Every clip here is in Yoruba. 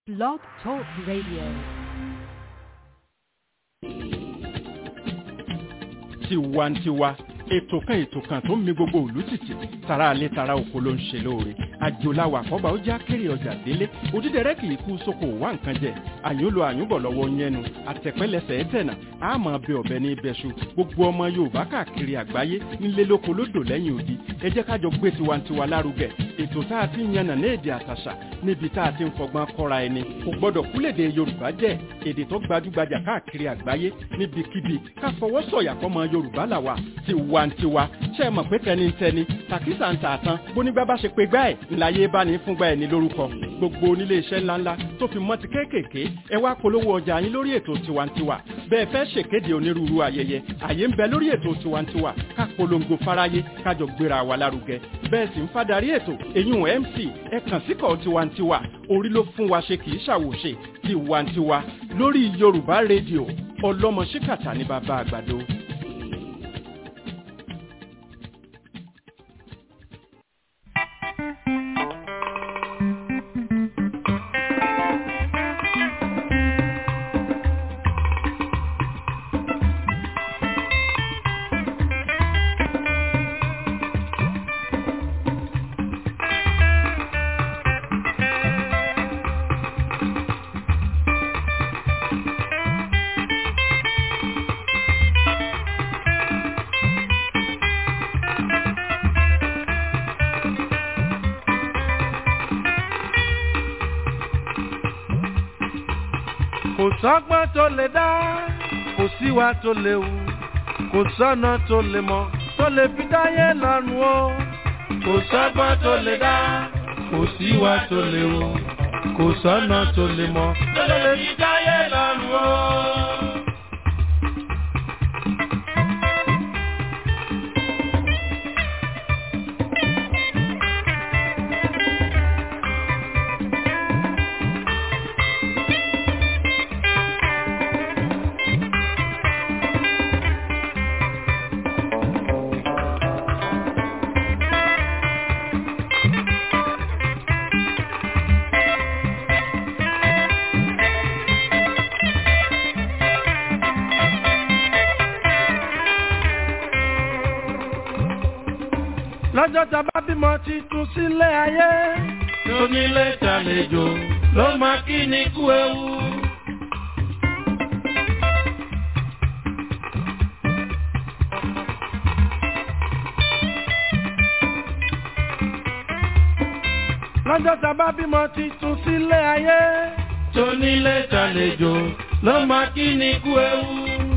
Blog Talk Radio. tiwantiwa ètò kan ètò kan tó ń mi gbogbo òlú tìtì tara alẹ́ tara oko ló ń ṣe lóore àjòláwà àkọ́bà ó já kéré ọjà délé òdídẹrẹ́ kì í kú sóko wá nǹkan jẹ àyúnlo àyúnbọ̀ lọ́wọ́ yẹnu àtẹ̀pẹ́lẹsẹ̀ ẹ̀tẹ̀nà àmọ́ bẹ ọ̀bẹ ní ibẹ̀ṣu gbogbo ọmọ yorùbá káàkiri àgbáyé nílé lóko lódò lẹ́yìn odi ẹ jẹ́ ká jọ gbé tiwantiwa lárugẹ ètò tá a ti ń yànnà ní èdè àtàṣà níbi tá a ti ń fọgbọ́n kọ́ra ẹni kò gbọ́dọ̀ kúlèdè yorùbá jẹ́ èdè tó gbajúgbajà káàkiri àgbáyé níbikíbi ká fọwọ́ sọ̀yà fọmọ yorùbá làwà tiwantiwa ṣe é mọ̀ pé tẹnitẹni tàkísà ń tà tán bónígbà bá ṣe pé gbá ẹ̀ ńláyé bá ní fúngbà ẹ̀ ní lórúkọ gbogbo onílé iṣẹ́ ńláńlá tó fi mọ́ ti kéékèèké ẹ wá polówó ọjà yín lórí ètò tiwantiwa bẹ́ẹ̀ fẹ́ ṣèkéde onírúurú ayẹyẹ àyè ń bẹ lórí ètò tiwantiwa ká polongo fáráyé kájọ gbéra wa lárugẹ bẹ́ẹ̀ sì ń fadarí ètò èyún mc ẹ kàn síkọ̀ tiwantiwa orí ló fún wa ṣe kì í ṣàwòṣe tiwantiwa lórí yorùbá rédíò ọlọ́mọ ṣíkàtà ní bàbá àgbàdo. kò sọ́gbọ́n tó lè dá kò síwá tó lè wù kò sọ́nà tó lè mọ̀ tó lè fi dáyé lọ́rùn o kò sọ́gbọ́n tó lè dá kò síwá tó lè wù kò sọ́nà tó lè mọ̀ tó lè fi dáyé lọ́rùn o. lọ́jọ́ tá a bá bímọ titun sílé ayé. tónílé tàlejò ló máa kí ni kú ewu. lọ́jọ́ tá a bá bímọ titun sílé ayé. tónílé tàlejò ló máa kí ni kú ewu.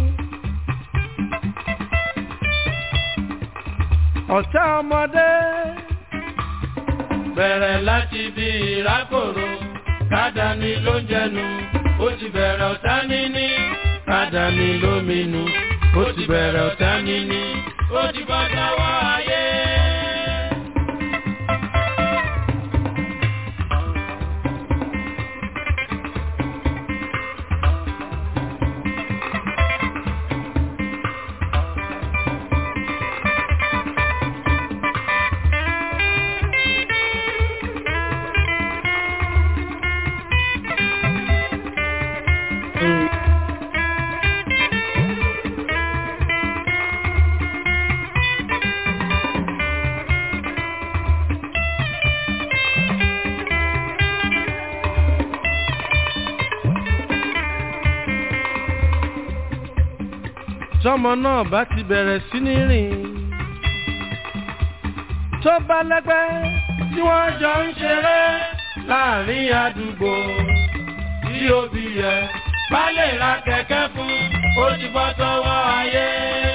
ọ̀tá ọmọdé. bẹ̀rẹ̀ láti bí ìrákòrò kádàní ló ń jẹnu ó ti bẹ̀rẹ̀ ọ̀tá níní kádàní lóminú ó ti bẹ̀rẹ̀ ọ̀tá níní ó ti bọ́ sọ́wọ́ ayé. tọmọ náà bá ti bẹ̀rẹ̀ sí ní rìn tó bá lẹ́gbẹ́ tí wọ́n jọ ń ṣeré láàrin àdúgbò tí òbí yẹ bá lè ra kẹ̀kẹ́ fún ó ti bọ́ sọ́wọ́ ayé.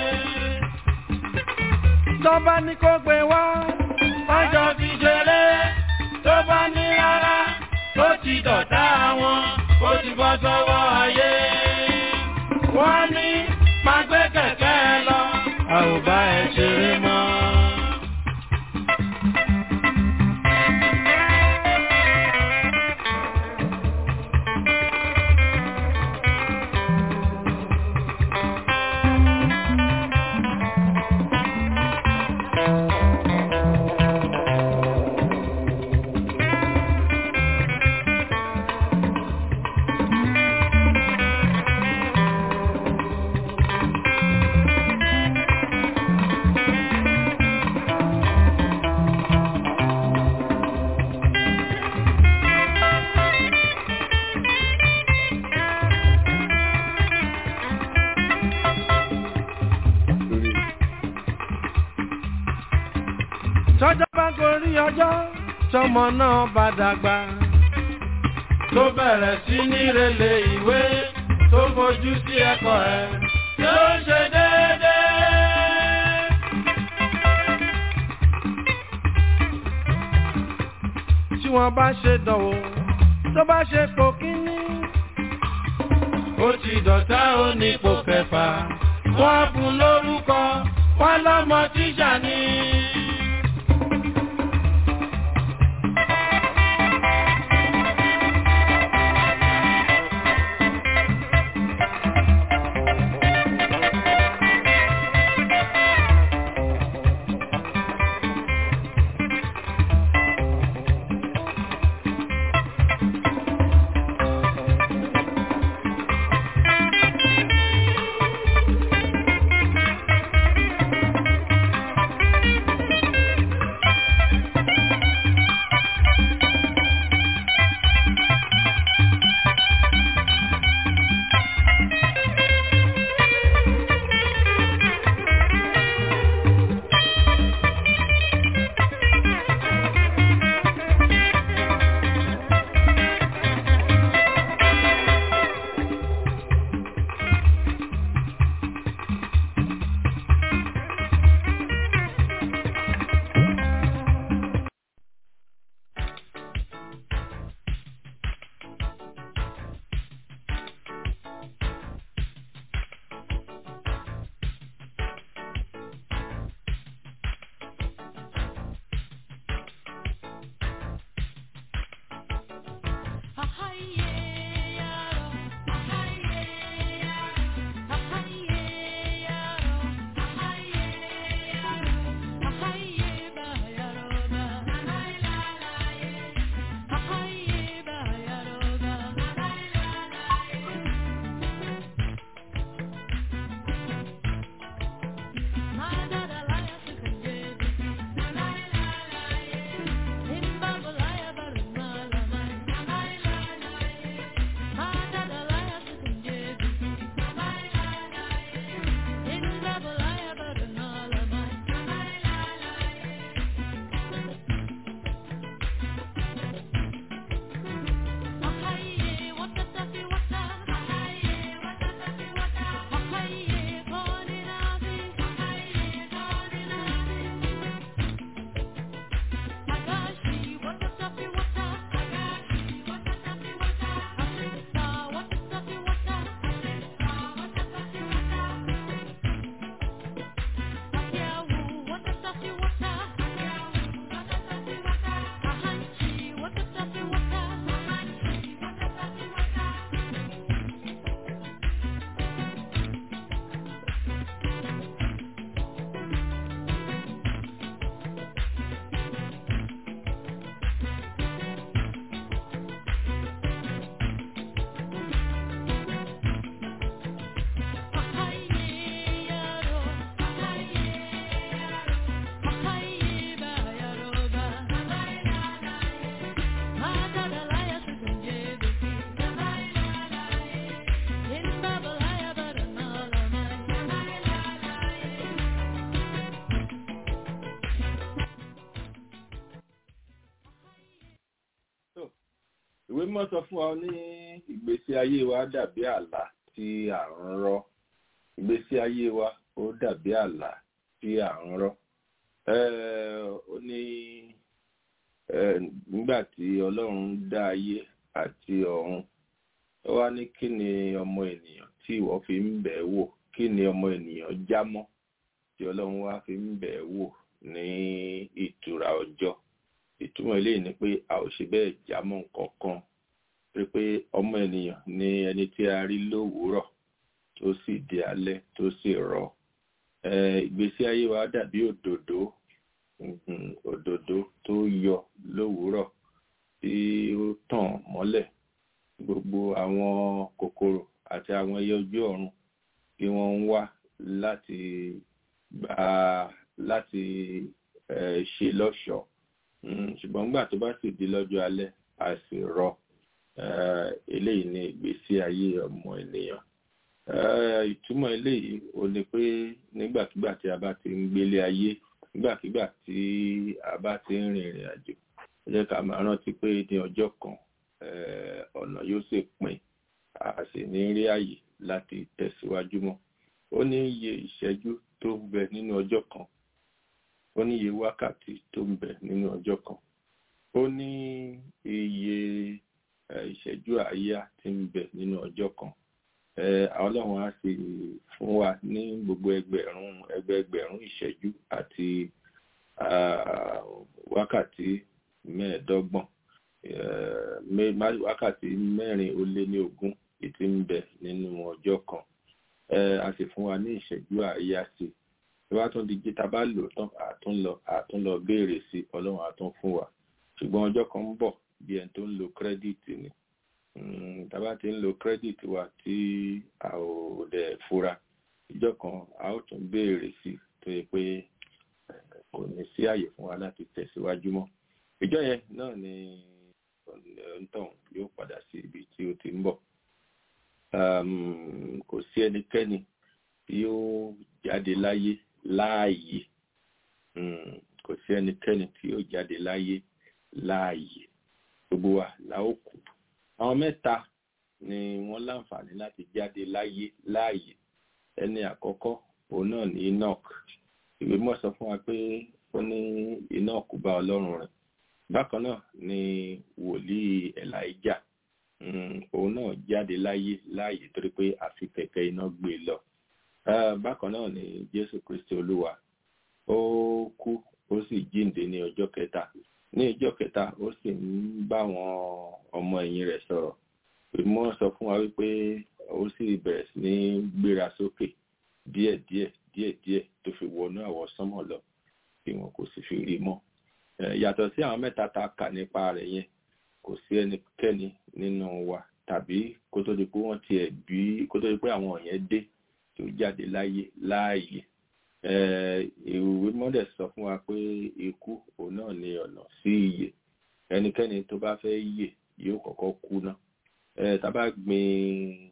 tó bá ní kó gbé wá wọ́n jọ fi ṣeré tó bá ní rárá tó ti dọ̀tá wọn ó ti bọ́ sọ́wọ́ ayé. wọ́n ní máa gbé kẹ̀kẹ́ lọ. a ò bá ẹ ṣeré mọ́. tọmọ náà bá dàgbà tó bẹ̀rẹ̀ sí ní relé ìwé tó fojú sí ẹ̀kọ́ ẹ̀ yóò ṣe déédéé. tí wọ́n bá ṣe dánwò tó bá ṣe pò kíní. ó ti dọ̀tá ó ní pò kẹfà wọ́n fún lórúkọ wọ́n lọ́mọ tíṣà ni. ìwé mímọ́ sọ fún wa ní ìgbésí ayé wa dàbí àlá tí à ń rọ́ ìgbésí ayé wa ó dàbí àlá tí à ń rọ́ ó ní nígbà tí ọlọ́run dá ayé àti ọ̀run ó wá ní kí ni ọmọ ènìyàn tí ìwọ fi ń bẹ̀ wò kí ni ọmọ ènìyàn já mọ́ tí ọlọ́run wá fi ń bẹ̀ wò ní ìtura ọjọ́ ìtumọ̀ eléyìí ni pé a ò ṣe bẹ́ẹ̀ já mọ́ nǹkan kan pé pé ọmọ ènìyàn ni ẹni tí a rí lówùúrọ̀ tó sì di alẹ́ tó sì rọ̀ ìgbésí ayé wa dàbí òdòdó òdòdó tó yọ lówùúrọ̀ tí ó tàn mọ́lẹ̀ gbogbo àwọn kòkòrò àti àwọn ẹyẹ ojú ọ̀run tí wọ́n ń wá láti gbà láti ṣe lọ́ṣọ̀ọ́ ṣùgbọ́n nígbà tó bá sì di lọ́jọ́ alẹ́ a sì rọ̀ eléyìí ni ìgbésí ayé ọmọ ènìyàn ìtumọ̀ eléyìí ò ní pé nígbàkigbà tí a bá ti ń gbélé ayé nígbàkigbà tí a bá ti ń rin ìrìn àjò ẹ jẹ́ ká máa rántí pé ní ọjọ́ kan ọ̀nà yóò sì pin a sì ní rí àyè láti tẹ̀síwájú mọ́ ó ní iye ìṣẹ́jú tó ń bẹ nínú ọjọ́ kan ó ní iye wákàtí tó ń bẹ nínú ọjọ́ kan ó ní iye ìṣẹ́jú àáyá tí ń bẹ nínú ọjọ́ kan ọlọ́run á sì fún wa ní gbogbo ẹgbẹ̀rún ẹgbẹ̀ẹgbẹ̀rún ìṣẹ́jú àti wákàtí mẹ́ẹ̀ẹ́dọ́gbọ̀n wákàtí mẹ́rin ó lé ní ogún ìtí ń bẹ nínú ọjọ́ kan a sì fún wa ní ìṣẹ́jú àáyá sí i wá tún di jí ta bá lò tán àtúnlọ àtúnlọ béèrè sí ọlọ́run àtún fún wa ṣùgbọ́n ọjọ́ kan ń bọ̀ bí ẹni tó ń lo kírẹ́dìtì ni tàbá ti ń lo kírẹ́dìtì wa tí a ò dẹ̀ fura ìjọ kan a ó tún béèrè sí tó yẹ pé kò ní sí àyè fún wa láti tẹ̀síwájú mọ́ ìjọ yẹn náà ni onítọ̀hún yóò padà sí ibi tí ó ti ń bọ̀ kò sí ẹnikẹ́ni tí yóò jáde láyé láàyè kò sí ẹnikẹ́ni tí yóò jáde láyé láàyè gbogbo wa la ó kú àwọn mẹ́ta ni wọ́n láǹfààní láti jáde láyé láàyè ẹni àkọ́kọ́ òun náà ní enoch ìwé mọ́ sọ fún wa pé ó ní enoch bá ọlọ́run rìn bákan náà ni wòlíì elijah òun náà jáde láyé láàyè torí pé àfi kẹ̀kẹ́ iná gbé lọ bákan náà ni jésù kristi olúwa ó kú ó sì jíǹde ní ọjọ́ kẹta ní ọjọ́ kẹta ó sì ń bá àwọn ọmọ ẹ̀yìn rẹ̀ sọ̀rọ̀ ìmọ̀ sọ fún wa wípé ó sì bẹ̀rẹ̀ sí ní gbéra sókè díẹ̀díẹ̀ díẹ̀díẹ̀ tó fi wọnú àwọ̀ sánmọ̀ lọ tí wọn kò sì fi rí mọ́ yàtọ̀ sí àwọn mẹ́ta tá a kà nípa rẹ̀ yẹn kò sí ẹnikẹ́ni nínú wa tàbí kó tó di pé wọ́n tiẹ̀ bí kó tó di pé àwọn yẹn dé tó jáde láyé láàyè ìwé mọ́dẹ̀ sọ fún wa pé ikú òun náà ni ọ̀nà sí ìyè ẹnikẹ́ni tó bá fẹ́ yè yóò kọ́kọ́ kú náà tá bá gbin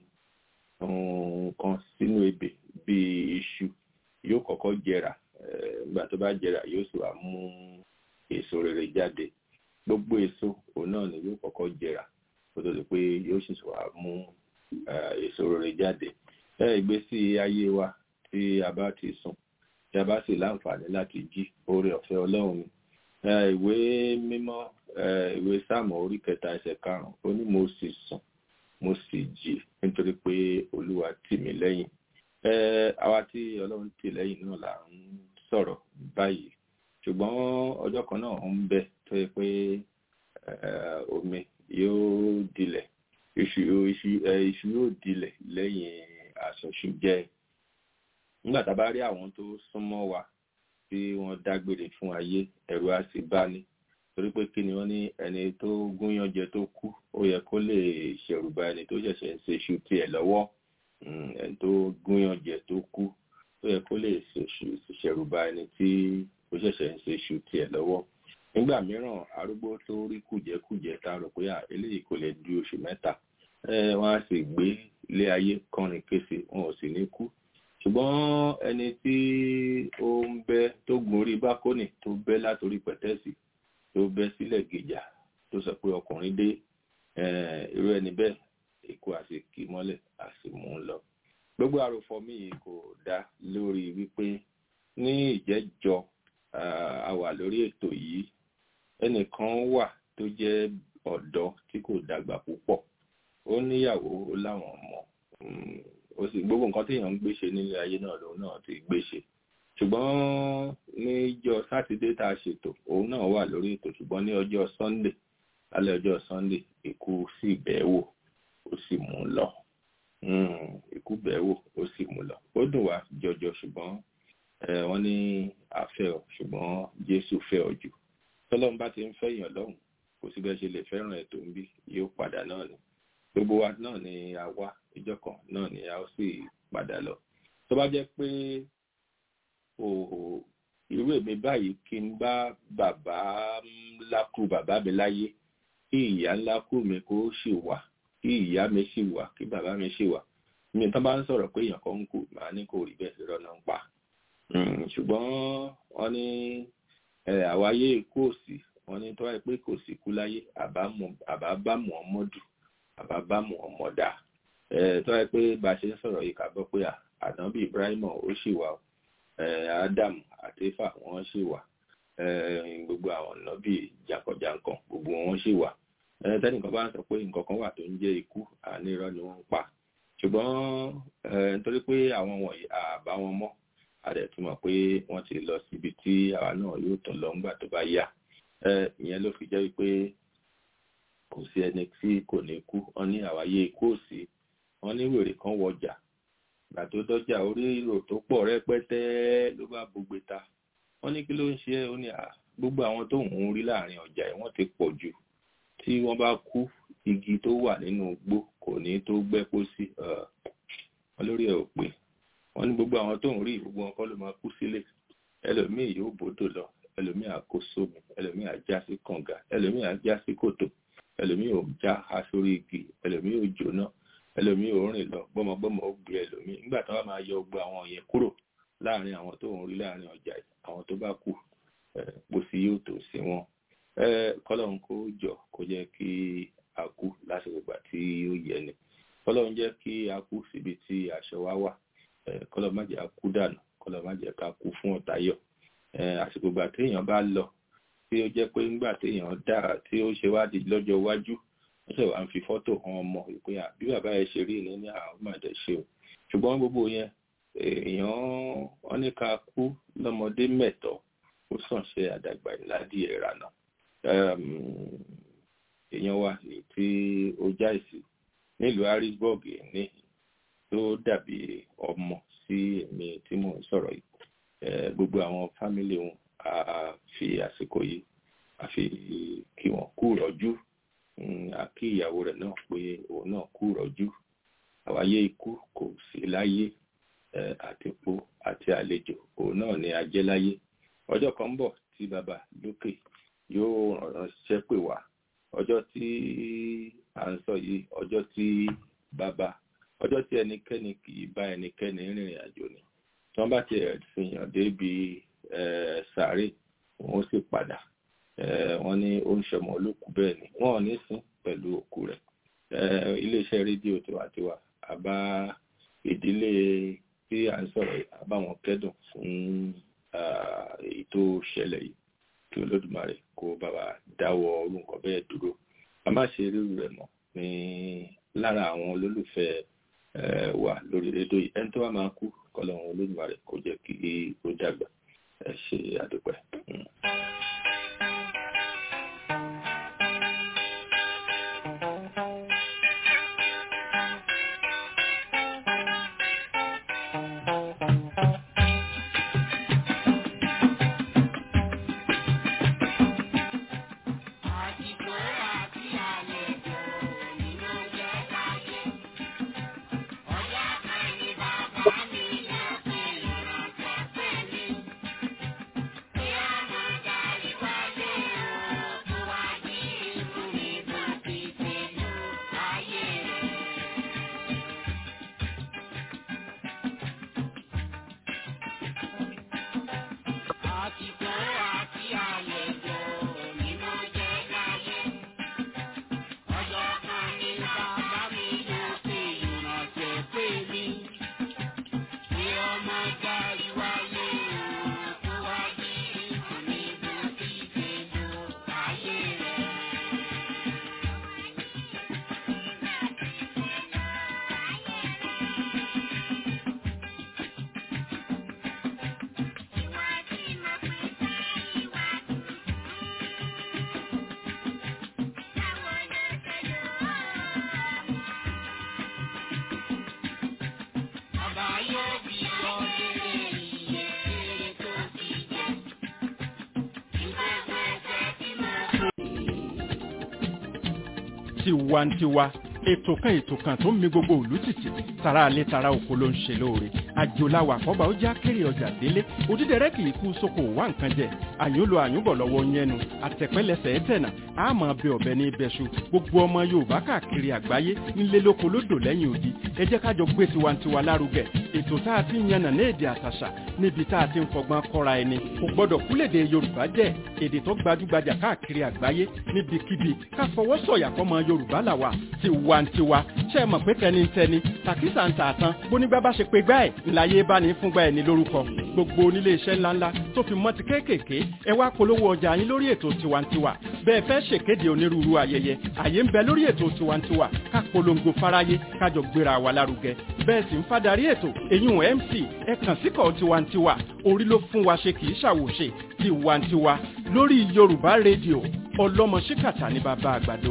nǹkan sínú ebè bíi iṣu yóò kọ́kọ́ jẹrà nígbà tó bá jẹrà yóò sì wá mú èso rere jáde gbogbo èso òun náà ni yóò kọ́kọ́ jẹrà kó tó di pé yóò sì wá mú èso rere jáde ìgbésí ayé wa tí a bá ti sùn tí a bá sì láǹfààní láti jí oore ọ̀fẹ́ ọlọ́run ni ìwé mímọ́ ìwé sáàmù orí kẹta ẹsẹ̀ karùn-ún ó ní mo sì sùn mo sì jí nítorí pé olúwa tì mí lẹ́yìn àwa tí ọlọ́run tì lẹ́yìn náà là ń sọ̀rọ̀ báyìí ṣùgbọ́n ọjọ́ kan náà ń bẹ tó yẹ pé omi yóò dilẹ̀ iṣu iṣu yóò dilẹ̀ lẹ́yìn àsọ̀ṣù jẹ́ nígbà tá a bá rí àwọn tó súnmọ́ wa tí wọ́n dágbére fún ayé ẹ̀rù á sì bá ní torí pé kí ni wọ́n ní ẹni tó gúnyán jẹ tó kú ó yẹ kó lè ṣẹ̀rù bà ẹni tó ṣẹ̀ṣẹ̀ ń ṣe iṣu tiẹ̀ lọ́wọ́ ẹni tó gúnyán jẹ tó kú ó yẹ kó lè ṣẹ̀rù bà ẹni tí ó ṣẹ̀ṣẹ̀ ń ṣe iṣu tiẹ̀ lọ́wọ́ nígbà mìíràn arúgbó tó rí kùjẹ́kùjẹ́ tá a rò pé eléyìí kò lè du oṣù mẹ́ta wọ́n á sì gbé ilé ayé kọrin kése wọn ò sì ní kú ṣùgbọ́n ẹni tí ó ń bẹ́ tó gun orí bákónì tó bẹ́ látòrí pẹ̀tẹ́sì tó bẹ́ sílẹ̀ gèjà tó sọ pé ọkùnrin dé irú ẹni bẹ́ẹ̀ ikú àsìkí mọ́lẹ̀ àsìmú ń lọ. gbogbo àròfọ mi yìí kò dá lórí wípé ní ìjẹ́jọ́ a wà lórí ètò yìí ẹnìkan wà tó jẹ́ ọ̀dọ́ tí kò dàgbà púpọ̀ ó níyàwó ó láwọn ọmọ ó sì gbogbo nǹkan téèyàn ń gbéṣe nílé ayé náà lòun náà ti gbéṣe ṣùgbọ́n níjọ́ sátidé tá a ṣètò òun náà wà lórí ètò ṣùgbọ́n ní ọjọ́ sunday lálẹ́ ọjọ́ sunday ikú sì bẹ́ẹ̀ wò ó sì mú lọ ikú bẹ́ẹ̀ wò ó sì mú lọ ó dùn wá jọjọ ṣùgbọ́n wọ́n ní àfẹ́ ọ ṣùgbọ́n jésù fẹ́ ọ jù tọ́lọ́run bá ti ń fẹ́ èèyàn lọ́hùn kò sí bẹ́ẹ̀ ṣe lè fẹ́ràn ètò ń bí yóò padà náà ni gbogbo wa náà ni a wá ìjọ kan náà ni a ó sì padà lọ tó bá jẹ́ pé irú èmi báyìí kí n bá bàbá ńlá kú bàbá mi láyé kí ìyá ńlá kú mi kó sì wà kí ìyá mi sì wà kí bàbá mi sì wà mi tán bá ń sọ̀rọ̀ pé èèyàn kan ń kú màá ní kò rí bẹ́ẹ̀ lọ́rọ̀ náà ń pa ṣùgbọ́n wọ́n ní àwáyé ikú òsì wọ́n ní tó wáyé pé kò sí kú láyé àbá bá Muhammadu àbá bá Muhammada tó wáyé pé bá a ṣe ń sọ̀rọ̀ yìí ká gbọ́ pé ànábì Ibrahim ó sì wà Adam àti Éfà wọ́n sì wà gbogbo àwọn ànábì jàǹkànjàǹkàn gbogbo wọn sì wà tẹ́nìkan bá ń sọ pé nǹkan kan wà tó ń jẹ́ ikú àní irọ́ ni wọ́n ń pa ṣùgbọ́n nítorí pé àwọn wọ̀nyí àbá wọn mọ́ a dẹ̀ ti mọ̀ pé wọ́n ti lọ síbi tí àwa náà yóò tún lọ ńgbà tó bá yá ìyẹn ló fi jẹ́ wípé kò sí ẹni tí kò ní kú wọ́n ní àwáyé ikú òsì wọ́n ní wèrè kan wọjà gbà tó dọ́jà orí ìrò tó pọ̀ rẹpẹtẹ ló bá gbogbo ta wọ́n ní kí ló ń ṣe é ó ní gbogbo àwọn tó ń rí láàrin ọjà ẹ̀ wọ́n ti pọ̀ jù tí wọ́n bá kú igi tó wà nínú igbó kò ní tó gbẹ́ pósí wọn lórí ẹ̀ ò pé wọ́n ní gbogbo àwọn tó ń rí gbogbo wọn kọ́ ló máa kú sílé ẹlòmíì yóò bòdò lọ ẹlòmíì àkó sómi ẹlòmíì àjá sí kànga ẹlòmíì àjá sí kòtò ẹlòmíì ò já ha sórí igi ẹlòmíì ò jóná ẹlòmíì ò rìn lọ gbọmọgbọmọ ó gbé ẹlòmíì nígbà tí wọ́n máa yọ gbogbo àwọn yẹn kúrò láàrin àwọn tó ń rí láàrin ọjà àwọn tó bá kú pósí yóò tó sí wọn kọ́lọ́run kó jọ kó jẹ́ kí a kú lásìkò ìgbà tí ó yẹ ni kọ́lọ́run jẹ́ kí a kú síbi tí aṣọ wa wà kọ́lọ́run má jẹ́ a kú dànù kọ́lọ́run má jẹ́ ká kú fún ọ̀tayọ̀ àsìkò ìgbà téèyàn bá lọ tí ó jẹ́ pé nígbà téèyàn dá tí ó ṣe wádìí lọ́jọ́ iwájú wọ́n ṣe wá ń fi fọ́tò hàn ọmọ ìpè bí bàbá ẹ ṣe rí ní ní àwọn ọmọdé ṣe o ṣùgbọ́n gbogbo yẹn èèyàn wọ́n ní ká kú lọ́mọdé mẹ́tọ́ ó sàn ṣe àdàgbà ìládìí ẹ̀rànà èèyàn wa ní tí ó jáìsì nílùú harrisburg ní tó dàbí ọmọ sí èmi tí mò ń sọ̀rọ̀ yìí gbogbo àwọn fámílì wọn a fi àsìkò yìí a fi kí wọn kú rọ́jú a kí ìyàwó rẹ̀ náà pé òun náà kú rọ́jú àwáyé ikú kò sí láyé àtìpó àti àlejò òun náà ni a jẹ́ láyé ọjọ́ kan ń bọ̀ tí bàbá lókè yóò ránṣẹ́ pè wá ọjọ́ tí à ń sọ yìí ọjọ́ tí bàbá ọjọ́ tí ẹnikẹ́ni kì í bá ẹnikẹ́ni rìnrìn àjò ni tí wọ́n bá ti fìyàn débi sàárè wọ́n sì padà wọ́n ní ó ń ṣọmọ olókùú bẹ́ẹ̀ ni wọ́n ò ní sìn pẹ̀lú òkú rẹ̀ iléeṣẹ́ rédíò tiwantiwa àbá ìdílé tí à ń sọ̀rọ̀ àbáwọn kẹ́dùn fún èyí tó ṣẹlẹ̀ yìí kí olódùmarè kó bá wa dáwọ́ orú nǹkan bẹ́ẹ̀ dúró a má ṣe rírú rẹ̀ mọ́ ní lára àwọn olólùfẹ́ wa lórí rédíò yìí ẹni tó wá máa kú kọlọ́run olódùmarè kó jẹ́ kí ó dàgbà ẹ ṣe àdúpẹ́. tiwantiwa ètò kan ètò kan tó ń mi gbogbo òlú tìtì tara alẹ́ tara oko ló ń ṣe lóore àjòláwà àkọ́bà ó já kéré ọjà délé òdídẹrẹ́ kì í kú sóko wá nǹkan jẹ àyúnlo àyúnbọ̀ lọ́wọ́ yẹnu àtẹ̀pẹ́lẹsẹ̀ ẹ̀tẹ̀nà àmọ́ bẹ ọ̀bẹ ní ibẹ̀ṣu gbogbo ọmọ yorùbá káàkiri àgbáyé nílé lóko lódò lẹ́yìn odi ẹ jẹ́ ká jọ gbé tiwantiwa lárugẹ ètò tá a ti ń yànnà ní èdè àtàṣà níbi tá a ti ń fọgbọ́n kọ́ra ẹni kò gbọ́dọ̀ kúlèdè yorùbá jẹ́ èdè tó gbajúgbajà káàkiri àgbáyé níbikíbi ká fọwọ́ sọ̀yà fọmọ yorùbá làwà tiwantiwa ṣe é mọ̀ pé tẹnitẹni tàkísà ń tà tán bónígbà bá ṣe pé gbá ẹ̀ ńláyé bá ní fúngbà ẹ̀ ní lórúkọ gbogbo onílé iṣẹ́ ńláńlá tó fi mọ́ ti kéékèèké ẹ wá polówó ọjà yín lórí ètò tiwantiwa bẹ́ẹ̀ fẹ́ ṣèkéde onírúurú ayẹyẹ àyè ń bẹ lórí ètò tiwantiwa ká polongo fáráyé kájọ gbéra wa lárugẹ bẹ́ẹ̀ sì ń fadarí ètò èyún mc ẹ kàn síkọ̀ tiwantiwa orí ló fún wa ṣe kì í ṣàwòṣe tiwantiwa lórí yorùbá rédíò ọlọ́mọ ṣíkàtà ní bàbá àgbàdo.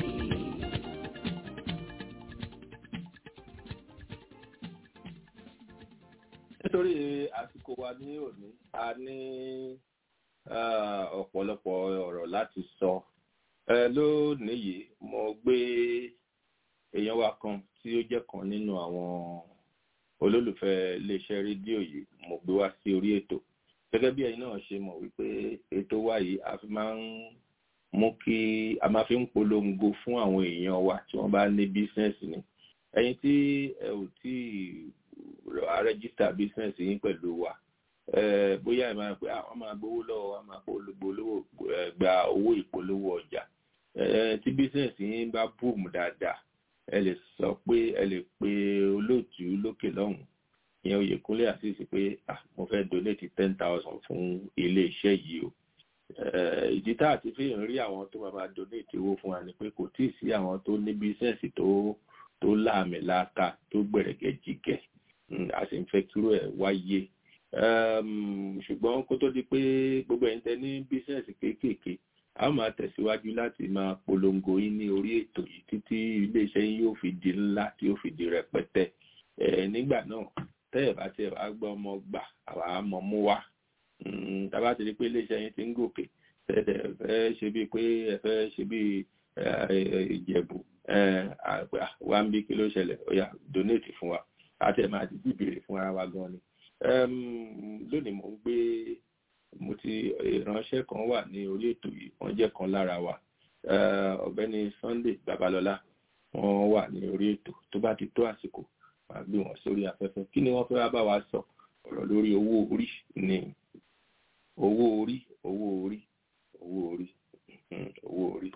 nítorí àsìkò wa ní òní a ní ọ̀pọ̀lọpọ̀ ọ̀rọ̀ láti sọ lónìí yìí mo gbé èèyàn wa kan tí ó jẹ́ kan nínú àwọn olólùfẹ́ iléeṣẹ́ rédíò yìí mo gbé wá sí orí ètò gẹ́gẹ́ bí ẹ̀yin náà ṣe mọ̀ wípé ètò wa yìí a fi máa ń mú kí a máa fi ń polongo fún àwọn èèyàn wa tí wọ́n bá ní bísínẹ́sì ni ẹ̀yin tí ẹ ò tí ì rẹ́gísítà bísínẹ́sì yín pẹ̀lú wa bóyá ẹ máa pé àwọn máa gbowó lọ́wọ́ wa máa polówó gba owó ìpolówó ọjà tí bísínẹ́sì yín bá búùmù dáadáa ẹ lè sọ pé ẹ lè pe olóòtú lókè lọ́hùn ìyẹn Oyèkúnlé àṣìṣe pé mo fẹ́ donate ten thousand fún ilé iṣẹ́ yìí o ìdí tá àti fi ń rí àwọn tó máa máa donate owó fún wa ni pé kò tíì sí àwọn tó ní bísínẹ́sì tó tó láàmìlàaka tó gbẹ̀rẹ̀gẹ̀ jìgẹ̀ a sì ń fẹ́ kúrò ẹ̀ wáyé ṣùgbọ́n kó tó di pé gbogbo ẹ̀yin tẹ́ ní bísínẹ́sì kéékèèké a máa tẹ̀síwájú láti máa polongo yín ní orí ètò yìí títí iléeṣẹ́ yín yóò fi di ńlá tí yóò fi di rẹpẹtẹ nígbà náà tẹ́ ẹ̀ bá tẹ́ ẹ̀ bá gbọ́ ọmọ gbà àwa mọ̀ mú wá tàbá ti rí pé iléeṣẹ́ yín ti ń gòkè tẹ́tẹ̀ fẹ́ ṣe bíi pé ẹ fẹ́ ṣe bíi ìjẹ̀bù wá ń bí kí ló ṣẹlẹ̀ ó yá donate fún wa àti ẹ̀ máa ti bìbèrè fún ara wa gan ni lónìí mo ń gbé mo ti ìránṣẹ́ kan wà ní orí ètò yìí wọ́n jẹ́ kan lára wa ọ̀gbẹ́ni Sunday Babalọ́lá wọ́n wà ní orí ètò tó bá ti tó àsìkò máa gbé wọn sórí afẹ́fẹ́ kí ni wọ́n fẹ́ wá bá wa sọ ọ̀rọ̀ lórí owó orí ni owó orí owó orí owó orí owó orí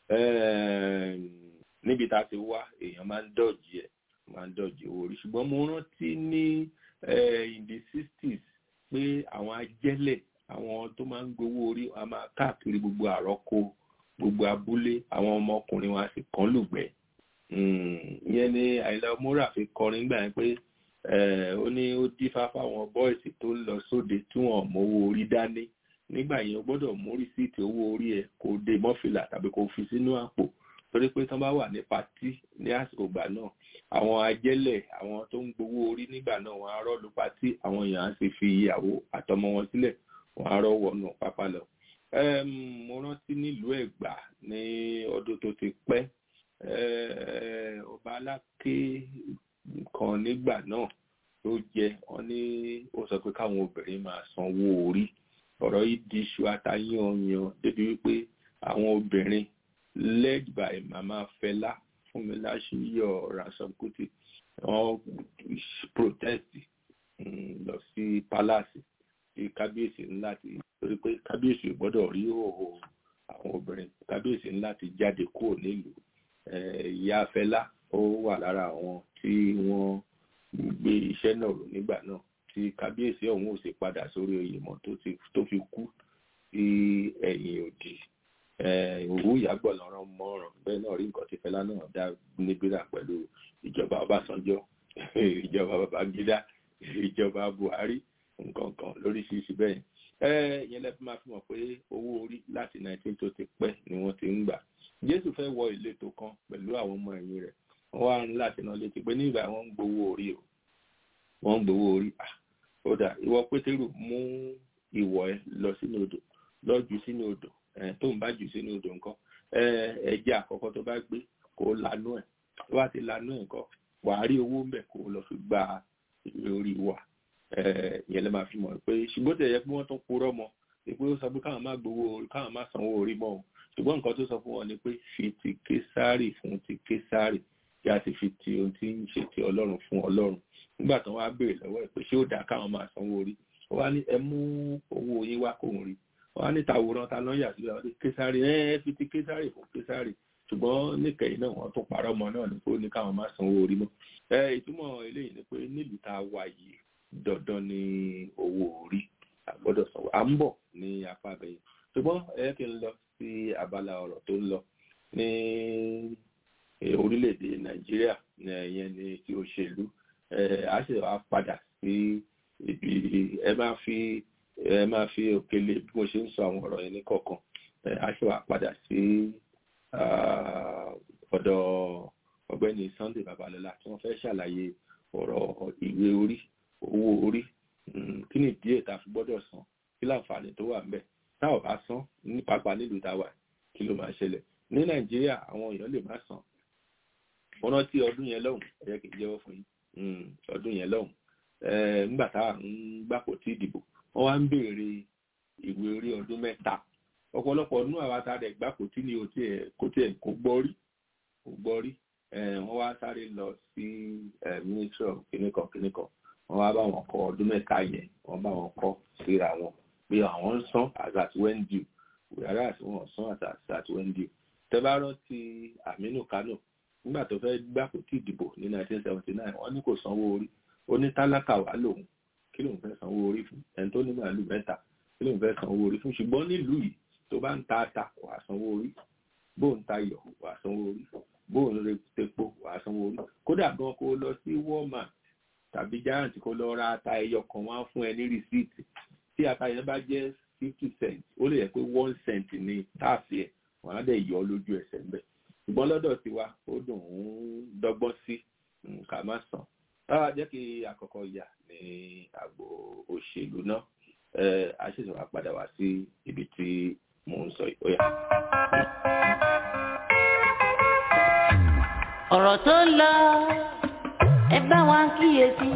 níbi tá a ti wá èèyàn máa ń dọ̀jì ẹ̀ máa ń dọ̀jì owó orí ṣùgbọ́n mo rántí ní in the sixties pé àwọn ajẹ́lẹ̀ àwọn tó máa ń gbowó orí wọn máa káàkiri gbogbo àrọ́kọ gbogbo abúlé àwọn ọmọkùnrin wọn sì kàn lùgbẹ́ ìyẹn ni àìlá múra fi kọrin gbà yẹn pé ó ní ó dífá fáwọn bọ́ìsì tó ń lọ sóde tí wọ́n mówó orí dání nígbà yẹn o gbọ́dọ̀ mú rìsíìtì owó orí ẹ̀ kó dé mọ́fìlà tàbí kó fi sínú àpò torí pé tán bá wà ní patí ní àsìkò ìgbà náà àwọn ajẹ́lẹ̀ àwọn tó ń gbowó orí nígbà náà wọ́n á rọ́ lu patí àwọn èèyàn á sì fi ìyàwó àtọmọ wọn sílẹ̀ wọ́n á rọ́ wọnú pápá lọ. mo rántí nílùú Ẹ̀gbá ní ọdún tó ti pẹ́ ọba aláké kan nígbà náà tó jẹ wọ́n ní ó sọ pé káwọn obìnrin máa sanwó orí ọ̀rọ̀ yìí di iṣu atayanyan débi wípé àwọn obìnrin led by mama Fẹlá Fúnmiláṣíyọ̀ Ransome Kuti wọ́n protest lọ sí palace tí kábíyèsí ńlá ti torí pé kábíyèsí ò gbọ́dọ̀ rí òhò àwọn obìnrin kábíyèsí ńlá ti jáde kúrò nílùú ìyá Fẹlá ó wà lára àwọn tí wọ́n gbé iṣẹ́ náà rò nígbà náà tí kábíyèsí ọ̀hún ò sì padà sórí oyè mọ́ tó fi kú sí ẹ̀yìn òdì òwú ìyàgbọ̀ lọ́rọ̀ mọ́ràn bẹ́ẹ̀ náà rí nǹkan tí Fẹlá náà dá níbíra pẹ̀lú ìjọba Ọbásanjọ́ ìjọba Babangida ìjọba Buhari nǹkan kan lóríṣiríṣi bẹ́ẹ̀ yẹn lẹ́fí máa fi mọ̀ pé owó orí láti 19 tó ti pẹ́ ni wọ́n ti ń gbà Jésù fẹ́ wọ ìletò kan pẹ̀lú àwọn ọmọ ẹ̀yìn rẹ̀ wọ́n wá ń láti náà létí pé nígbà wọ́n ń gbowó orí o wọ́n ń gbowó orí ó dà ìwọ Pétérù mú ìwọ̀ ẹ lọ sínú odò lọ jù sínú odò tó ń bá jù sínú odò nǹkan ẹja àkọ́kọ́ tó bá gbé kó lanú ẹ̀ tó bá ti lanú nǹkan wà á rí owó ń bẹ̀ kó lọ fi gba ìwé orí wa ìyẹn lè máa fi mọ̀ pé ṣùgbọ́n tẹ̀yẹ pé wọ́n tún purọ́ mọ́ pé ó sọ pé káwọn má gbowó káwọn má sanwó orí mọ́ o ṣùgbọ́n nǹkan tó sọ fún wọn ni pé fi ti késárì fún ti késárì kí a sì fi ti ohun tí ń ṣe ti ọlọ́run fún ọlọ́run nígbà tó wá béèrè lọ́wọ́ ẹ̀ pé ṣé ó dáa káwọn máa sanwó orí ó wá ní ẹ mú owó yín wá kóhun rí ó wá ní tàwòrán ta náà yà sí ọ ní késárì ẹ ẹ fi ti késárì fún késárì ṣùgbọ́n níkẹyìn náà wọ́n tún parọ́ ọmọ náà ní pé ó ní káwọn máa sanwó orí mọ́ ẹ ìtumọ̀ eléyìí ni pé nílùú tá a wà yìí dandan ni owó orí àgbọ́dọ̀ sanwó à ń bọ̀ ní apá abẹ́yẹ ṣùgbọ́n ẹ kí n lọ sí abala ọ̀rọ̀ tó ń lọ ní orílẹ̀-èdè nàìjíríà ìyẹn ní ti òṣèlú a sì wá padà sí ibi ẹ máa fi ẹ máa fi òkèlè bí mo ṣe ń sọ àwọn ọ̀rọ̀ yẹn ní kọ̀ọ̀kan a sì wá padà sí ọ̀dọ̀ ọ̀gbẹ́ni sunday babalọ́lá tí wọ́n fẹ́ ṣàlàyé ọ̀rọ̀ ìwé orí owó orí kí ni díẹ̀ tá a fi gbọ́dọ̀ san kí láǹfààní tó wà ńbẹ̀ tá ò bá san ní pàápàá nílùú tá a wà kí ló máa ṣẹlẹ̀ ní nàìjíríà àwọn èèyàn lè má san mo rántí ọdún yẹn lọ́hùn ẹ jẹ́ kí n jẹ́wọ́ fún yín ọdún yẹn lọ́hùn nígbà tá à ń gbàpò tí ìdìbò wọ́n wá ń béèrè ìwé orí ọdún mẹ́ta ọ̀pọ̀lọpọ̀ nínú àwa tá a dẹ̀ gbàpò tí ni kò tiẹ̀ kò gbọ́ rí kò gbọ́ rí wọ́n wá sáré lọ sí ministry of kìnìkan kìnìkan wọ́n wá bá wọn kọ ọdún mẹ́ta yẹn wọ́n bá wọn kọ síra wọn pé àwọn ń san as at when due wíwárà àti wọn san as at when due tẹ́bá rántí Aminu Kano nígbà tó fẹ́ gbàpò tí ìdìbò ní 1979 wọ́n ní kò sanwó orí ó ní tálákà wà lòun kí lòun fẹ́ sanwó orí fún ẹni tó ní màálù mẹ́ta kí lòun fẹ́ sanwó orí fún ṣùgbọ́n nílùú yìí tó bá ń ta ata wàá sanwó orí bó ń ta iyọ̀ wàá sanwó orí bó ń re tepo wàá sanwó orí kódà gan kó lọ sí Walmart tàbí giant kó lọ ra ata ẹyọ kan wá fún ẹ ní rìsíìtì tí ata yẹn bá jẹ́ fifty cent ó lè yẹ pé one cent ní táàsì ẹ̀ wọ́n á dẹ̀ yọ lójú ẹsẹ̀ ń bẹ̀ ṣùgbọ́n lọ́dọ̀ tiwa ó dùn ún dọ́gbọ́n sí ká má sàn báwa jẹ́ kí àkọ́kọ́ yà ní àgbo òṣèlú náà a ṣẹ̀ṣẹ̀ wá padà wá sí ibi tí mò ń sọ ìkóyà. ọ̀rọ̀ tó ń lọ ẹ bá wa kíyèsí.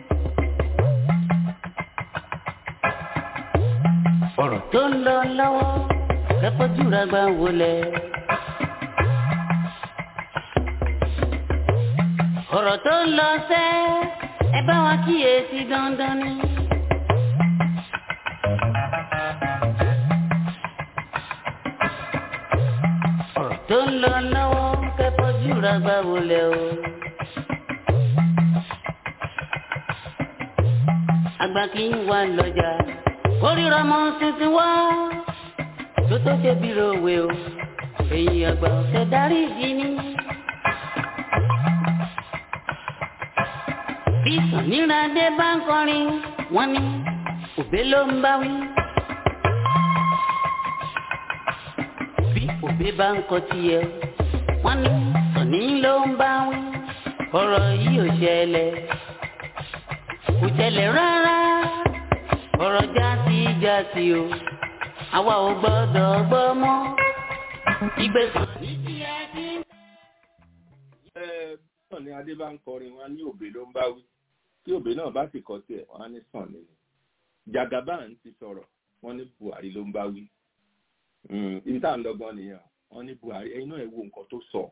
ọ̀rọ̀ tó ń lọ lọ́wọ́ kẹ́kọ̀ọ́jú rẹ̀ gbà wọlé. ọ̀rọ̀ tó ń lọ sẹ́ ẹ bá wa kíyèsí dandan ni. ọ̀rọ̀ tó ń lọ lọ́wọ́ kẹ́kọ̀ọ́jú rẹ̀ gbà wọlé o. àgbà kì í wà lọ́jà kórìíra mọ́ tuntun wá tó tó ṣe bí ròwe o èyí àgbà ọ̀sẹ̀ darí ìdí ni. bí sàníràdé bá ń kọrin wọ́n ní òbé ló ń bá wí. bí òbé bá ń kọ tiẹ̀ wọ́n ní sàní ló ń bá wí. ọ̀rọ̀ yìí ò ṣẹlẹ̀ kò ṣẹlẹ̀ rárá ọ̀rọ̀ jásí jásí o àwa ò gbọ́dọ̀ gbọ́ mọ́ ìgbésàn. ẹ náà ni adé bá ń kọrin wọn ní òbí ló ń bá wí tí òbí náà bá sì kọ tiẹ̀ wọn á ní sàn ni Jagaban ti sọ̀rọ̀ wọn ní Buhari ló ń bá wí ibi tá à ń lọ́gbọ́n nìyẹn wọn ní Buhari ẹ̀yin náà ẹ wo nǹkan tó sọ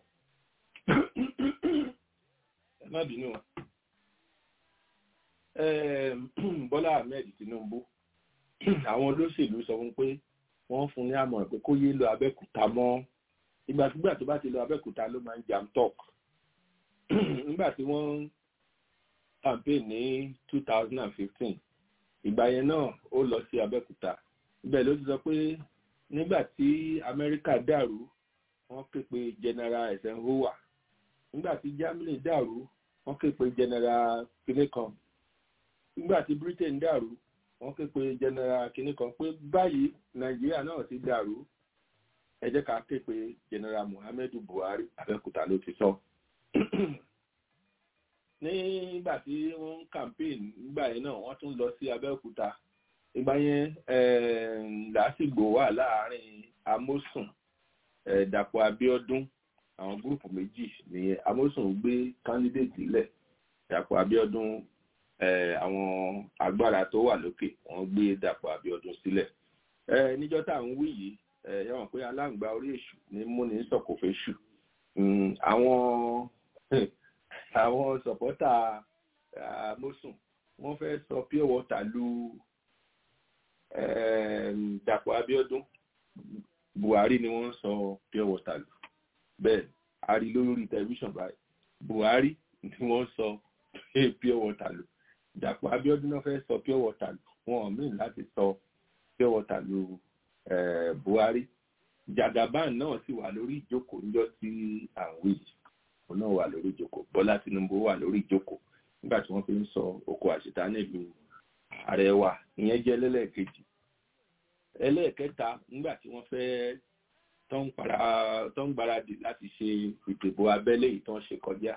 ẹ má bínú wọn. Bọ́lá Ahmed Tinubu àwọn olóṣèlú sọ fún pé wọ́n fún ní àmọ̀ràn pé kó yé lọ Abẹ́òkúta mọ́ ìgbàkúgbà tó bá ti lọ Abẹ́òkúta ló máa ń jam talk nígbà tí wọ́n campaign ní two thousand and fifteen ìgbà yẹn náà ó lọ sí Abẹ́òkúta ibẹ̀ ló ti sọ pé nígbà tí Amẹ́ríkà dàrú wọ́n ké pe General Eisenhower nígbà tí Germany dàrú wọ́n ké pe General kìnìkan nígbà tí Britain dàrú wọ́n ké pe general kínní kan pé báyìí nàìjíríà náà ti dàrú ẹ jẹ́ ká ké pe general muhammadu buhari abẹ́òkúta ló ti sọ. nígbà tí wọ́n ń campaign nígbà yẹn náà wọ́n tún lọ sí abẹ́òkúta ìgbà yẹn làásìgbò wà láàrin amósùn dàpọ̀ abíọ́dún àwọn gúrùpù méjì ní amósùn gbé kándídéètì lẹ̀ dàpọ̀ abíọ́dún àwọn agbára tó wà lókè wọ́n gbé dàpọ̀ abíọ́dún sílẹ̀ níjọ́ tá à ń wí yìí ẹ mọ̀ pé aláǹgbá orí èṣù ní múni sọ̀kòfẹ́ ṣù àwọn àwọn sọ̀pọ́tà amósùn wọ́n fẹ́ sọ pure water lu dàpọ̀ abíọ́dún buhari ni wọ́n sọ pure water lù bẹ́ẹ̀ a rí lórí tẹlifíṣàn báyìí buhari ni wọ́n sọ pure water lù dàpọ̀ abíọ́dún náà fẹ́ sọ pure water lù wọn ò mìíràn láti sọ pure water lù buhari jagaban náà sì wà lórí ìjókòó níjọ́ tí à ń wí òun náà wà lórí ìjókòó bọ́lá tinubu wà lórí ìjókòó nígbà tí wọ́n fi ń sọ oko àṣetá nílùú ààrẹ wa ìyẹn jẹ́ lẹ́lẹ́kejì ẹlẹ́ẹ̀kẹta nígbà tí wọ́n fẹ́ tó ń gbáradì láti ṣe ìdìbò abẹ́lé ìtàn ṣe kọjá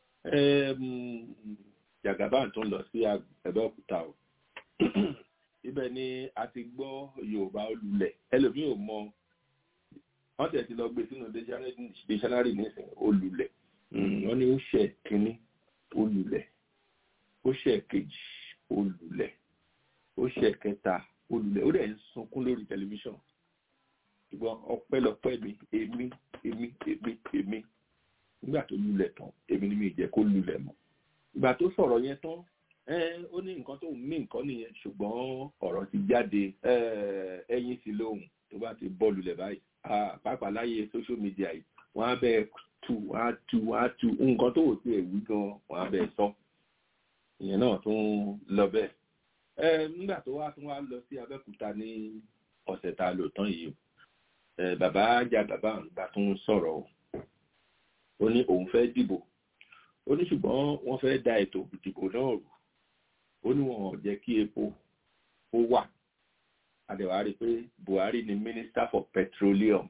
jagaban tó ń lọ sí Abẹ́òkúta o ibẹ̀ ni a ti gbọ́ Yorùbá olùlẹ̀ ẹlòmíì ò mọ wọ́n tẹ̀ ti lọ gbé sínú dictionary nísìnyí olùlẹ̀ wọ́n ní ó ṣe kínní olùlẹ̀ ó ṣe kejì olùlẹ̀ ó ṣe kẹta olùlẹ̀ ó dẹ̀ ń sunkún lórí tẹlifíṣàn ṣùgbọ́n ọpẹ́lọpẹ́ mi èmi èmi èmi èmi nígbà tó lulẹ̀ tán èmi ni mi jẹ́ kó lulẹ̀ mọ́ ìgbà tó sọ̀rọ̀ yẹn tán ó ní nǹkan tó ń mí nǹkan nìyẹn ṣùgbọ́n ọ̀rọ̀ ti jáde ẹyin sí lóhùn tó bá ti bọ́ lulẹ̀ báyìí pàápàá láyé social media yìí wọ́n á bẹ́ẹ̀ tu wọ́n á tu wọ́n á tu nǹkan tó wò sí ẹ̀wí gan wọ́n á bẹ́ẹ̀ sọ ìyẹn náà tún lọ bẹ́ẹ̀ nígbà tó wá tún wá lọ sí Abẹ́òkúta ní ọ̀sẹ̀ tá a lò tán yìí bàbá Jagaba nígbà tó ń sọ̀rọ̀ o ó ní òun fẹ́ dìbò ó ní ṣùgbọ́n wọ́n fẹ́ da ètò ìdìbò náà rú ó ní wọn ò jẹ́ kí epo ó wà àdẹ̀wà rí pé Buhari ni minister for petroleum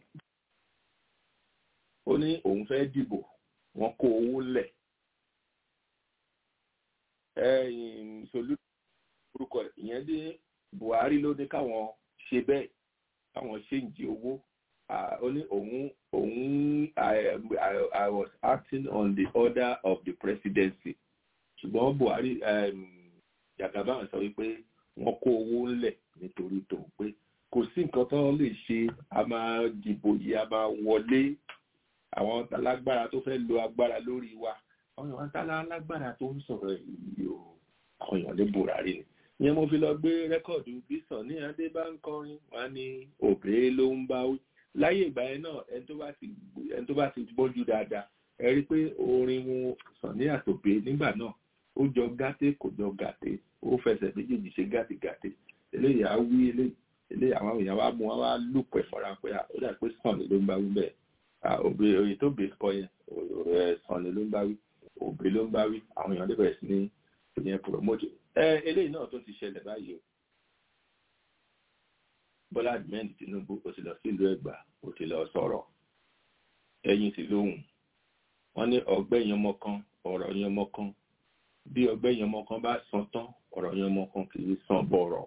ó ní òun fẹ́ dìbò wọ́n kó owó lẹ̀ solú orúkọ ìyẹn dé Buhari ló ní káwọn ṣe bẹ́ẹ̀ káwọn ṣe ń jí owó ó ní òun òun I was acting on the order of the presidency ṣùgbọ́n Buhari Jagaban sọ wípé wọ́n kó owó ńlẹ̀ nítorí tó pé kò sí nǹkan tó lè ṣe a máa dìbò yìí a máa wọlé àwọn alágbára tó fẹ́ lo agbára lórí wa àwọn èèyàn tá lágbára tó ń sọ̀rọ̀ yìí o àwọn èèyàn lè Buhari ni ìyẹn mo fi lọ gbé rẹ́kọ̀dù bísàn ní adé bá ń kọrin wá ní òbí ló ń bá wí láyé ìgbà yẹn náà ẹni tó bá ti gbọ́njú dáadáa ẹ rí pé orin wọn sàn ní àtòbé nígbà náà ó jọ gàté kò jọ gàté ó fẹsẹ̀ méjèèjì ṣe gàté gàté eléyìí á wí eléyìí àwọn èèyàn wá mú wọn wá lùpẹ̀ fọ́ra pé ó dà pé sàn ló ń bá wí bẹ́ẹ̀ òbí òye tó bèé kọ yẹn sàn ló ń bá wí òbí ló ń bá wí àwọn èèyàn lè bẹ̀rẹ̀ sí ní ìyẹn promote ẹ eléyìí náà tó ti ṣẹlẹ̀ báyìí o Bọ́lá ahmed Tinubu ó ti lọ sí ìlú Ẹ̀gbá ó ti lọ sọ̀rọ̀ ẹ̀yìn sí lóhùn wọ́n ní ọgbẹ́ yẹn ọmọ kan ọ̀rọ̀ yẹn ọmọ kan bí ọgbẹ́ yẹn ọmọ kan bá san tán ọ̀rọ̀ yẹn ọmọ kan kì í san bọ̀rọ̀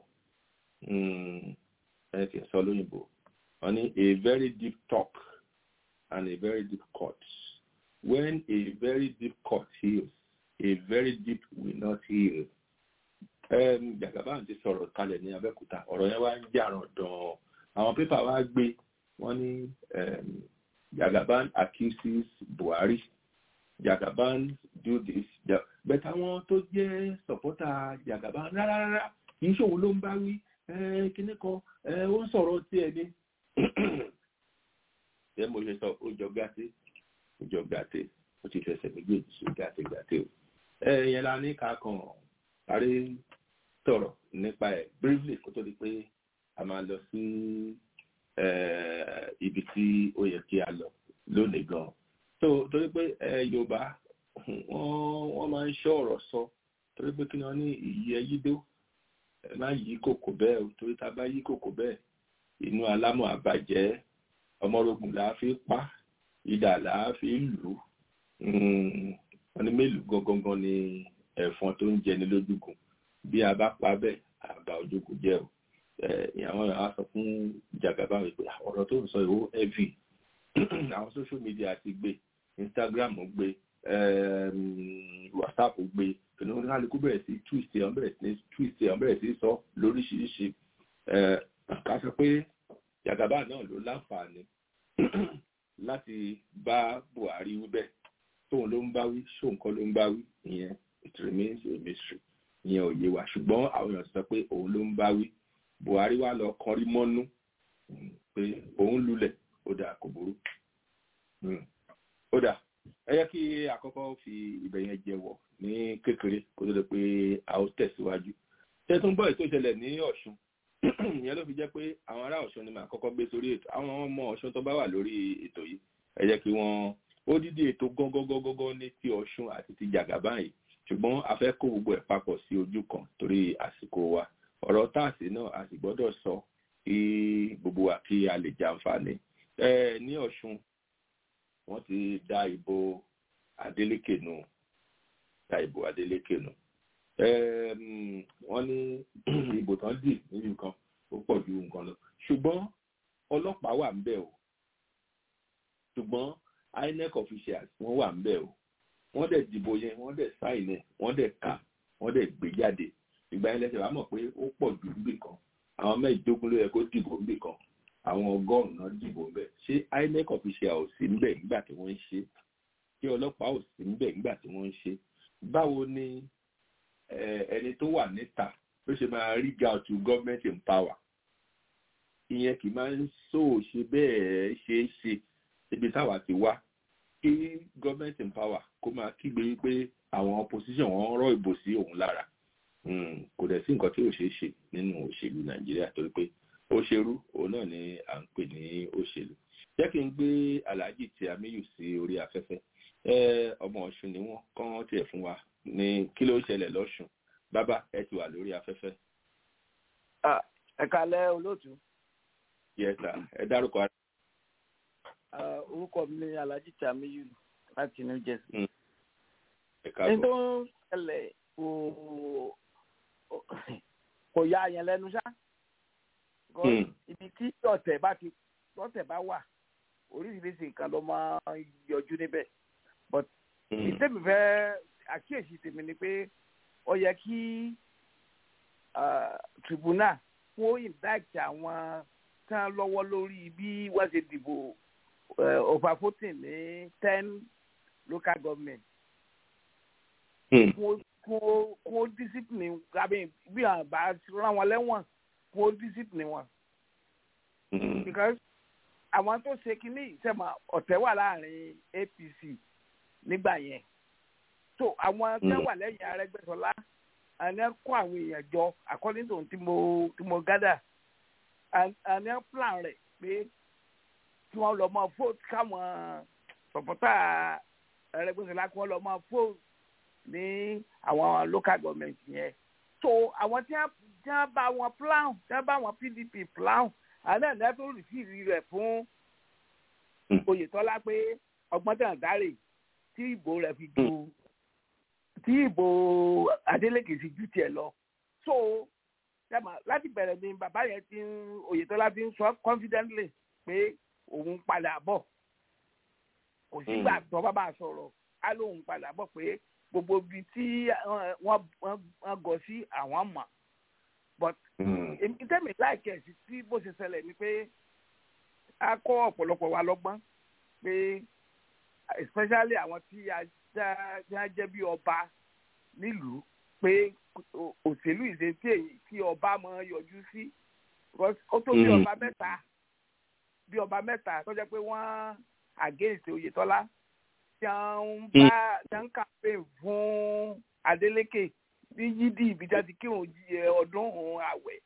ẹ kì í sọ lóyìnbó wọ́n ní a very deep talk and a very deep cut when a very deep cut heals a very deep will not heal Jagaban ti sọ̀rọ̀ kalẹ̀ ní Abẹ́òkúta ọ̀rọ̀ yẹn wá ń jàràn dán àwọn pépà wá gbé wọ́n ní Jagaban accuses Buhari Jagaban do this but àwọn tó jẹ́ sọ̀pọ́tà Jagaban rárá rárá kì í ṣòwò ló ń bá wí kíní kan ó ń sọ̀rọ̀ tí ẹ ní. ṣé mo ṣe sọ ó jọ gàté ó jọ gàté ó ti fẹsẹ̀ méjèèjì ṣe gàté gàté o. yẹn la ní ká kàn parí sọ̀rọ̀ nípa ẹ̀ briefly kó tó di pé a máa lọ sí ibi tí ó yẹ kí a lọ lónìí gan. so torí pé Yorùbá wọ́n máa ń ṣọ́ ọ̀rọ̀ sọ torí pé kí ni wọ́n ní ìyí ẹyídó ẹ má yí kòkò bẹ́ẹ̀ o torí tá a bá yí kòkò bẹ́ẹ̀ inú alámọ̀ àbàjẹ́ ọmọrogùn là á fi pa idà là á fi lù ú wọ́n ní mélòó gangan ni ẹ̀fọn tó ń jẹni lójúkùn bí a bá pa bẹ́ẹ̀ àbá ojúkùn jẹ́ o àwọn èèyàn á sọ fún Jagaban wípé ọ̀rọ̀ tó ń sọ ìwó heavy àwọn social media ti gbé instagram gbé whatsapp gbé kìnìún kálukú bẹ̀rẹ̀ sí twist ẹ̀ bẹ̀rẹ̀ sí twist ẹ̀ bẹ̀rẹ̀ sí sọ lóríṣiríṣi ká sọ pé jàgàbá náà ló láǹfààní láti bá buhari wí bẹ́ẹ̀ tóun ló ń bá wí ṣóun kọ́ ló ń bá wí ìyẹn it remains a mystery ìyẹn ò yé wa ṣùgbọ́n àwọn èèyàn sọ pé òun ló ń bá wí buhari wá lọ kọrí mọ́nú pé òun lulẹ̀ ó dà kò burú ó dà ẹ yẹ kí àkọ́kọ́ fi ibẹ̀ yẹn jẹ́wọ́ ní kékeré kó tó lè pé a ó tẹ̀síwájú tẹ́tún bọ́ ètò ìṣẹ̀lẹ̀ ní ọ̀ṣun ìyẹn ló fi jẹ́ pé àwọn ará ọ̀ṣun ni màá kọ́kọ́ gbé sórí ètò àwọn ọmọ ọ̀ṣun tó bá wà lórí ètò yìí ẹ jẹ́ kí wọ́n ó dídí ètò gángangangangan ní ti ọ̀ṣun àti ti jàgàbá yìí ṣùgbọ́n a fẹ́ kó gbogbo ẹ̀ papọ̀ sí ojú kan torí àsìkò wa ọ̀rọ̀ táàsì náà a sì gbọ́dọ̀ sọ kí gbogbo wa kí a lè jàǹfààní ní ọ̀ṣun wọ́n ti da ìbò Adeleke nù da ìbò Adeleke nù wọ́n ní ìbò tán dì níbi nǹkan ó pọ̀ ju nǹkan lọ ṣùgbọ́n ọlọ́pàá wà ńbẹ̀ o ṣùgbọ́n INEC officials wọ́n wà ńbẹ̀ o wọ́n dẹ̀ dìbò yẹn wọ́n dẹ̀ sáìn ẹ̀ wọ́n dẹ̀ kà wọ́n dẹ̀ gbé jáde ìgbà yẹn lẹ́sẹ̀ wàá mọ̀ pé ó pọ̀ ju níbì kan àwọn mẹ́ẹ̀ẹ́dógún ló yẹ kó dìbò níbì kan àwọn ọgọ́rùn-ún náà dìbò ńbẹ̀ ṣé INEC official ò sí ńbẹ̀ nígbà tí wọ́n ń ṣe ṣé ọlọ́pàá ò sí ńbẹ̀ nígbà tí wọ́n ń ṣe báwo ni ẹni tó wà níta ló ṣe máa rí ga to government in power ìyẹn kì í máa ń so ṣe bẹ́ẹ̀ ṣe é ṣe ibi táwa ti wá kí government in power kó máa kígbe wípé àwọn opposition wọn rọ ìbò sí òun lára kò dẹ̀ sí nǹkan tí ò ṣeé ṣe nínú òṣèlú nàìjíríà torí pé òṣèlú òun náà ni à ń pè ní òṣèlú jẹ́ kí n gbé alhaji tí amiyu sí orí afẹ́fẹ́ ọmọ ọ̀ṣun ni wọ́n kàn tiẹ̀ fún wa ní kí ló ṣẹlẹ̀ lọ́ṣun bàbá ẹ ti wà lórí afẹ́fẹ́. ẹ kalẹ́ olóòtú. yes sir ẹ dárúkọ ara. orúkọ mi ni alhaji tí amiyu láti new jersey. ẹ káàbọ̀. ní tó ń ṣẹlẹ̀ kò kò ya yẹn lẹ́nu ṣá ibi tí ọ̀tẹ̀ bá ti ọ̀tẹ̀ bá wà oríṣiríṣi nǹkan ló máa ń yọjú níbẹ̀ but ìtẹ́mi fẹ́ àkíyèsí tèmi ni pé ó yẹ kí tribunal kó indict àwọn tán lọ́wọ́ lórí bí wọ́n ṣe dìbò over voting ní ten local government kó kó discipline àbí bí àwọn bá rán wọn lẹ́wọ̀n kó discipline wọn. because àwọn tó ṣe kínní ìṣẹ̀mọ̀ ọ̀tẹ̀ wà láàrin APC nígbà yẹn so àwọn tí wọ́n wà lẹ́yìn Arẹ́gbẹ́ṣọlá àní kó àwọn èèyàn jọ according to tí mo tí mo gather àní plan rẹ̀ pé kí wọ́n lọ mọ vote káwọn sọ̀pọ̀tà Arẹ́gbẹ́ṣọlá kí wọ́n lọ mọ vote ní àwọn local government yẹn so àwọn tí wọ́n bá wọn plan tí wọ́n bá wọn PDP plan àná ẹ̀ tó rìsíìrì rẹ̀ fún Oyètọ́lá pé ọgbọ́n tẹ̀ dárè tí ìbò rẹ̀ fi ju tí ìbò Adeleke fi ju tiẹ̀ lọ so láti bẹ̀rẹ̀ ni bàbá yẹn ti ń Oyètọ́lá ti ń sọ confidently pé òun padà bọ̀ kò sígbà tó bá bá sọ̀rọ̀ á lóun padà bọ̀ pé gbogbo ibi tí wọ́n gọ sí àwọn mọ̀ but ìtẹ́mi láìkẹ́ sí tí bó ṣe ṣẹlẹ̀ ni pé a kọ́ ọ̀pọ̀lọpọ̀ wa lọ́gbọ́n pé especially àwọn tí a jẹ́ bí ọba nílùú pé òṣèlú ìṣe tí ọba máa yọjú sí ó tó bí ọba mẹ́ta bí ọba mẹ́ta tó jẹ́ pé wọ́n against Oyètọ́lá tí wọ́n bá tí wọ́n campaign fún Adeleke ní yídì ibi tí a ti kírun ọdún òun àwẹ̀.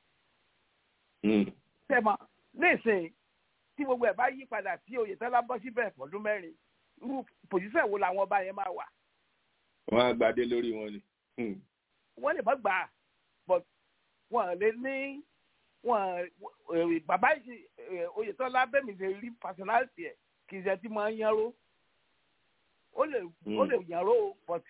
sẹ́mọ̀ nísìnyí tí gbogbo ẹ̀ bá yí padà tí Oyètọ́lá bọ́ síbẹ̀ fọdún mẹ́rin irú pòjíṣẹ́ wo làwọn ọba yẹn máa wà. wọ́n á gbadé lórí wọn ni. wọ́n lè mọ́ gbà á but wọ́n lè ní wọ́n bàbá Oyètọ́lá bẹ́ẹ̀ mi ṣe rí personality ẹ̀ kì í ṣe tí máa ń yánró ó lè ó lè yànró but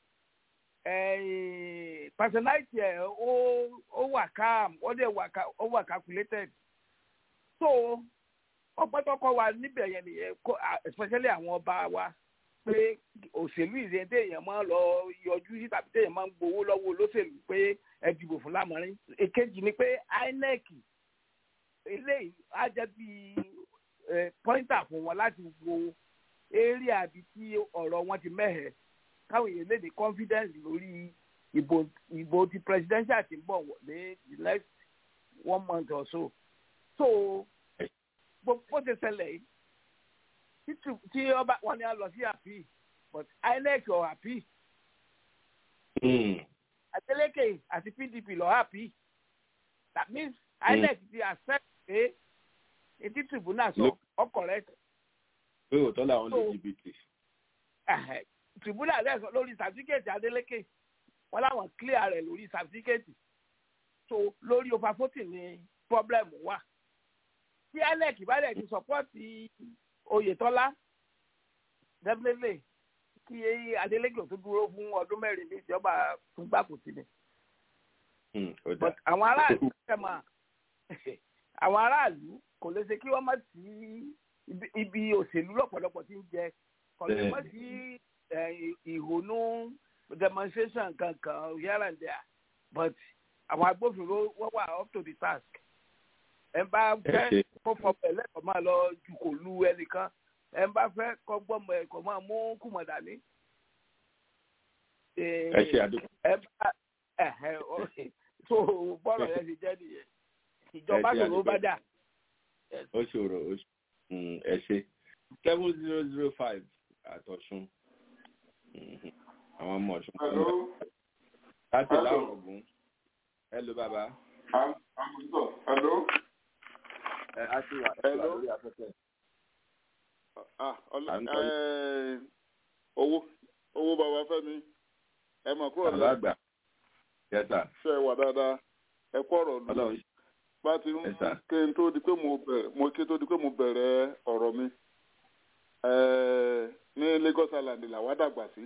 personality ẹ ó ó wà calm ó dẹ̀ wà ó wà calculated so ọgbọ́n tó kọ́ wa níbẹ̀ yẹn nìyẹn especially àwọn ọba wa pé òṣèlú ìrìn téèyàn máa lọ yọjú sí tàbí téèyàn máa ń gbowó lọ́wọ́ olóṣèlú pé ẹ dìbò fún lámọ̀rin èkejì ni pé INEC eléyìí á jẹ́ bí pọ́ńtà fún wọn láti wo eré àbí tí ọ̀rọ̀ wọn ti mẹ́hẹ̀ káwọn èèyàn lè ní confidence lórí ìbò ìbò ti presidential ti ń bọ̀ ní the next one month or so so bó ṣe ṣẹlẹ̀ yìí tí ọba wọn ni a lọ sí àpì but INEC ọ̀ àpì Adeleke àti PDP lọ àpì that means INEC ti accept pé etí tribunal sọ ọkọrẹ. pé òótọ́ làwọn lè jìbìtì. tribunal rẹ̀ sọ lórí certificate Adeleke wọ́n láwọn clear rẹ̀ lórí certificate so lórí over fourteen ni problem wà tí INEC bá dẹ̀ ti support Oyètọ́lá definitely kí Adeleke tó dúró fún ọdún mẹ́rin ní ìjọba fún gbàkùtì ni. but àwọn aráàlú kẹ́mà àwọn aráàlú kò lè ṣe kí wọ́n má sí ibi òṣèlú lọ́pọ̀lọpọ̀ tí ń jẹ kò lè má sí ìhónú demonstration kankan here and there but àwọn agbófinró wọ́n wà up to the task ẹ bá fẹ́ kó fọmọ ẹ lẹ́kọ̀ọ́ máa lọ ju kò lu ẹnìkan ẹ bá fẹ́ kọ́ gbọ́mọ ẹ kọ́ máa mú kùmọ̀ dání. ẹ ṣe àdúgbò. ẹ bá ẹ ẹ tó bọ́rọ̀ yẹn ti jẹ́ nìyẹn ìjọba ṣòro bá dà. ó ṣòro ẹ ṣe seven zero zero five àtọ̀sùn àwọn ọmọ ọ̀ṣun. láti láwọn ọ̀gùn ẹ ló bàbá. Hello. Ẹ á sì wà lórí afẹ́fẹ́. owó owó bàbá Fẹ́mi ẹ mọ̀ kúrò Bàbá àgbà. Yẹ́sà. ṣe wà dáadáa ẹ kọ́ ọ̀rọ̀ lù Ọlọ́run bá ti ń Yes, sir. kí n tó di pé mo bẹ̀rẹ̀ mo kí n tó di pé mo bẹ̀rẹ̀ ọ̀rọ̀ mi ẹ̀ẹ́ ní Lagos Island làwa dàgbà sí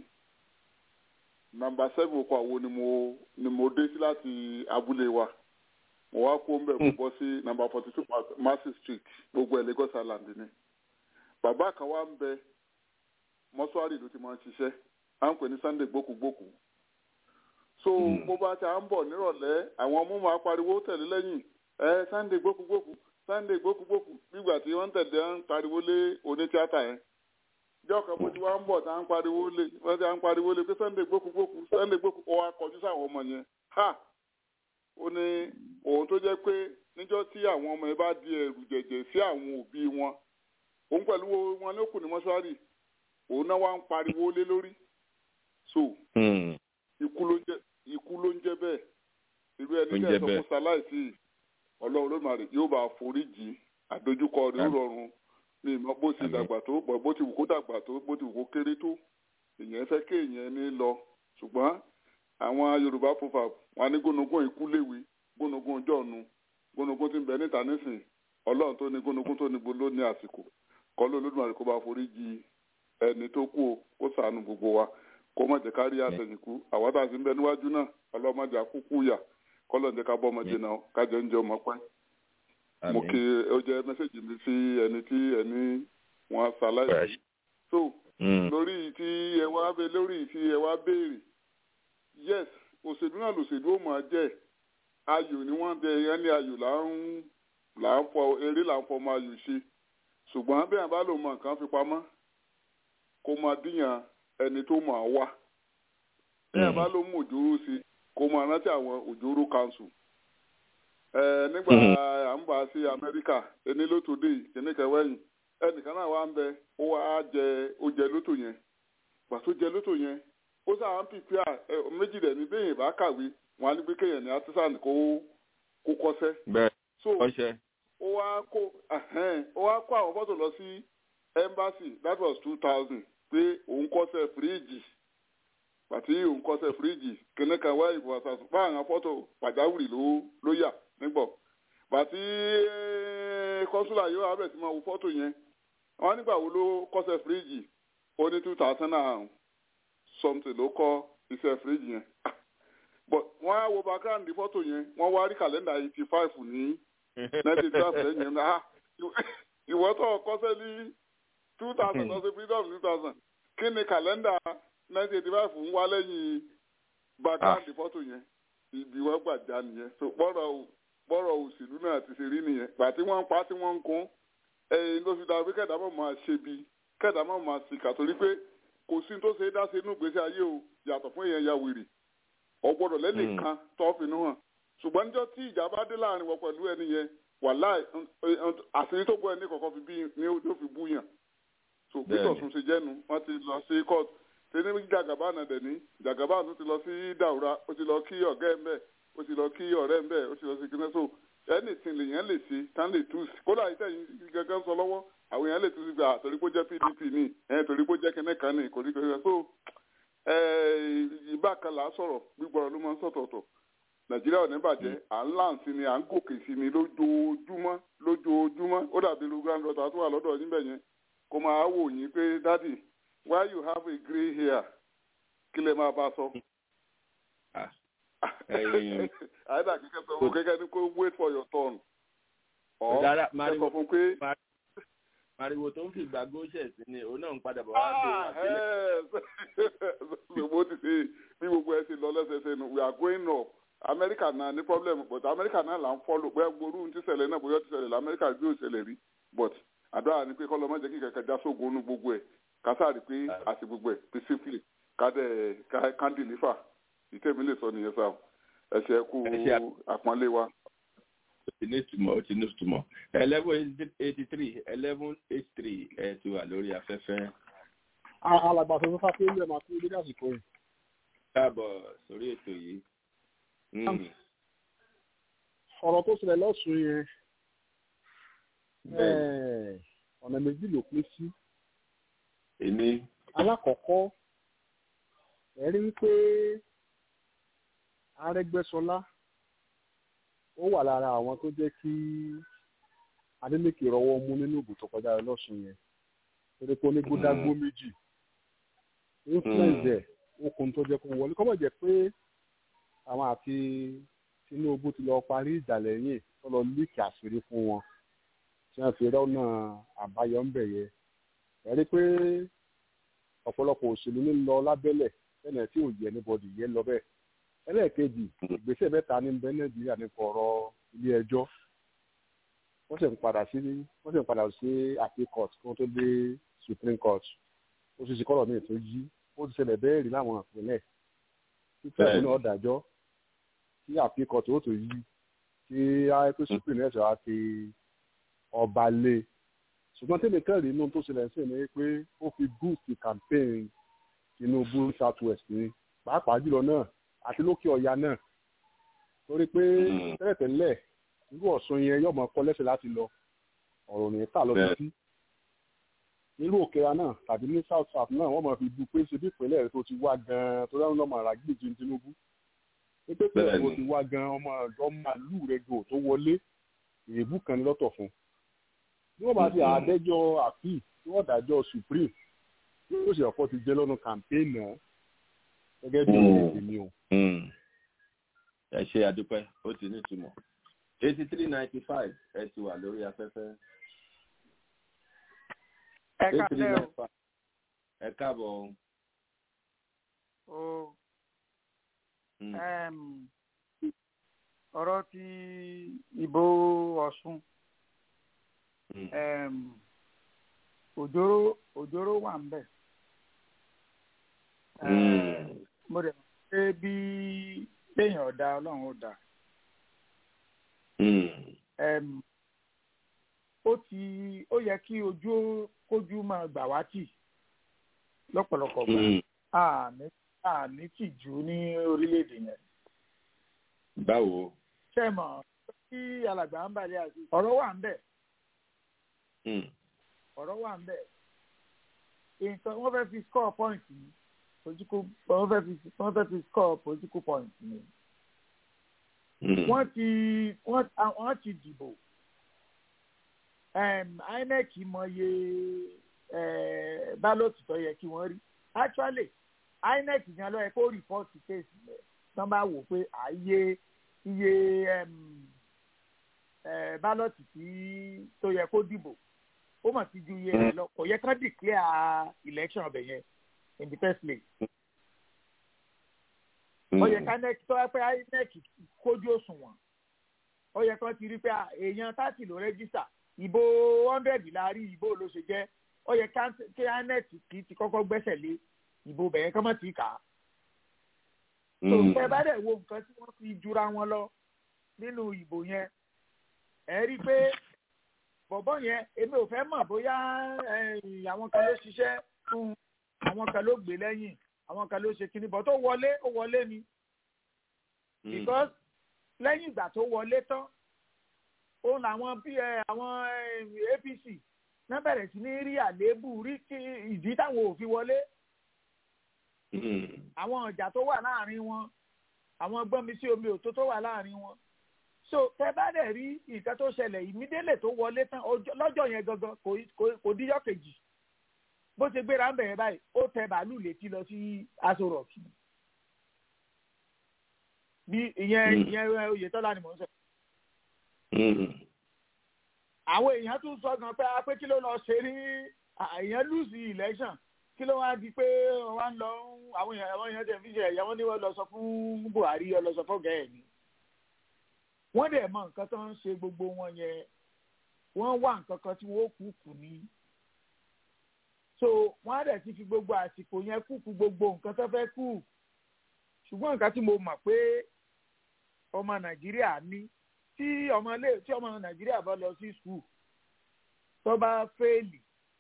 nàmbà seven oko àwo ni mo ni mo dé sí láti abúlé wa mo wá kó mbẹ mo bọ́ sí nàmbà forty two Mercy Street gbogbo ẹ̀ Lagos Island ni bàbá kan wá ń bẹ mọ́ṣúárì ló ti máa ń ṣiṣẹ́ à ń pè ní Sunday gbókùgbókù so bó bá ti à ń bọ̀ nírọ̀lẹ́ àwọn ọmọ máa pariwo tẹ̀lé lẹ́yìn ẹ Sunday gbókùgbókù Sunday gbókùgbókù nígbà tí wọ́n ń tẹ̀lé ń pariwo lé onítíátà yẹn ìjọ kan bó ti wá ń bọ̀ tá à ń pariwo lé wọ́n ti à ń pariwo lé pé Sunday gbókùgbókù Sunday gbókùgbókù ó wá kọjú sáwọn ọmọ yẹn ha ó ní òun tó jẹ́ pé níjọ́ tí àwọn ọmọ yẹn bá di ẹ̀rù jẹ̀jẹ̀ sí àwọn òbí wọn òun pẹ̀lú wọn ní òkú ní mọ́ṣúárì òun náà wá ń pariwo lé lórí so ikú ló ń jẹ́ ikú ló ń jẹ́ bẹ́ẹ̀ irú ẹni Ló ń tẹ́ jẹ́ ẹ sọ bẹ́ẹ̀. fún ṣaláìsí ọlọ́run lónìí yóò bá foríjì àdójúkọ rẹ̀ ó Àmín. rọrùn ní ìmọ̀ bó ti Àmín. dàgbà tó bọ̀ bó ti wù kó dàgbà tó bó ti wù kó kéré tó èèyàn fẹ́ kéèyàn ní lọ ṣùgbọ́n àwọn Yorùbá fúnfà wọn ní gónogún ikú léwe gónogún jọ̀ọ̀nù gónogún ti ń bẹ níta nísìn ọlọ́run tó ní gónogún tó ní gbó ló ní àsìkò kọ́ ló lódùmarè kó bá foríjì ẹni tó kú o kó ṣàánú gbogbo wa kó má jẹ́ ká rí àtẹ̀yìnkú àwa tá a sì ń bẹ níwájú náà ọlọ́mọdé àkúkú yà kọ́lọ̀ ń jẹ́ ká bọ́ ọmọdé náà kájọ ń jẹ ọmọ pẹ́ mo kí ó jẹ́ mẹ́sẹ̀gì mi sí ẹni tí ẹni wọn ṣaláìsí so lórí tí ẹ wá bẹ lórí tí ẹ wá béèrè yes òṣèlú náà lòṣèlú ó máa jẹ́ ayò ni wọ́n bẹ yẹn ní ayò là ń là ń fọ eré là ń fọ ọmọ ayò ṣe ṣùgbọ́n bí àbá lò mọ nǹkan fi pamọ́ kó máa díyàn ẹni tó máa wá bí àbá ló mú òjòrò sí kó máa rántí àwọn òjòrò council ẹ nígbà à ń bá sí amẹ́ríkà ẹni lótò dé kìnnìkan wẹ̀yìn ẹnìkan náà wá ń bẹ ó wá jẹ ó jẹ lótò yẹn gbà tó jẹ lótò yẹn ó sáà ń pìpì à ẹ méjì rẹ ní bẹ́ẹ̀ bá kàwé wọn á ní pé kéèyàn ní artisan kó kó kọ́ṣẹ́ bẹ́ẹ̀ so ọṣẹ. ó wá kó ẹhẹ́n, ó wá kó àwọn fọ́tò lọ sí embassy that was two thousand pé òun kọ́ṣẹ́ fíríìjì pàtí òun kọ́ṣẹ́ fíríìjì kìnnì kan wá ìbò àṣàṣù bá àwọn fọ́tò pàjáwìrì ló ló yà nígbọ̀ pàtí kọ́sùlà yóò abẹ̀ sí máa wo fọ́tò yẹn wọ́n nígbà wo ló kọ́ṣẹ́ fíríìjì ó ní two thousand and something ló kọ́ iṣẹ́ fíríìjì yẹn but wọ́n á wo background fọ́tò yẹn wọ́n wá rí kàlẹ́ndà eighty five ní nineteen twelve lẹ́yìn náà ìwọ tó kọ́sẹ́ ní two thousand ọ̀sẹ̀ freedom two thousand kí ni kàlẹ́ndà nineteen eighty five ń wá lẹ́yìn background fọ́tò yẹn ibi wọ́n gbà já nìyẹn so bọ́rọ̀ bọ́rọ̀ òṣèlú náà ti ṣe rí nìyẹn gbà tí wọ́n ń pa tí wọ́n ń kún ẹ̀yìn ló fi dáa pé kẹ̀dá mọ̀ máa ṣe bí kẹ̀dá mọ̀ máa ṣìkà torí pé kò sí tó ṣe é dá sí inú ìgbésí ayé o yàtọ̀ fún èèyàn ya wèrè ọgbọ́dọ̀ lẹ́nìkan tó finú hàn ṣùgbọ́n níjọ́ tí ìjà bá dé láàrin wọn pẹ̀lú ẹni yẹn wàláì àṣírí tó gbọ́ ẹni kọ̀ọ̀kan fi bí ní ó fi bú yàn so peter tún ṣe jẹ́nu wọ́n ti lọ sí court ṣe ní jàgàbá náà dẹ̀ ní jàgàbá tún ti lọ sí dàwúrà ó ti lọ kí ọ̀gá ẹ̀ ń bẹ̀ ó ti lọ kí ọ̀rẹ́ ń bẹ̀ ó ti lọ sí kíná so anything lèèyàn lè ṣe tán lè tú sí kódà ìtẹ̀yìn gẹ́gẹ́ sọ lọ́wọ́ àwọn èèyàn lè tú sí gbà torí pé ó jẹ́ pdp ní ẹ̀ torí pé ó jẹ́ kíní kan ní kò ní kò ní so ìbá kan là á sọ̀rọ̀ gbígbọ́rọ̀ ló máa ń sọ̀tọ̀ọ̀tọ̀ nàìjíríà ò ní bàjẹ́ à ń láǹsí ni à ń gòkè sí ni lójoojúmọ́ lójoojúmọ́ ó dàbí lu grand daughter tó wà lọ́dọ̀ níbẹ̀ yẹn kó máa wò yín pé dádì why you have a grey hair kí lè máa bá a sọ. àyẹ̀dà kíkẹ́ sọ fún kékeré ní kó wait for your turn. ọ̀ ẹ sọ fún pé. Màrìwò tó ń fi ìgbàgbọ́ ṣẹ̀ sí ni òun náà ń padà bọ̀ wá sí ìwà bó ti ṣe bí gbogbo ẹ ṣe lọ lẹ́sẹsẹ nu we are going up Amẹ́ríkà náà ní problem but Amẹ́ríkà náà là ń follow pé gbòòrò ti ṣẹlẹ̀ náà bóyá ti ṣẹlẹ̀ lamẹ́ríkà bí ó ṣẹlẹ̀ rí but àdúrà ni pé kọ́lọ́ má jẹ́ kí kẹ̀kẹ́ já sógun nu gbogbo ẹ̀ kásárì pé àti gbogbo ẹ̀ peacefully kádẹ́ kándìlífà ìtẹ̀mí lè sọ nìyẹn sáà ẹ̀ṣẹ̀ kú àpọ́nlé wa ó ti ní ìtumọ̀ ó ti ní ìtumọ̀ eleven eighty three eleven eighty three ẹ ti wà lórí afẹ́fẹ́. alàgbà tó ń fa pé ilé máa kú dédé àsìkò yìí. káàbọ̀ sórí ètò yìí. ọ̀rọ̀ tó ṣẹlẹ̀ lọ́sùn yẹn ọ̀nà méjì ló pín sí. èmi. alákọ̀ọ́kọ́ ẹ̀rí wípé Arẹ́gbẹ́ṣọlá ó wà lára àwọn tó jẹ́ kí Adeleke rọwọ́ mú nínú ìbò tó kọjá lọ́sùn yẹn torí pé onígbódágbó méjì influence ẹ̀ okùn tó jẹ́ kó wọlé kọ́mọ̀ jẹ́ pé àwọn àti Tinubu ti lọ parí ìjà lẹ́yìn tó lọ líkì àṣírí fún wọn tí wọ́n fi rọ́nà àbáyọ ń bẹ̀ yẹ ẹ̀rí pé ọ̀pọ̀lọpọ̀ òṣèlú ń lọ lábẹ́lẹ̀ lẹ́nà tí ò yẹ níbọdì yẹ lọ bẹ́ẹ̀ ẹlẹ́ẹ̀kejì ìgbésẹ̀ mẹ́ta ní bẹ nàìjíríà nípa ọ̀rọ̀ ilé ẹjọ́ wọ́n sì ń padà sí wọ́n sì ń padà sí appeal court kí wọ́n tó dé supreme court ó sì ṣe kọ́rọ̀ míì tó yí ó ti ṣẹlẹ̀ bẹ́ẹ̀ rí láwọn ìpínlẹ̀ tí fẹ́ẹ̀ náà dájọ́ tí appeal court ó tó yí tí ayẹ́pẹ́ supreme náà ṣe wá fi ọba lé ṣùgbọ́n tẹ́lẹ̀ kẹ́rì inú tó ṣẹlẹ̀ sí ni pé ó fi boost campaign Tinubu south west ni pàápàá jùlọ náà àti lókè ọ̀yà náà torí pé tẹ́lẹ̀tẹ́lẹ̀ irú ọ̀sùn yẹn yóò máa kọ́ lẹ́sẹ̀ láti lọ ọ̀rọ̀ ní ká lọ sí nílùú òkèra náà tàbí ní south south náà wọ́n máa fi bu pé ṣe bí ìpínlẹ̀ rẹ̀ tó ti wá gan-an tó dáhùn lọ́mọ àrà gbèjì Tinubu ní pé pẹ̀lú tó ti wá gan-an ọmọ ọmọ àlù rẹ̀ gò tó wọlé èébú kan ní lọ́tọ̀ fún bí wọ́n bá ti àdájọ́ àpì tí wọ́n dájọ́ supreme tí ó sì ọ̀pọ̀ ti jẹ́ lọ́nà campaign náà gẹ́gẹ́ bí ìrètí mi o. ẹ ṣe àdúpẹ́ ó ti ní ìtumọ̀ eighty three ninety five ẹ ti wà lórí afẹ́fẹ́. ẹ káàbọ̀ o. ẹ káàbọ̀ o. ọ̀rọ̀ ti ìbò Ọ̀ṣun òjòrò òjòrò wà ń bẹ̀ mo rẹ̀ pé bí léèyàn ọ̀dà ọlọ́run ó dà. ó ti ó yẹ kí ojú kójú máa gbà wá tì lọ́pọ̀lọpọ̀ gbà àní àní tìjú ní orílẹ̀-èdè yẹn. báwo. ṣé mọ̀ kí alàgbà ń balẹ̀ àti ọ̀rọ̀ wà ń bẹ̀. ọ̀rọ̀ wà ń bẹ̀. nǹkan wọ́n fẹ́ fi score point yìí political wọ́n fẹ́ fi wọ́n fẹ́ fi score political point ni. wọ́n ti wọ́n wọ́n ti dìbò INEC mọye ballot tó yẹ kí wọ́n rí actually INEC gan ló yẹ kó report case rẹ̀ tán bá wò pé àyè iye ballot tí tó yẹ kó dìbò ó mà ti ju iye rẹ̀ lọ kò yẹ kán declare election ọbẹ̀ yẹn in the first place. ó yẹ ká nec tó yẹ pé inec kójú òṣùwọ̀n ó yẹ kán ti rí pé èèyàn thirty ló rẹ́gísítà ìbò hundred la rí ìbò ló ṣe jẹ́ ó yẹ kí inec kì í ti kọ́kọ́ gbẹ́sẹ̀ lé ìbò bẹ̀yẹn kán mọ̀ tí kà á. tó fẹ́ bá dẹ̀ wo nǹkan tí wọ́n fi jura wọn lọ nínú ìbò yẹn ẹ rí i pé bọ̀bọ̀ yẹn èmi ò fẹ́ mọ̀ bóyá àwọn kan ló ṣiṣẹ́ fún àwọn kan ló gbé lẹ́yìn àwọn kan ló ṣe kíní bọ̀ tó wọlé ó wọlé ni because lẹ́yìn ìgbà tó wọlé tán ó làwọn bí àwọn apc náà bẹ̀rẹ̀ sí ní rí àléébù rí kí ìdí táwọn ò fi wọlé àwọn ọjà tó wà láàrin wọn àwọn gbọ́nmi sí omi òtó tó wà láàrin wọn so tẹ bá dẹ̀ rí nǹkan tó ṣẹlẹ̀ ìmídélè tó wọlé tán lọ́jọ́ yẹn gangan kò díjọ́ kejì bó ṣe gbéra ń bẹ̀rẹ̀ báyìí ó tẹ bàálù létí lọ sí aṣọ rọ̀kì bí ìyẹn ìyẹn oyetola ni mò ń sọ. àwọn èèyàn tún sọ gan pé pé kí ló lọ ṣe ní èèyàn lùsì election kí ló wá di pé wọ́n ń lọ àwọn èèyàn àwọn èèyàn tẹ̀ fi ṣe ẹ̀yà wọn ní wọ́n lọ sọ fún buhari ọ lọ sọ fún gẹ̀ẹ́ ni wọ́n dẹ̀ mọ nǹkan tó ń ṣe gbogbo wọn yẹn wọ́n wá nǹkan kan tí wọ́n kú kù ní. so wọ́n á dẹ̀ ti fi gbogbo àsìkò yẹn kú kù gbogbo nǹkan tó fẹ́ kù. ṣùgbọ́n nǹkan tí mo mọ̀ pé ọmọ nàìjíríà ní tí ọmọ ilé tí ọmọ nàìjíríà bá lọ sí skul tó bá fẹ́ẹ̀lì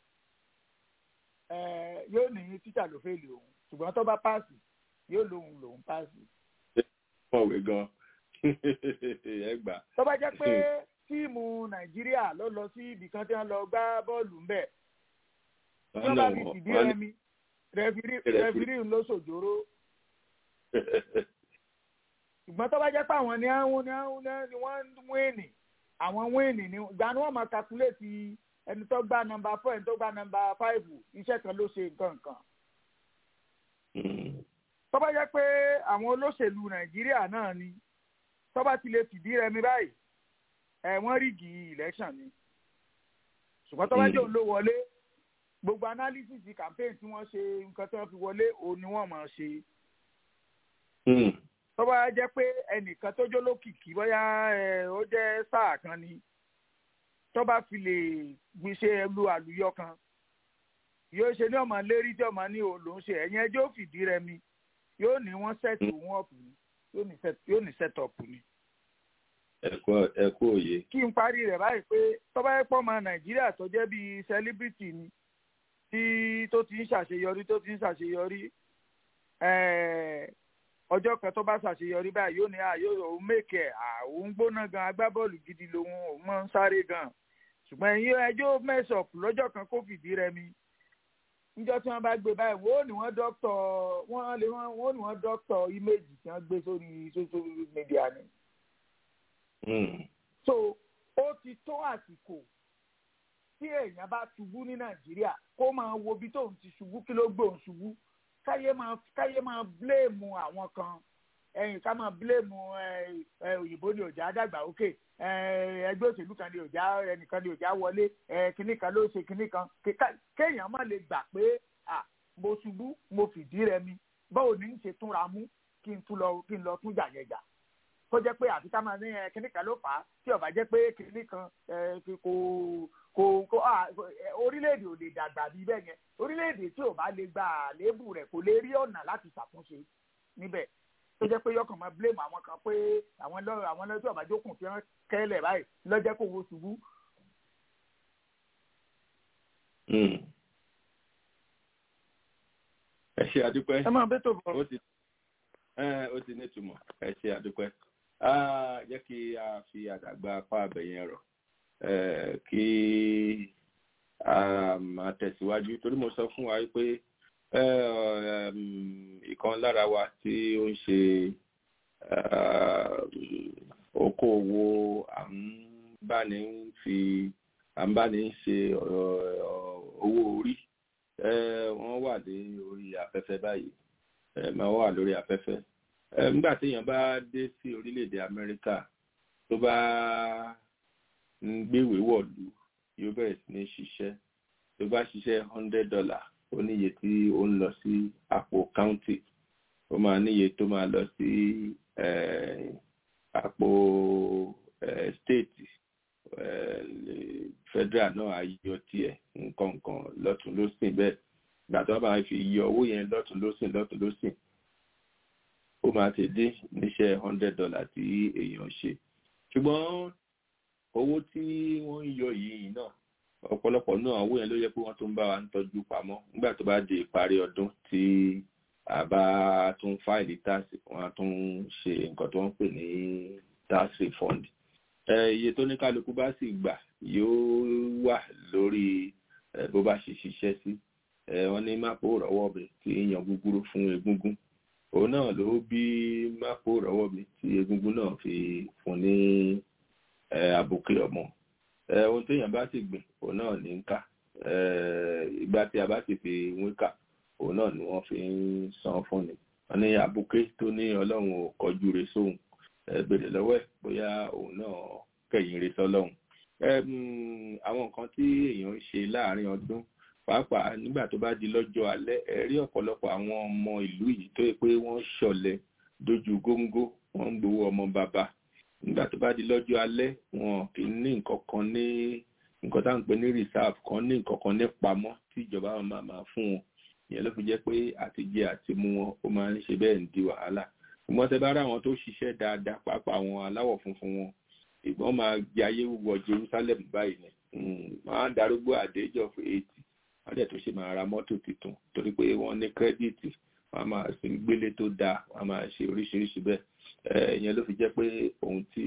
yóò ní títà ló fẹ́ẹ̀lì òun ṣùgbọ́n tó bá páàsì yóò lóun lòun páàsì. mọ̀wé gan-an ẹ gbà. tó bá jẹ́ pé tíìmù nàìjíríà ló lọ sí ibì kan tí wọ́n lọ gbá bọ́ọ̀lù ńbẹ̀ tí wọ́n bá fi fìdí rẹmi rẹfirí ló ṣòjóró. ṣùgbọ́n tó bá jẹ́ pé àwọn ni àwọn ni àwọn ni wọ́n ń wíìnì àwọn wíìnì ni ìgbà ni wọ́n máa kakuléètì ẹni tó gba nọ́mbà four ẹni tó gba nọ́mbà five iṣẹ́ kan ló ṣe nǹkan nǹkan. tó bá jẹ́ pé àwọn olóṣèlú nàìjíríà náà ni tọ́ba ti lè fìdí rẹmi báyìí ẹ wọ́n rígì election ni ṣùgbọ́n tọ́ba jẹ́ òun ló wọlé gbogbo analysis campaign tí wọ́n ṣe nǹkan tí wọ́n fi wọlé òun ni wọ́n máa ṣe. tọ́ba jẹ́ pé ẹnìkan tó jó lókìkí bóyá ó jẹ́ sáà kan ni tọ́ba fi lè gbéṣẹ́ lu àlùyọ kan yóò ṣe ní ọmọ lérí tí ọmọ ní òun lòún ṣe ẹ̀yìn ẹjọ́ fìdí rẹmi yóò ní wọ́n sẹ́ẹ̀tì òun ọ̀pù ni yóò ní set up ni. ẹ kú òye. kí n parí rẹ̀ báyìí pé tọ́ba ẹ̀ pọ̀ mọ́ nàìjíríà tó jẹ́ bíi celebrity ni tí tó ti ń ṣàṣeyọrí tó ti ń ṣàṣeyọrí ọjọ́ kan tó bá ṣàṣeyọrí báyìí yóò ní àyò òun mèkè òun gbóná gan agbábọ́ọ̀lù gidi lòun òun máa ń sáré gan ṣùgbọ́n ẹ̀yin ẹjọ́ mẹ́sọ̀p lọ́jọ́ kan kó fìdí rẹmi níjọ́ tí wọ́n bá gbé báyìí wọ́n ní wọ́n dọ́kítọ̀ wọ́n lè wọ́n ní wọ́n dọ́kítọ̀ íméèjì tí wọ́n gbé sórí social media ni. so ó ti tó àsìkò tí èèyàn bá ṣubú ní nàìjíríà kó máa wo bí tóun ti ṣubú kí ló gbé òun ṣubú káyé máa káyé máa bléèmù àwọn kan ẹ̀yìn ká máa bléèmù òyìnbó ni òjá dàgbà òkè ẹgbẹ́ òṣèlú kan ni òjá ẹnìkan ni òjá wọlé kínní kan ló ṣe kínní kan kéèyàn má lè gbà pé mo ṣubú mo fìdí rẹmi báwo ni ń ṣe túnra mú kí n tún lọ kí n lọ tún jà yẹn jà kó jẹ́ pé àfi ká máa ní kínní kan ló fà á tí ó bá jẹ́ pé kínní kan kò kò kò orílẹ̀-èdè ò lè dàgbà bí bẹ́ẹ̀ yẹn orílẹ̀-èdè tí ò bá lè gba àléébù rẹ̀ kò lè rí ọ̀nà láti ṣàtúnṣe níbẹ̀ tó jẹ́ pé yọkàn máa blame àwọn kan pé àwọn lọ́rọ̀ àwọn lọ́jọ́ àbájókùn fi hàn kẹ́lẹ̀ báyìí lọ́jẹ́ kó wo ṣubú. ẹ ṣe àdúpẹ́ ẹ máa bẹ́ tó bọ̀. ó ti ó ti ní ìtumọ̀ ẹ ṣe àdúpẹ́ jẹ́ kí a fi àdàgbà apá abẹ̀yẹn rọ̀ kí a máa tẹ̀síwájú torí mo sọ fún wa pé ìkan lára wa tí ó ń ṣe okòwò àǹbáni fi àǹbáni ṣe owó orí wọ́n wà ní orí afẹ́fẹ́ báyìí máa wà lórí afẹ́fẹ́ nígbà téèyàn bá dé sí orílẹ̀-èdè Amẹ́ríkà tó bá ń gbéwèé wọ̀lú yóò bẹ̀rẹ̀ sí ní ṣiṣẹ́ tó bá ṣiṣẹ́ hundred dollar ó níye tí ó ń lọ sí àpò county ó máa níye tó máa lọ sí àpò state federal náà ayọ tiẹ̀ nǹkan nǹkan lọ́tún lọ́sìn bẹ́ẹ̀ ìgbà tó bá fi yọ owó yẹn lọ́tún lọ́sìn lọ́tún lọ́sìn ó máa ti dín níṣẹ́ hundred dollar tí èèyàn ṣe ṣùgbọ́n owó tí wọ́n ń yọ yìí náà ọ̀pọ̀lọpọ̀ náà owó yẹn ló yẹ pé wọ́n tún bá wa ń tọ́jú pamọ́ nígbà tó bá di ìparí ọdún tí àbá tún fáìlì táàsì wọn á tún ṣe nǹkan tó ń pè ní tax refund iye tó ní kálukú bá sì gbà yóò wà lórí bó bá ṣe ṣiṣẹ́ sí wọ́n ní mápò rọ́wọ́ mi tí yan gúgúrú fún egúngún òun náà ló bí mápò rọ́wọ́ mi tí egúngún náà fi fún ní àbùkù ọmọ ohun téèyàn bá sì gbìn òun náà ní ń kà ìgbà tí a bá sì fi wín kà òun náà ni wọ́n fi ń san fún ni wọ́n ní àbùkù tó ní ọlọ́run ò kọjú re sóhun bèrè lọ́wọ́ ẹ̀ bóyá òun náà kẹ̀yìn re sọ́lọ́run àwọn nǹkan tí èèyàn ń ṣe láàárín ọdún pàápàá nígbà tó bá di lọ́jọ́ alẹ́ ẹ rí ọ̀pọ̀lọpọ̀ àwọn ọmọ ìlú yìí tó yẹ pé wọ́n ṣọ̀lẹ dojú góńgó wọ́n ń gbowó ọmọ bàbá nígbà tó bá di lọ́jọ́ alẹ́ wọn kì í ní nǹkan kan ní nǹkan tá à ń pè ní reserve kan ní nǹkan kan ní pamọ́ tí ìjọba wọn máa máa fún wọn ìyẹn ló fi jẹ́ pé àtijẹ àti mú wọn ó máa ń ṣe bẹ́ẹ̀ ń di wàhálà ṣùgbọ́n tẹ bá rí àwọn tó ṣiṣẹ́ dáadáa pàápàá àwọn aláwọ̀ funfun wọn ìgbọ́n máa jẹ ayé wọ Jerusalem báyìí ni máa darúgbó àdéjọ́ fún eighty wọ́n dẹ̀ tó ṣe máa ra mọ́tò tuntun torí pé wọ́n ní kírẹ́díìtì wọ́n máa ṣe gbélé tó dáa wọ́n máa ṣe oríṣiríṣi bẹ́ẹ̀ ìyẹn ló fi jẹ́ pé ohun tí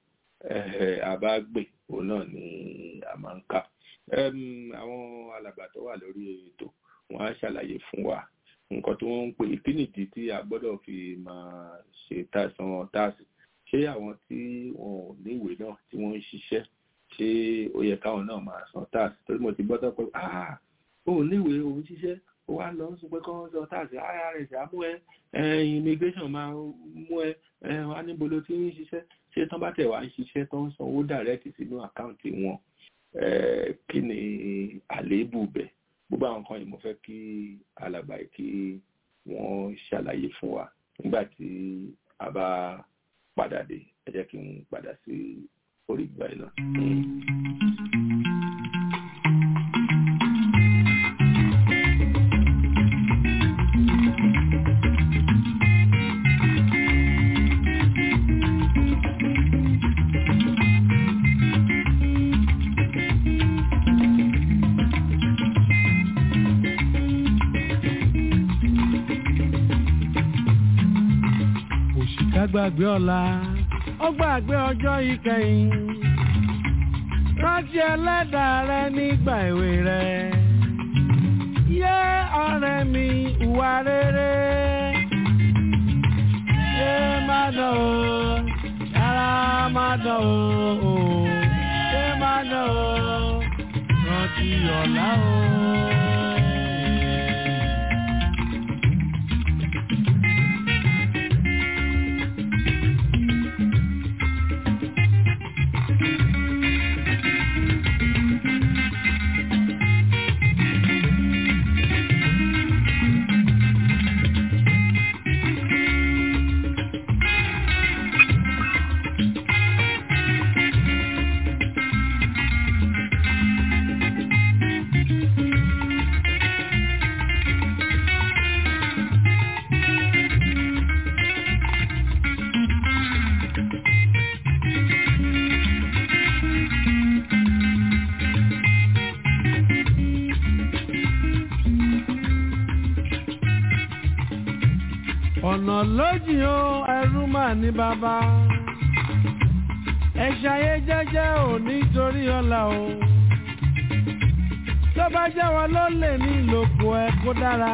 a bá gbè òun náà ni a máa ń ká àwọn alàgbà tó wà lórí ètò wọ́n á ṣàlàyé fún wa nǹkan tí wọ́n ń pè kí nìdí tí a gbọ́dọ̀ fi máa ṣe tàṣán táàsì ṣé àwọn tí wọn ò níwèé náà tí wọ́n ń ṣiṣẹ́ ṣé ó yẹ káwọn náà máa san táàsì torí mo ti gbọ́dọ̀ pé ah òun níwèé òun ṣiṣẹ́ ó wá lọ sọ pé kọ́ sọ táàsì irs á mú ẹ immigration máa mú ẹ wá níbo ló ti ń ṣiṣẹ́ ṣé tán bá tẹ̀ wá ń ṣiṣẹ́ tó ń sanwó direct sínú àkáǹtì wọn kí ni àléébù bẹ̀ gbogbo àwọn kan yìí mo fẹ́ kí alàgbà yìí kí wọ́n ṣàlàyé fún wa nígbà tí a bá padà dé ẹ jẹ́ kí n padà sí orí ìgbà yìí náà. gbàgbé ọ̀la ó gbàgbé ọjọ́ ìkẹyìn rántí ẹlẹ́dàá rẹ nígbà èwe rẹ yé ọ̀rẹ́ mi ìwà rere yé má dán o yàrá má dán o yé má dán o rántí ọ̀la o. ọ̀nà lójì o ẹrú mà ní bàbá ẹ ṣayé jẹ́jẹ́ ò nítorí ọ̀la o tó bá jẹ́ wọn ló lè ní ìlòkù ẹ kó dára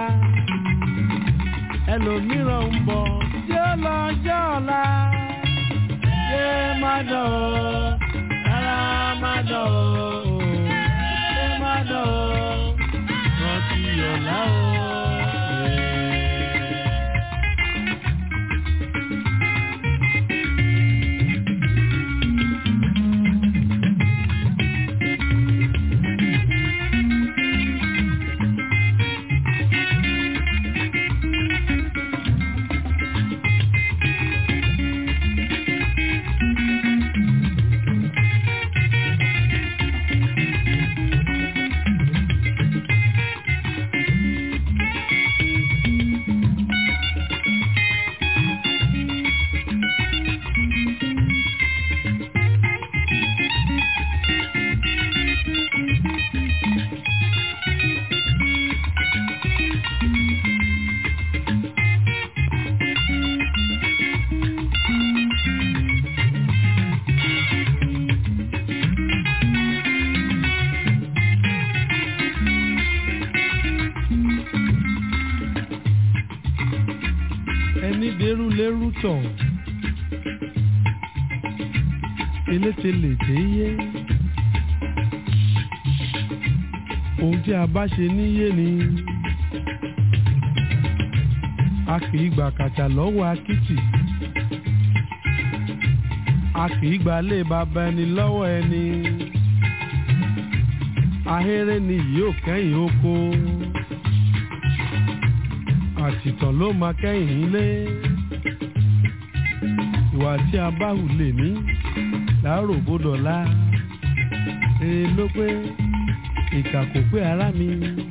ẹlòmíràn ń bọ̀ tí ó lọ jẹ́ ọ̀la yé má dán o rárá má dán o yé má dán o rántí ọ̀la o. dérúlérú tọ̀ eléte lè dé yé ohun tí a bá ṣe níyé ni a kì í gbà kàtà lọ́wọ́ akitì a kì í gbà lé bàbá ẹni lọ́wọ́ ẹni ahéré ni yóò kẹ́yìn oko àtìtàn ló máa kẹ́yìn ilé ìwà tí a bá hù lè ní láàárò bódọ̀lá rere ló pé ìkà kò pé ara mi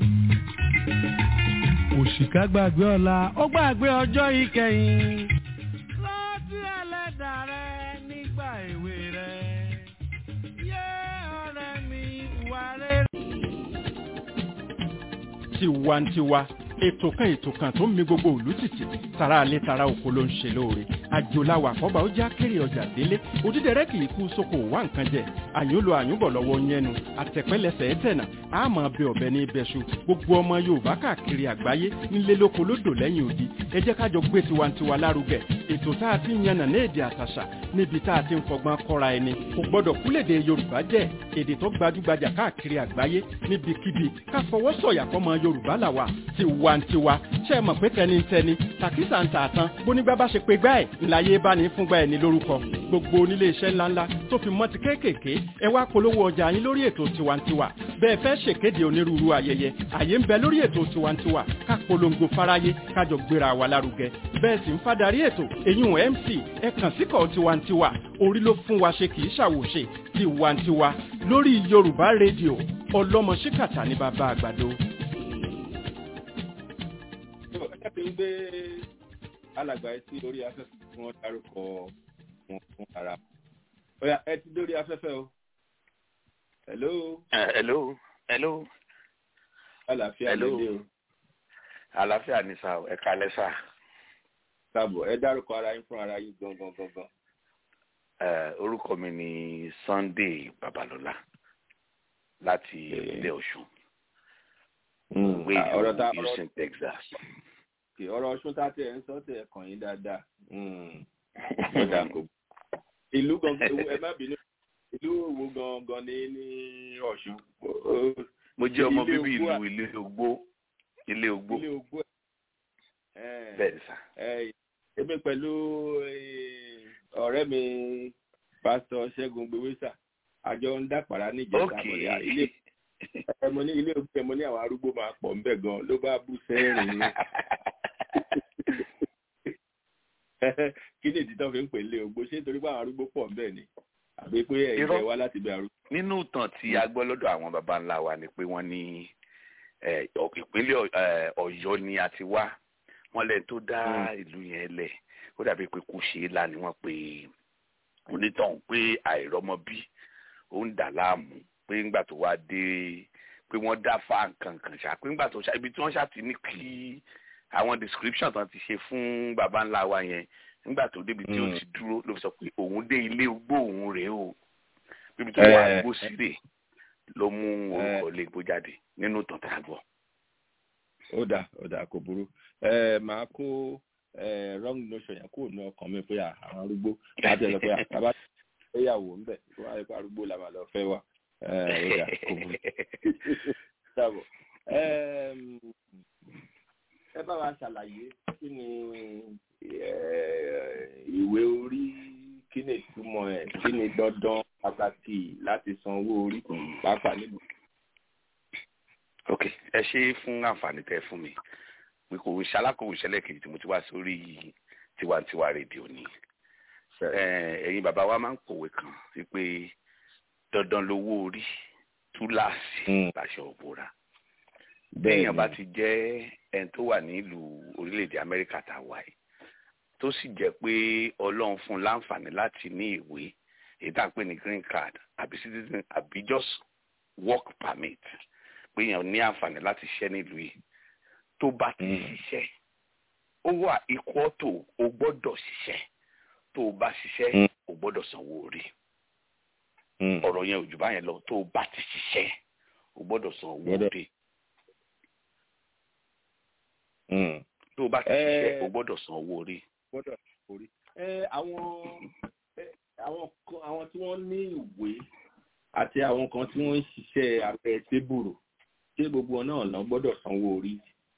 òṣìkà gbàgbé ọ̀la ó gbàgbé ọjọ́ ìkẹyìn. rántí ẹlẹ́dà rẹ nígbà èwe rẹ yé ọ̀rẹ́ mi wà rere. tiwantiwa ètò kan ètò kan tó ń mi gbogbo òlú tìtì tara alẹ́ tara oko ló ń ṣe lóore àjòláwà àkọ́bà ó já kéré ọjà délé òdídẹrẹ́ kì í kú sóko wá nǹkan jẹ àyùnlò àyùnbọ̀ lọ́wọ́ yẹnu àtẹ̀pẹ́lẹsẹ̀ ẹ̀tẹ̀nà àmọ́ bẹ ọ̀bẹ ní ibẹ̀ṣu gbogbo ọmọ yorùbá káàkiri àgbáyé nílé lóko lódò lẹ́yìn odi ẹ jẹ́ kájọ gbé tiwantiwa lárugẹ ètò tá a ti ń yànnà ní èdè àtàṣà níbi tá a ti ń fọgbọ́n kọ́ra ẹni kò gbọ́dọ̀ kúlèdè yorùbá jẹ́ èdè tó gbajúgbajà káàkiri àgbáyé níbikíbi ká fọwọ́ sọ̀yà fọmọ yorùbá làwà tiwantiwa ṣe é mọ̀ pé tẹnitẹni tàkísà ń tààtàn bónígbà bá ṣe pé gbá ẹ̀ ńláyé bá ní fúngbà ẹ̀ ní lórúkọ gbogbo onílé iṣẹ́ ńláńlá tó fi mọ́ ti kéékèèké ẹ wá polówó ọjà yín lórí ètò tiwantiwa bẹ́ẹ̀ fẹ́ ṣèkéde onírúurú ayẹyẹ àyè ń bẹ lórí ètò tiwantiwa ká polongo fáráyé kájọ gbéra wa lárugẹ bẹ́ẹ̀ sì ń fadarí ètò eyín mc ẹ kàn síkọ̀ tiwantiwa orí ló fún wa ṣe kì í ṣàwòṣe tiwantiwa lórí yorùbá rédíò ọlọ́mọ ṣíkàtà ní bàbá àgbàdo. ẹ ti ń gbé alàgbà ẹ sí orí afẹ́fẹ́ tí wọ́n dárúkọ wọn fún ara ọ̀yà ẹ ti dórí afẹ́fẹ́ o hello Uh, hello hello àlàáfíà Hello. lédè o àlàáfíà ní sá o ẹ kalẹ sá káàbọ̀ ẹ dárúkọ ara yín fún ara yín gangan gangan ẹ orúkọ mi ni sunday babalọla láti ilé ọsùn gbé Ah, ọ̀rọ̀ tá ìlú ọ̀rọ̀ houston texas kì ọ̀rọ̀ ọ̀ṣun tá tẹ̀ ń sọ tẹ̀ kàn yín dáadáa Mm. Ó dáa kò ìlú gangan ewu- ẹ má bínú ìlú wo gangan ní ní ọ̀ṣun Ó- mo jẹ ọmọ ilé bíbí Ogbó ìlú ilé ogbó ilé ogbó ilé ogbó ẹ̀ bẹẹ sá ẹ̀ èmi pẹ̀lú eh, ọ̀rẹ́ mi pásítọ̀ ṣẹ́gun gbowésà àjọ ń dàpàrà níjẹta ok àbọ̀dé ilé ẹ mo ní ilé ogbó ẹ mo ní àwọn arúgbó máa pọ̀ ńbẹ̀ gan ló bá bú sẹ́rìn ni kí ni ìdí tó fi ń pè lé ogbó ṣé nítorí pé àwọn arúgbó pọ̀ ńbẹ̀ ni àbí pé ẹ̀yin Irọ́. ẹ wá láti bẹ arúgbó. nínú ìtàn tí a gbọ́ lọ́dọ̀ àwọn baba ńlá wa ni pé wọ́n ní eh, ọ- ìpínlẹ̀ Ọ- eh, ọ̀yọ́ ni a ti wá wọ́n lẹ́ni tó dá ìlú yẹn lẹ̀ ó dàbí pé kò ṣe é lá ni wọ́n pe onítọ̀hún pé àìrọ́mọbí ó ń dà láàmú pé ńgbà tó wá dé pé wọ́n dá fa nǹkan kan ṣá pé ńgbà tó ṣá ibi tí wọ́n ṣá ti ní kí àwọn description tán ti ṣe fún baba ńlá wa yẹn nígbà tó débi tí ó Mm. ti dúró ló fi sọ pé òun dé ilé ogbó òun rèé o bíbi tó wà Eh. gbó sílẹ̀ ló mú orúkọ ilé igbó jáde nínú ìtàn tá a gbọ́. ó dà ó dà kò burú ẹ máa kó ẹ wrong notion yẹn kúrò ní ọkàn mi pé à, àwọn arúgbó láti ẹ lọ pé àbá fẹ́yàwó ńbẹ̀ tó wáyé pé arúgbó la máa lọ fẹ́ wà ẹ ó dà kò burú dàbọ̀ Ẹm, ẹ bá wa ṣàlàyé kí ni ẹ, ìwé orí kí ni ìtumọ̀ ẹ̀ kí ni dandan pàtàkì láti san owó orí pàápàá nílùú. ok ẹ ṣe fún àǹfààní tẹ fún mi pé kò ṣalákòwò ìṣẹ̀lẹ̀ kejì tí mo ti wá sórí tiwantiwa rédíò ni Eh, ẹ̀yin bàbá wa máa ń pòwe kan wípé dandan lowó orí túláàsì Mm. láṣọ òbúra Bẹ́ẹ̀ téèyàn bá ni. ti jẹ́ ẹni tó wà nílùú orílẹ̀-èdè amẹ́ríkà tá a wà yìí tó sì jẹ́ pé ọlọ́run fún un láǹfààní láti ní ìwé èyí tá à ń pè ní green card àbí citizen àbí just work permit pé èèyàn ní àǹfààní láti ṣiṣẹ́ nílùú yìí tó bá ti Mm. ṣiṣẹ́ ó wà equal to o gbọ́dọ̀ ṣiṣẹ́ tó o bá ṣiṣẹ́ Mm. o gbọ́dọ̀ sanwó orí Mm. ọ̀rọ̀ yẹn ò jù báyẹn lọ tó o bá ti ṣiṣẹ́ o gbọ́dọ̀ san owó Gbọ́dọ̀. orí Mm. tó o bá ti Eh. ṣiṣẹ́ o gbọ́dọ̀ san owó orí. gbọ́dọ̀ orí. àwọn àwọn àwọn tí wọ́n ní ìwé àti àwọn kan tí wọ́n ń ṣiṣẹ́ abẹ́ tébùrù ṣé gbogbo náà lọ gbọ́dọ̀ sanwó orí.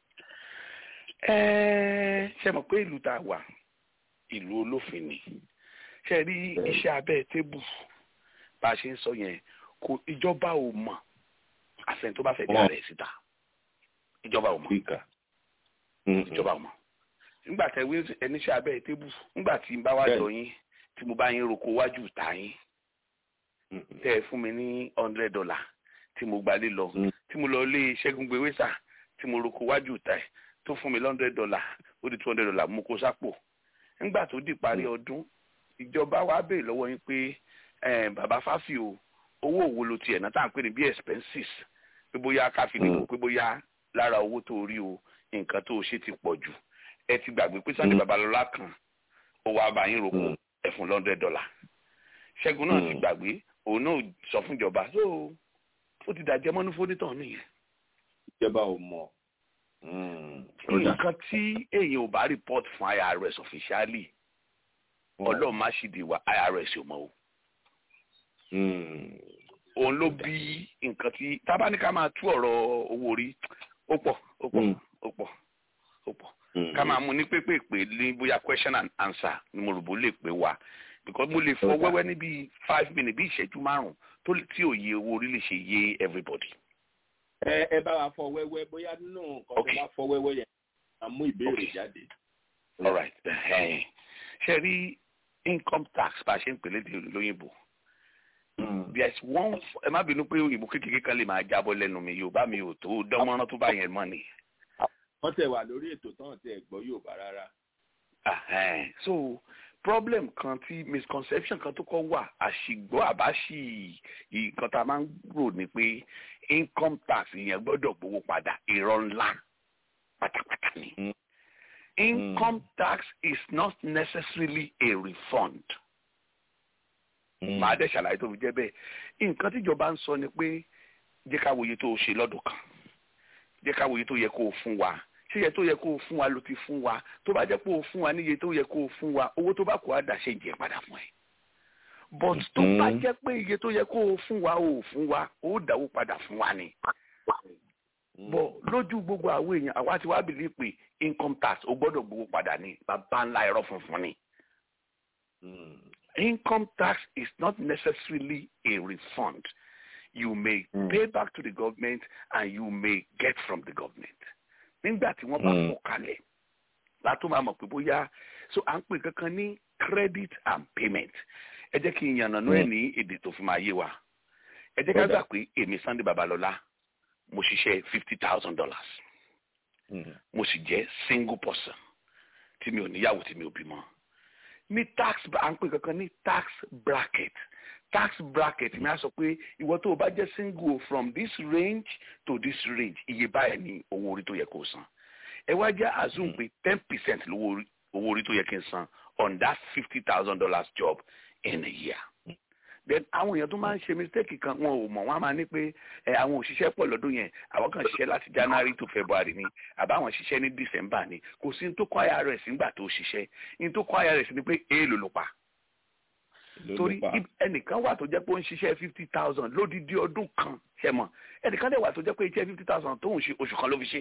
ṣe mọ̀ pé ìlú tá a wà ìlú olófin ni ṣe rí iṣẹ́ abẹ́ tébù bá a ṣe ń sọ yẹn kò ìjọba ò mọ̀ àfẹn tó bá fẹ́ dá rẹ̀ síta ìjọba ò mọ̀ ìjọba ò mọ̀ nígbà tẹ wí ẹníṣẹ́ abẹ́ tébù nígbà tí n bá wá jọ yín tí mo bá yín roko wájú ta yín tẹ ẹ fún mi ní hundred dollar tí mo gbalé lọ tí mo lọ lé ṣẹ́gun gbéwésà tí mo roko wájú ta ẹ tó fún mi hundred dollar ó di two hundred dollar mo kó sápò nígbà tó di parí ọdún ìjọba wa béèrè lọ́wọ́ yín pé bàbá fáfi o owó òwò ló tiẹ̀ náà tá à ń pè ní bí expenses pé bóyá káfíńdì pé bóyá lára owó tó rí o nǹkan tó o ṣe ti pọ̀ jù ẹ ti gbàgbé pé Sunday Babalọlá kan ó wá bá yín roko ẹ fún hundred dollar Ṣẹ́gun náà ti gbàgbé òun náà sọ fún ìjọba so ó ti dàjẹ́ mọ́nú fónítàn nìyẹn. ìjọba ò mọ̀. nǹkan tí èèyàn ò bá report fún IRS officially ọlọ́run má ṣì di wa IRS ò mọ̀ o. òun ló bí nǹkan tí tábánikà máa tú ọ̀rọ̀ owó orí ó pọ̀ ó pọ̀ ó pọ̀ ó pọ̀ ká máa mú ní pépèpé ní bóyá question and answer ni mo rò bó lè pé wa because mo lè fọ wẹ́wẹ́ ní bíi five minutes bí ìṣẹ́jú márùn tó tí òye owó orí lè ṣe yé everybody. ẹ ẹ bá wa fọ wẹ́wẹ́ bóyá nínú nǹkan tó bá fọ wẹ́wẹ́ yẹn a mú ìbéèrè jáde. all right ṣe rí income tax bá a ṣe ń pèlè lóyìnbó there is one ẹ má bínú pé òyìnbó kékeré kan lè máa jábọ́ lẹ́nu mi yorùbá mi ò tó dánmọ́rán tó bá yẹn mọ́ ni. wọ́n tẹ̀ wà lórí ètò tán tẹ̀ gbọ́ yorùbá rárá. so problem kan tí misconception kan tó kọ́ wà àṣìgbọ́ àbáṣì nǹkan tá a máa ń rò ní pé income tax yẹn gbọ́dọ̀ gbowó padà irọ́ ńlá pátápátá ni. Mm. income mm. tax is not necessarily a refund. màá dẹ̀ ṣàlàyé tó fi jẹ́ bẹ́ẹ̀ nǹkan tíjọba ń sọ ni pé jẹ́ ká wòye tó o ṣe lọ́dún kan jẹ́ ká wòye tó yẹ kó o fún wa ṣé iye tó yẹ kó o fún wa ló ti fún wa tó bá jẹ́ pé o fún wa ní iye tó yẹ kó o fún wa owó tó bá kó a dà ṣe jẹ́ padà fún ẹ. but tó bá jẹ́ pé iye tó yẹ kó o fún wa o fún wa o dáwó padà fún wa ni. bọ̀ lójú gbogbo àwọn èèyàn àwa ti wá bìlí pé income tax o gbọ́dọ̀ gbowó padà ní bàbá ńlá ẹ̀rọ funfun ni. income tax is not necessarily a refund. You may mm. pay back to the government and you may get from the government. nígbà tí wọ́n bá kọ́ kalẹ̀ látó máa mọ̀ pé bóyá so à ń pè kankan ní credit and payment ẹ jẹ́ kí n yànnàná ẹ̀ ní èdè tó fi máa yé wa ẹ jẹ́ ká gbà pé èmi Sunday Babalọlá mo ṣiṣẹ́ fifty thousand dollars mo sì jẹ́ single person tí mi ò níyàwó tí mi ò bímọ ní tax à ń pè kankan ní tax bracket tax bracket mi á sọ pé ìwọ tó o bá jẹ́ single from this range to this range iye báyìí ni owó orí tó yẹ kó o san ẹ wá jẹ́ assume pé ten percent lówó owó orí tó yẹ kí n san on that fifty thousand dollars job in a year then àwọn èèyàn tó máa ń ṣe mistake kan wọn ò mọ̀ wọ́n á máa ní pé ẹ àwọn òṣìṣẹ́ pọ̀ lọ́dún yẹn àwọn kan ṣiṣẹ́ láti January to February ni àbáwọn ṣiṣẹ́ ní December ni kò sí ní tó kọ́ IRS nígbà tó ṣiṣẹ́ ní tó kọ́ IRS ni pé èèlò ló pa torí ẹnìkan wà tó jẹ́ pé ó ń ṣiṣẹ́ fifty thousand lódìdí ọdún kan ṣe mọ̀ ẹnìkan dẹ̀ wà tó jẹ́ pé iṣẹ́ fifty thousand tó ń ṣe oṣù kan ló fi ṣe.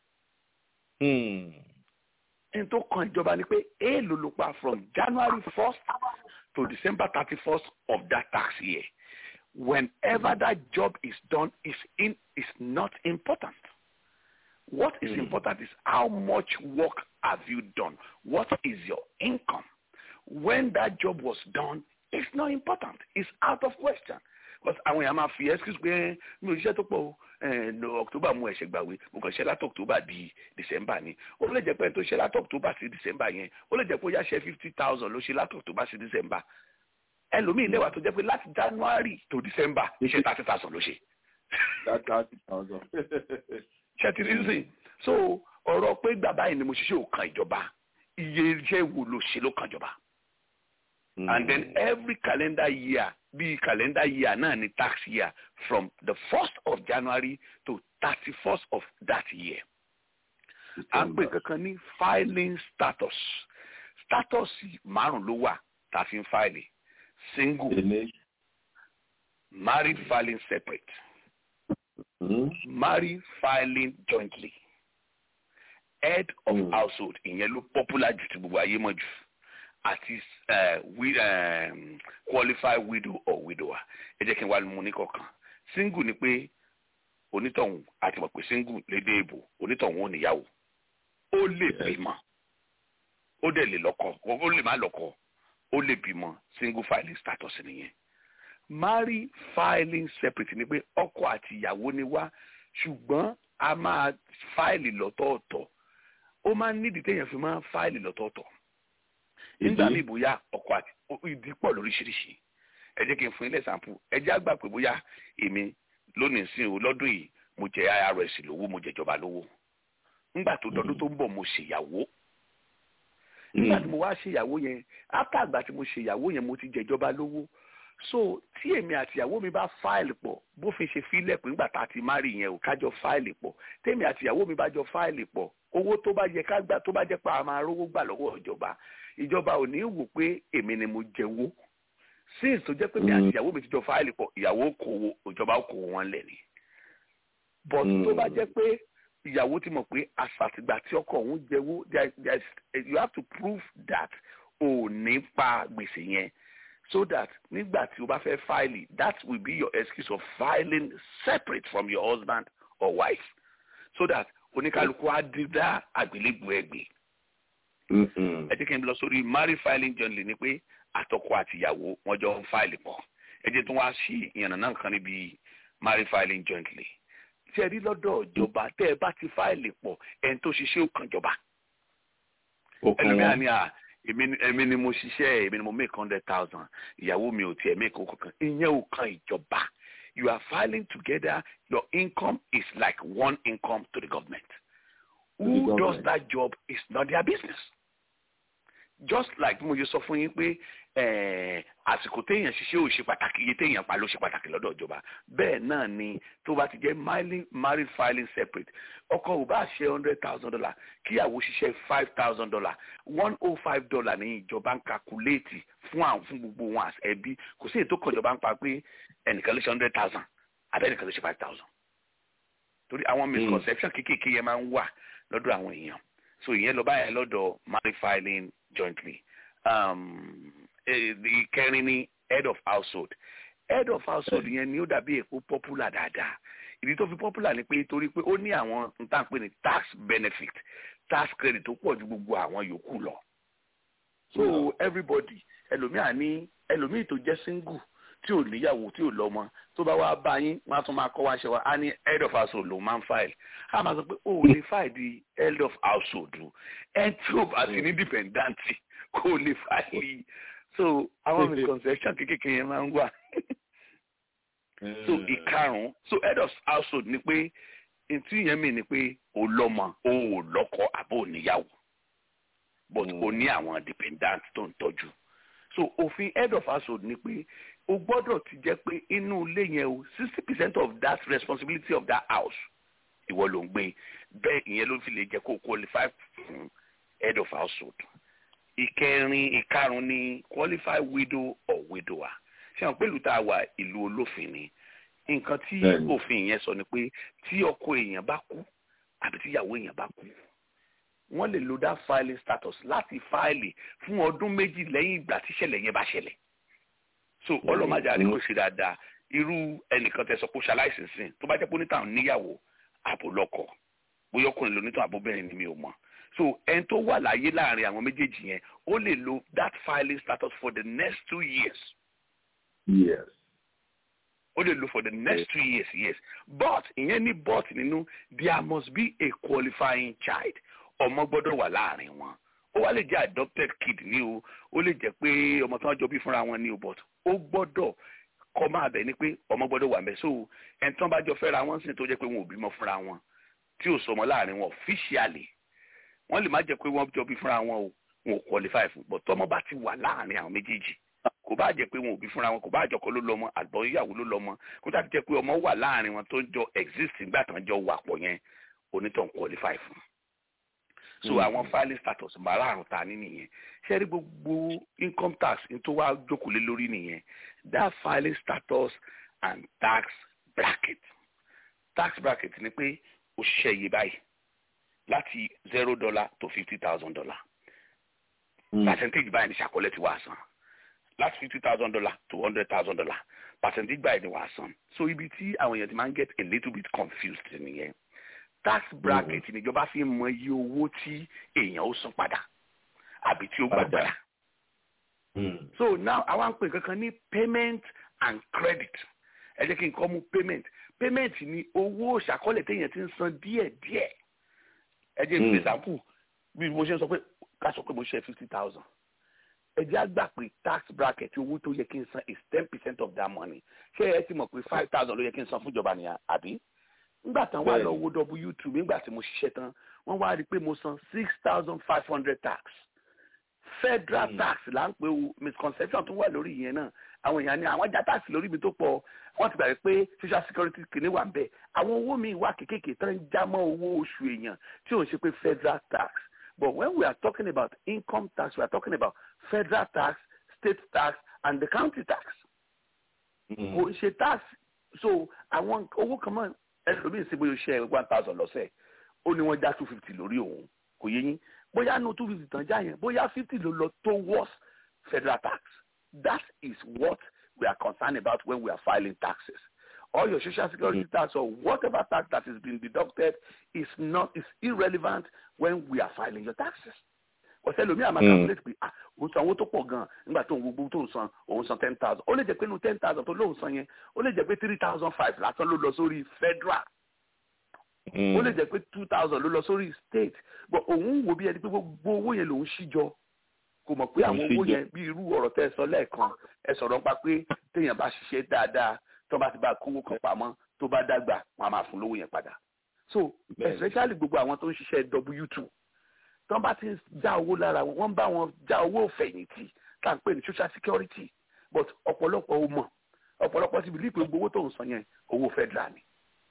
ẹni tó kan ìjọba ni pé èèlò ló pa from January first to December thirty first of that tax year whenever that job is done is in is not important. What is mm. important is how much work have you done? What is your income? When that job was done, it's not important. It's out of question. Because àwọn èèyàn máa fi excuse pé mi ò ṣiṣẹ́ tó pọ̀ o October mú ẹ̀ṣẹ̀ gbàwé mo kàn ṣe láti October di December ni ó lè jẹ́ pé tó ṣe láti October sí December yẹn ó lè jẹ́ pé ó yá ṣe fifty thousand ló ṣe láti October sí December ẹlòmíì lẹ́wà tó jẹ́ pé láti January to December ṣe thirty thousand ló ṣe. thirty thousand. ṣe ti rí sìn so ọ̀rọ̀ pé bàbá yìí ni mo ṣiṣẹ́ òkan ìjọba iye iṣẹ́ wo ló ṣe ló kan ìjọba. Mm. and then every calendar year bí calendar year náà ni tax year from the first of January to thirty-first of that year. à ń pè kankan ní filing status status márùn ló wà tá a fi ń fáìlì single married filing separate married filing jointly head of mm. household ìyẹn ló popular jù tí gbogbo ayé mọ̀ jù àti um, qualified widow or widower ẹ jẹ́ kí n wá mú ní kọ̀ọ̀kan single ni pé onítọ̀hún àti mọ̀ pé single lédè ìbò onítọ̀hún ò níyàwó ó lè bímọ ó dẹ̀ lè lọ́kọ ó lè má lọ́kọ ó lè bímọ single filing status nìyẹn marry filing separate ni pé ọkọ àti ìyàwó ni wá ṣùgbọ́n a máa fáìlì lọ́tọ̀ọ̀tọ̀ ó máa ń nídìí téèyàn fi máa ń fáìlì lọ́tọ̀ọ̀tọ̀ nígbà míì bóyá ọkọ àti ìdí pọ̀ lóríṣiríṣi ẹ jẹ́ kí n fún yín lẹ́sàmpù ẹ jẹ́ àgbà pé bóyá èmi lónìí sí o lọ́dún yìí mo jẹ irs lówó mo jẹjọba lówó nígbà tó dọdún tó ń bọ̀ mo ṣèyàwó nígbà tí mo wá ṣèyàwó yẹn ápá àgbà tí mo ṣèyàwó yẹn mo ti jẹjọba lówó so tí èmi àti ìyàwó mi bá fáìlì pọ̀ bófin ṣe fílẹ̀ pé nígbà tá a ti má rí yẹn ò kájọ fáìlì pọ̀ tèmi àti ìyàwó mi bá jọ fáìlì pọ̀ owó tó bá yẹ ká gbà tó bá jẹ́ pé a máa rówó gbà lọ́wọ́ ìjọba ìjọba ò ní wò pé èmi ni mo jẹ́wó since tó jẹ́ pé mi àti ìyàwó mi ti jọ fáìlì pọ̀ ìyàwó kòwò ìjọba kòwò wọn lẹ̀ ni but tó bá jẹ́ pé ìyàwó ti mọ̀ pé àṣàtìgbà tí ọkọ òun jẹ́wó you have to prove that ò ní pa gbèsè yẹn so that nígbà tí o bá fẹ́ fáìlì that will be your excuse of filing separate from your husband or wife so that oníkálukú á dídá àgbélébùú ẹgbẹ́. ẹ jẹ́ kí n lọ sórí marriage filing jointly ni pé àtọkọ àtìyàwó wọn jọ ń fáìlì pọ̀ ẹ jẹ́ tí wọ́n á sí ìyànnà náà kan níbi marriage filing jointly. tí ẹ rí lọ́dọ̀ ìjọba tẹ́ ẹ bá ti fáìlì pọ̀ ẹni tó ṣiṣẹ́ ó kàn jọba. ẹlòmíràn ni à èmi ni mo ṣiṣẹ́ èmi ni mo make hundred thousand ìyàwó mi ò tiẹ̀ make owó kankan ìyẹn ò kan ìjọba you are filing together your income is like one income to the government who the does that job is not their business just like mo yẹ sọ fún yín pé àsìkò téèyàn ṣiṣẹ́ ò ṣe pàtàkì iye téèyàn pa ló ṣe pàtàkì lọ́dọ̀ ìjọba bẹ́ẹ̀ náà ni tó bá ti jẹ́ married filing separate ọkọ ò bá ṣe hundred thousand dollar kíyàwó ṣiṣẹ́ five thousand dollar one oh five dollar ní ìjọba ń kakuléètì fún àwọn fún gbogbo wọn àti ẹbí kò sí ètò kan ìjọba ń pa pé ẹnìkan ló ṣe hundred thousand abẹ́nìkan ló ṣe five thousand torí àwọn misconception kéékèèké yẹn máa ń wà lọ́dọ̀ àwọn èèyàn so ìyẹn lọ báyẹn lọ́dọ̀ married filing jointly um, ìkẹrin ni head of household head of household yẹn ni ó dàbí èpo popular dáadáa ìdí tó fi popular ni pé torí pé ó ní àwọn nǹkan pé ní tax benefit tax credit tó pọ̀ ju gbogbo àwọn yòókù lọ so everybody ẹlòmíà ní ẹlòmíì tó jẹ́ single tí ò níyàwó tí ò lọ́mọ tó bá wá bá yín wọn á tún máa kọ́ wá ṣe wá á ní head of household ló máa ń file á máa sọ pé ó lè file di head of household ẹ tí ò bá sí ní dependant kó lè file so àwọn misconception kékeré yẹn máa ń wà so ìkarùn so head of household ni pé ntí yẹn mi ni pé o lọ́mọ o ò lọ́kọ àbò níyàwó but o ní àwọn dependant tó ń tọ́jú so òfin head of household ni pé o gbọ́dọ̀ ti jẹ́ pé inú ilé yẹn o sixty percent of that responsibility of that house ìwọ ló ń gbé bẹ́ẹ̀ ìyẹn ló fi lè jẹ́ kó o qualify fún head of household ìkẹrin ìkarùn ni qualified widow or widower ṣé àwọn pẹ̀lú tá a wà ìlú olófin ni nǹkan tí òfin yẹn sọ ni pé tí ọkọ èèyàn bá kú àbí tí ìyàwó èèyàn bá kú wọ́n lè lo that filing status láti fáìlì fún ọdún méjì lẹ́yìn ìgbà tí ìṣẹ̀lẹ̀ yẹn bá ṣẹlẹ̀ so ọlọ́mọdé àríkò ṣe dáadáa irú ẹnìkan tẹ sọ pé ṣaláìsì sìn tó bá jẹ́ pé onítàn níyàwó àbò lọ́kọ bóyá ọkùnrin lónítàn àbóbìnrin ni mi ò mọ̀ so ẹni tó wà láyé láàrin àwọn méjèèjì yẹn ó lè lo that filing status for the next two years. yes. ó lè lo for the next two years yes but ìyẹn ní but nínú there must be a qualifying child ọmọ gbọ́dọ̀ wà láàrin wọn ó wá lè jẹ́ adopted kid ní o ó lè jẹ́ pé ọmọ tí wọ́n jọ bí fúnra wọn ní o but ó gbọ́dọ̀ kọ́ máa bẹ̀ ni pé ọmọ gbọ́dọ̀ wà mẹ́ so ẹni tí wọ́n bá jọ fẹ́ra wọn sì tó jẹ́ pé wọn ò bímọ fúnra wọn tí ò sọmọ láàrin wọn officially wọ́n lè má jẹ́ pé wọ́n jọ bí fúnra wọn o wọn ò qualify fún but tọ́mọ bá ti wà láàrin àwọn méjèèjì kò bá jẹ́ pé wọn ò bí fúnra wọn kò bá àjọkọ ló lọ́mọ àgbọn ìyàwó ló lọ́mọ kó tàbí jẹ́ pé ọmọ wà láàrin wọn tó jọ exist nígbà tán jọ wà pọ̀ yẹn onítàn qualify fún so àwọn filing status márààrún ta ní nìyẹn ṣe rí gbogbo income tax tó wá jókòó lé lórí nìyẹn that filing status and tax bracket tax bracket ni pé o ṣiṣẹ́ iye báyìí láti zero dollar to fifty thousand dollar percentage báyìí ni ṣàkọlẹ̀ ti wá san láti fifty thousand dollar to hundred thousand dollar percentage báyìí ni wàá san so ibi tí àwọn èèyàn ti máa ń get a little bit confused nìyẹn tax bracket níjọba fi mọ iye owó tí èèyàn ó san padà àbí tí ó gbà padà so now àwa ń pè kankan ní payment and credit ẹ jẹ́ kí n kọ́ mú payment payment ni owó ṣàkọọ́lẹ̀ téèyàn ti ń san díẹ̀díẹ̀ ẹ jẹ́ ìpè sàkú bí mo ṣe ń sọ pé ká sọ pé mo ṣe fifty thousand ẹ jẹ́ àgbà pé tax bracket owó tó yẹ kí n san is ten percent of that money ṣé ẹ ti mọ̀ pé five thousand ló yẹ kí n san fún ìjọba nìyà àbí nígbà tán wà lọ wo w two nígbà tí mo ṣiṣẹ́ tán wọ́n wá rí i pé mo san six thousand five hundred tax federal mm. tax là ń pè o misconception tó wà lórí ìyẹn náà àwọn èèyàn ní àwọn já tax lórí mi tó pọ̀ wọ́n ti gbàgbé pé social security kìíní wà ń bẹ̀ àwọn owó mi wà kékèké tán ń já mọ́ owó oṣù èèyàn tí ò ń ṣe pé federal tax but when we are talking about income tax we are talking about federal tax state tax and the county tax kò ṣe tax so àwọn owó kan mọ́ ẹlòmíì sí bóyá ṣe one thousand lọ́sẹ̀ ó ní wọ́n já two fifty lórí òun kò yé yín bóyá nu two fifty tán já yẹn bóyá fifty ló lọ towards federal tax that is what we are concerned about when we are filing taxes all your social security mm. tax or whatever tax that is being deducted is not is irrelevant when we are filing your taxes ọ̀sẹ̀ lomi àmà calculate pé ah òun san owó tó pọ̀ gan nígbà tó ń gbogbo tó ń san òun san ten thousand ó lè jẹ́ pé inú ten thousand tó lóun san yẹn ó lè jẹ́ pé three thousand five lásán ló lọ sórí federal ó lè jẹ́ pé two thousand ló lọ sórí state but òun wò bí ẹni pé gbogbo owó yẹn lòun ṣíjọ kò mọ̀ pé àwọn owó yẹn bí irú ọ̀rọ̀ tẹ́ ẹ sọ lẹ́ẹ̀kan ẹ sọ̀rọ̀ pa pé téèyàn bá ṣiṣẹ́ dáadáa tó bá ti bá kówó kan pamọ́ tó bá dàgbà wọn a máa fún lówó yẹn padà so especially gbogbo àwọn tó ń ṣiṣẹ́ w two tán bá ti ń já owó lára wọn wọ́n bá wọn já owó fẹ̀yìntì tá à ń pè ní social security but ọ̀pọ̀lọpọ̀ ò mọ̀ ọ̀pọ̀lọpọ̀ ti bìlí pé gbogbo owó tó ń san yẹn owó federal ni.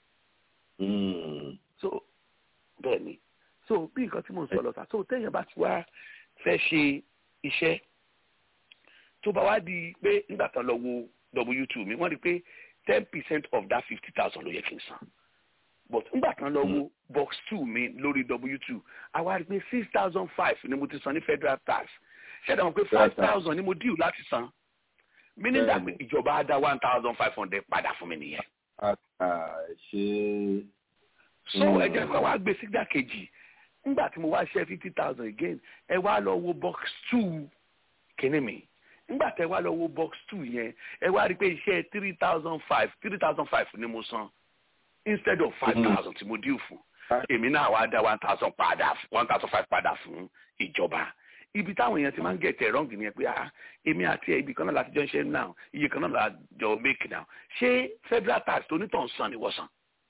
so bẹ́ẹ̀ ni so bí nǹkan tí mò ń sọ lọ sá so téèyàn bá ti wá fẹ́ ṣe iṣẹ́ tó bá wá di pé nígbà tán lọ wo w two mi wọ́n rí i pé ten percent of that fifty thousand ló yẹ kí n san but ngbà kan lọ wo box two mi lórí w two àwa rí pé six thousand five ni mo ti san ní federal tax ṣẹ́dá wọn pé five thousand ni mo deal láti san meaning that ìjọba á dá one thousand five hundred padà fún mi nìyẹn. ṣe. so ẹ jẹ́ kó wá gbé sígbà kejì ngbà tí mo wá ṣe fifty thousand again ẹ wá lọ wo box two kíní mi ngbà tẹ wá lọ wo box two yẹn ẹ wá rí pé iṣẹ́ three thousand five three thousand five ni mo san instead of five thousand tí mo deal fún èmi náà wá dá one thousand padà one thousand five padà fún ìjọba ibi táwọn èèyàn ti máa ń get it wrong nìyẹn pé ah èmi àti ẹ ibi kan náà láti jọ ń ṣe now iye kan náà la jọ make now ṣé federal tax tó nítàn san ni wọ́n san.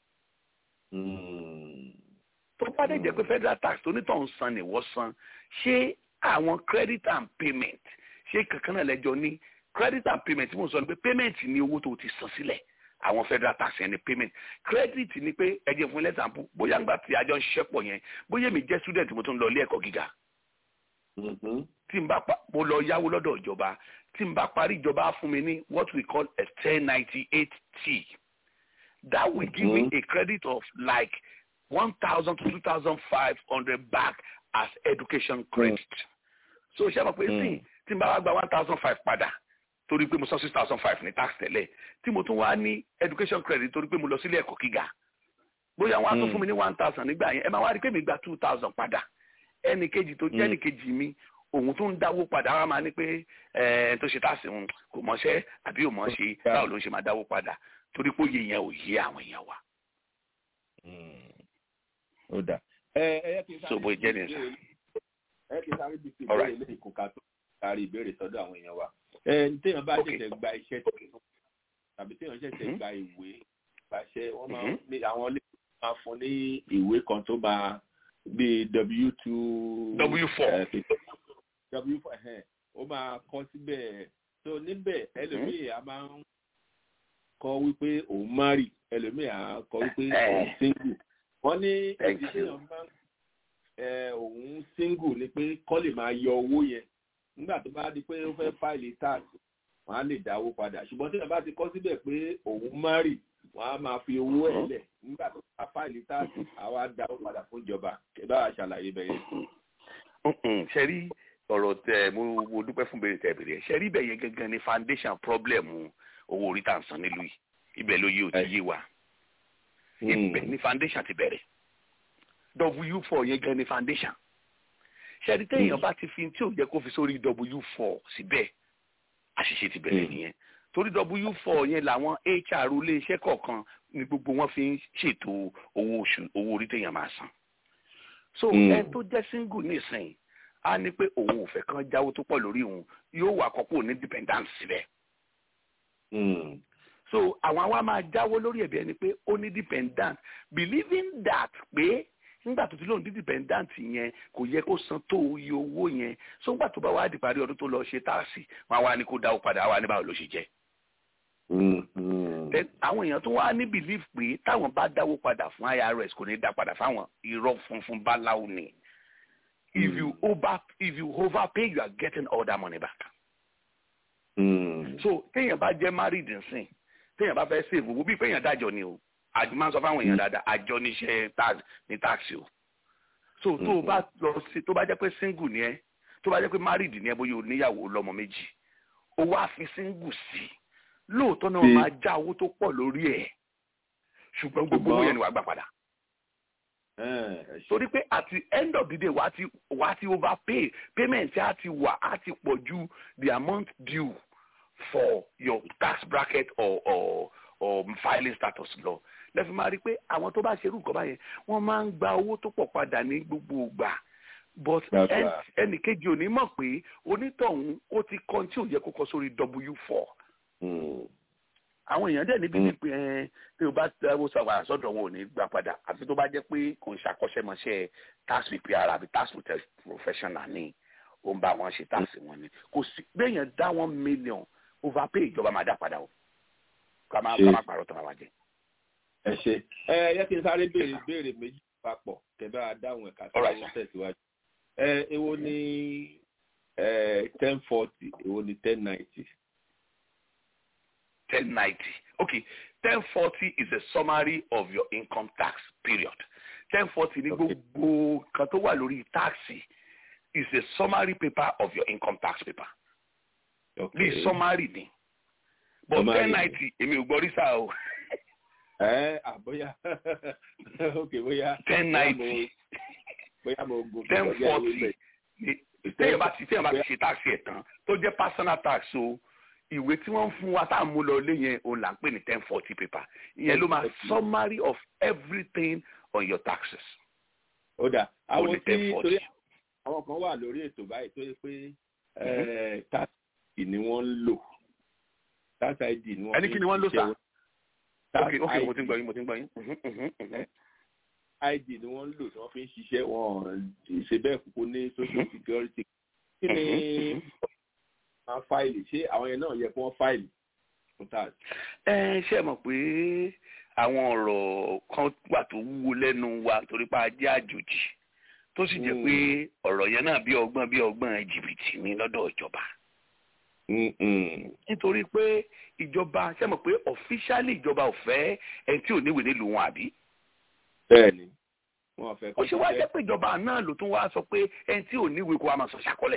tó bá dẹ̀ jẹ́ pé federal tax tó nítàn san ni wọ́n san ṣé àwọn credit and payment ṣé kankan náà lẹ́jọ́ ní credit and payment tí mo sọ ni pé payment ni owó tó ti san sílẹ̀ àwọn federal tax yẹn ni payment credit ni pé ẹ jẹ́ fún ilé example bóyá ńgbà tí àjọ ń ṣiṣẹ́ pọ̀ yẹn bóyá èmi jẹ́ student mo tún lọ ilé ẹ̀kọ́ gíga tí n bá mo lọ yáwó lọ́dọ̀ ìjọba tí n bá parí ìjọba fún mi ní what we call a ten ninety eight t that will give me a credit of like one thousand to two thousand five hundred back as education credit so ṣé mo pé sí tí n bá wá gba one thousand five padà torí pé mo san six thousand five ní tax tẹ́lẹ̀ tí mo tún wá ní education credit torí pé mo lọ sílé ẹ̀kọ́ gíga bóyá wọn á tún fún mi ní one thousand nígbà yẹn ẹ máa wá rí pé mi gba two thousand padà ẹnì kejì tó jẹ́ ẹnì kejì mi òun tún ń dáwó padà wọn máa ní pé ẹ tó ṣe táàsì ń kò mọṣẹ́ àbí ò mọ̀ ṣe báwo ló ń ṣe máa dáwó padà torí pé òye yẹn ò yé àwọn èèyàn wa. ó dà ẹ ẹ kí n so bó jẹ́ nìyẹn sá. ẹ kí n sáré bí ti ìbéèrè lè kó ká tó kárí ìbéèrè sọ́dọ̀ àwọn èèyàn wa téèyàn bá ṣẹ̀ṣẹ̀ gba iṣẹ́ tuntun tàbí téèyàn ṣẹ̀ṣẹ̀ gba ìwé gbàṣẹ wọ́n máa ní àwọn ilé máa fún ní ìwé kan tó máa bí w two w four w four ó máa kọ síbẹ̀ tó níbẹ̀ ẹlòmíì a máa ń kọ wípé òun márì ẹlòmíì a kọ wípé òun single wọ́n ní èdè téèyàn máa ń òun single ni pé kọ́ lè máa yọ owó yẹn nígbà tó bá di pé ó fẹ́ fáìlì tax wọ́n á lè dáwó padà ṣùgbọ́n tí wọ́n bá ti kọ́ síbẹ̀ pé òun marry wọ́n á máa fi owó ẹ̀ lẹ̀ nígbà tó bá fáìlì tax àwa dáwó padà fún ìjọba kẹ́ bá wa ṣàlàyé bẹ́ẹ̀ yẹn. ṣe rí ọ̀rọ̀ tẹ mo mo dúpẹ́ fún bèrè tẹ bèrè ṣe rí bẹ́ẹ̀ yẹn gangan ni foundation problem owó orí tá à ń san nílùú yìí ibẹ̀ ló yé o ti yé wa ibẹ̀ ni foundation ti bẹ̀rẹ̀ w four yẹn gan ni foundation ṣẹ́ni téèyàn bá ti fi tí ò jẹ́ kó fi sórí w four síbẹ̀ àṣìṣe ti bẹ̀rẹ̀ nìyẹn torí w four yẹn làwọn hr iléeṣẹ́ kọ̀ọ̀kan ni gbogbo wọn fi ń ṣètò owó oṣù owó orí téèyàn máa san so ẹ tó jẹ́ single nísìnyí á ní pé òun ò fẹ́ kán jáwó tó pọ̀ lórí òun yóò wà kọ́kọ́ ní dependence síbẹ̀ so àwọn àwa máa jáwó lórí ẹ̀bí ẹni pé ó ní dependent believing that pé nígbà tó ti lóun ní dependent yẹn kò yẹ kó san tó iye owó yẹn so nígbà tó bá wá di parí ọdún tó lọ ṣe táàsì wọn wá ní kó dáwó padà wá ní báwo ló ṣe jẹ. àwọn èèyàn tó wá ní belief pé táwọn bá dáwó padà fún irs kò ní dá padà fáwọn irọ́ funfun báláwo ni if you over if you overpay you are getting all that money back. Mm. so téèyàn bá jẹ́ married nsìn téèyàn bá fẹ́ save owó bíi péèyàn dájọ́ ni o àjọ máa ń sọ fáwọn èèyàn dáadáa àjọ níṣẹ́ tax ní taxi o so tó o bá lọ sí tó bá jẹ́ pé single ni ẹ tó bá jẹ́ pé married ni ẹ bóyá o níyàwó lọ́mọ méjì o wá fi single sí lóòótọ́ náà máa já owó tó pọ̀ lórí ẹ̀ ṣùgbọ́n gbogbo owó yẹn ni wàá gbà padà torí pé at the end of the day wàá ti wàá ti overpay payment á ti wà á ti pọ̀ ju the amount due for your tax bracket or or or filing status lọ lẹ́fi máa rí i pé àwọn tó bá ṣe irú nǹkan báyẹn wọ́n máa ń gba owó tó pọ̀ padà ní gbogbo ìgbà but ẹnì kejì ò ní mọ̀ pé onítọ̀hún ó ti kọ́ tí ò yẹ kó kọ sórí w four àwọn èèyàn dẹ̀ níbi ní pé ẹ tí o bá tẹ́wọ́ sọ̀rọ̀ àsọ̀dọ̀ wọn ò ní gbà padà àfi tó bá jẹ́ pé kò ń ṣàkọ́ṣẹ́mọṣẹ́ tax preparer àbí tax professional ni ó ń bá wọn ṣe tax wọn ni kò sí béèyàn dá one million overpay ìjọba máa dá padà o ká máa ká máa pàrọ̀ tó máa wá jẹ. ẹ ṣe ẹ yẹ kí n sáré béèrè béèrè méjì papọ̀ kẹbẹ́ adáhùn ẹ̀ka tó ń tẹ̀síwájú ẹ èwo ni ten forty èwo ni ten ninety. ten ninety okay ten forty is a summary of your income tax period ten forty ní gbogbo kan tó wà lórí táàsì is a summary paper of your income tax paper bí summary ni but ten ninety èmi ò gbọ́ rí sáà o. ẹ àbóyá ok bóyá. ten ninety bóyá mo gun ten forty téèyàn bá ti téèyàn bá ti ṣe táàsì ẹ̀ tán tó jẹ́ personal tax o ìwé tí wọ́n ń fún wa tá à ń mú lọ lé yẹn òun là ń pè ní ten forty paper ìyẹn ló máa summary of everything on your taxes. ó dà àwọn tí torí àwọn kan wà lórí ètò báyìí tó yẹ pé tax ni wọ́n ń lò tax id ni wọ́n ẹni kí ni wọ́n ń lò sá ok ok mo ti ń gbọ́ yín mo ti ń gbọ́ yín. id ni wọ́n ń lò tí wọ́n fi ń ṣiṣẹ́ wọn ṣe bẹ́ẹ̀ kúkú ní social security kí ni máa fáìlì ṣé àwọn yẹn náà yẹ kí wọ́n fáìlì fún tax. ẹ ṣe mọ̀ pé àwọn ọ̀rọ̀ kan wà tó wúwo lẹ́nu wa torí pé a jẹ́ àjòjì tó sì jẹ́ pé ọ̀rọ̀ yẹn náà bí ọgbọ́n bí ọgbọ́n jìbìtì ní lọ́dọ̀ ìjọba. nítorí pé ìjọba ṣe mọ̀ pé ọ̀fíṣálì ìjọba ò fẹ́ ẹni tí ò níwèé nílùú wọn àbí. bẹ́ẹ̀ni wọn fẹ́ kó ṣe wá jẹ́ pé ìjọba náà ló tún wá sọ pé ẹni tí ò níwèé kó wa máa sọ ṣàkọlẹ̀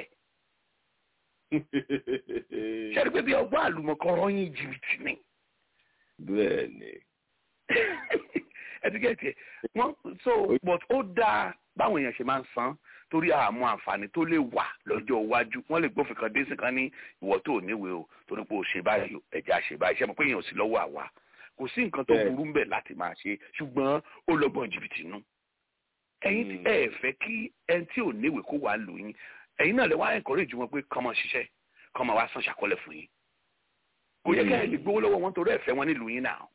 ṣẹ́ni pé bí ọgbọ́n àlùmọ̀kọ́rọ́ yín jìbìtì ni. bẹ́ẹ̀ni. ẹtikẹ́tì wọ́n so but ó dáa báwọn èèyàn ṣe máa ń san torí àmọ́ àǹfààní tó lè wà lọ́jọ́ iwájú wọ́n lè gbófin kan dé sí kan ní ìwọ tó ò níwèé o torí pé o ṣe báyìí o ẹ̀jẹ̀ àṣẹ báyìí ṣe mọ̀ pé èèyàn ò sí lọ́wọ́ àwa kò sí nǹkan tó burú ń bẹ̀ láti máa ṣe ṣùgbọ́n ó lọ́gbọ́n jìbìtì nú ẹ̀yin tí ẹ fẹ́ kí ẹni tí ò níwèé kó wà lù yín ẹ̀yin náà lè wá encourage wọn pé kọ́mọ ṣiṣẹ́ kọ́mọ wá san ṣàkọlẹ̀ fún yín kò yẹ kẹ́ ẹ lè gbowó lọ́wọ́ wọn torí ẹ̀fẹ́ wọn nílùú yín náà.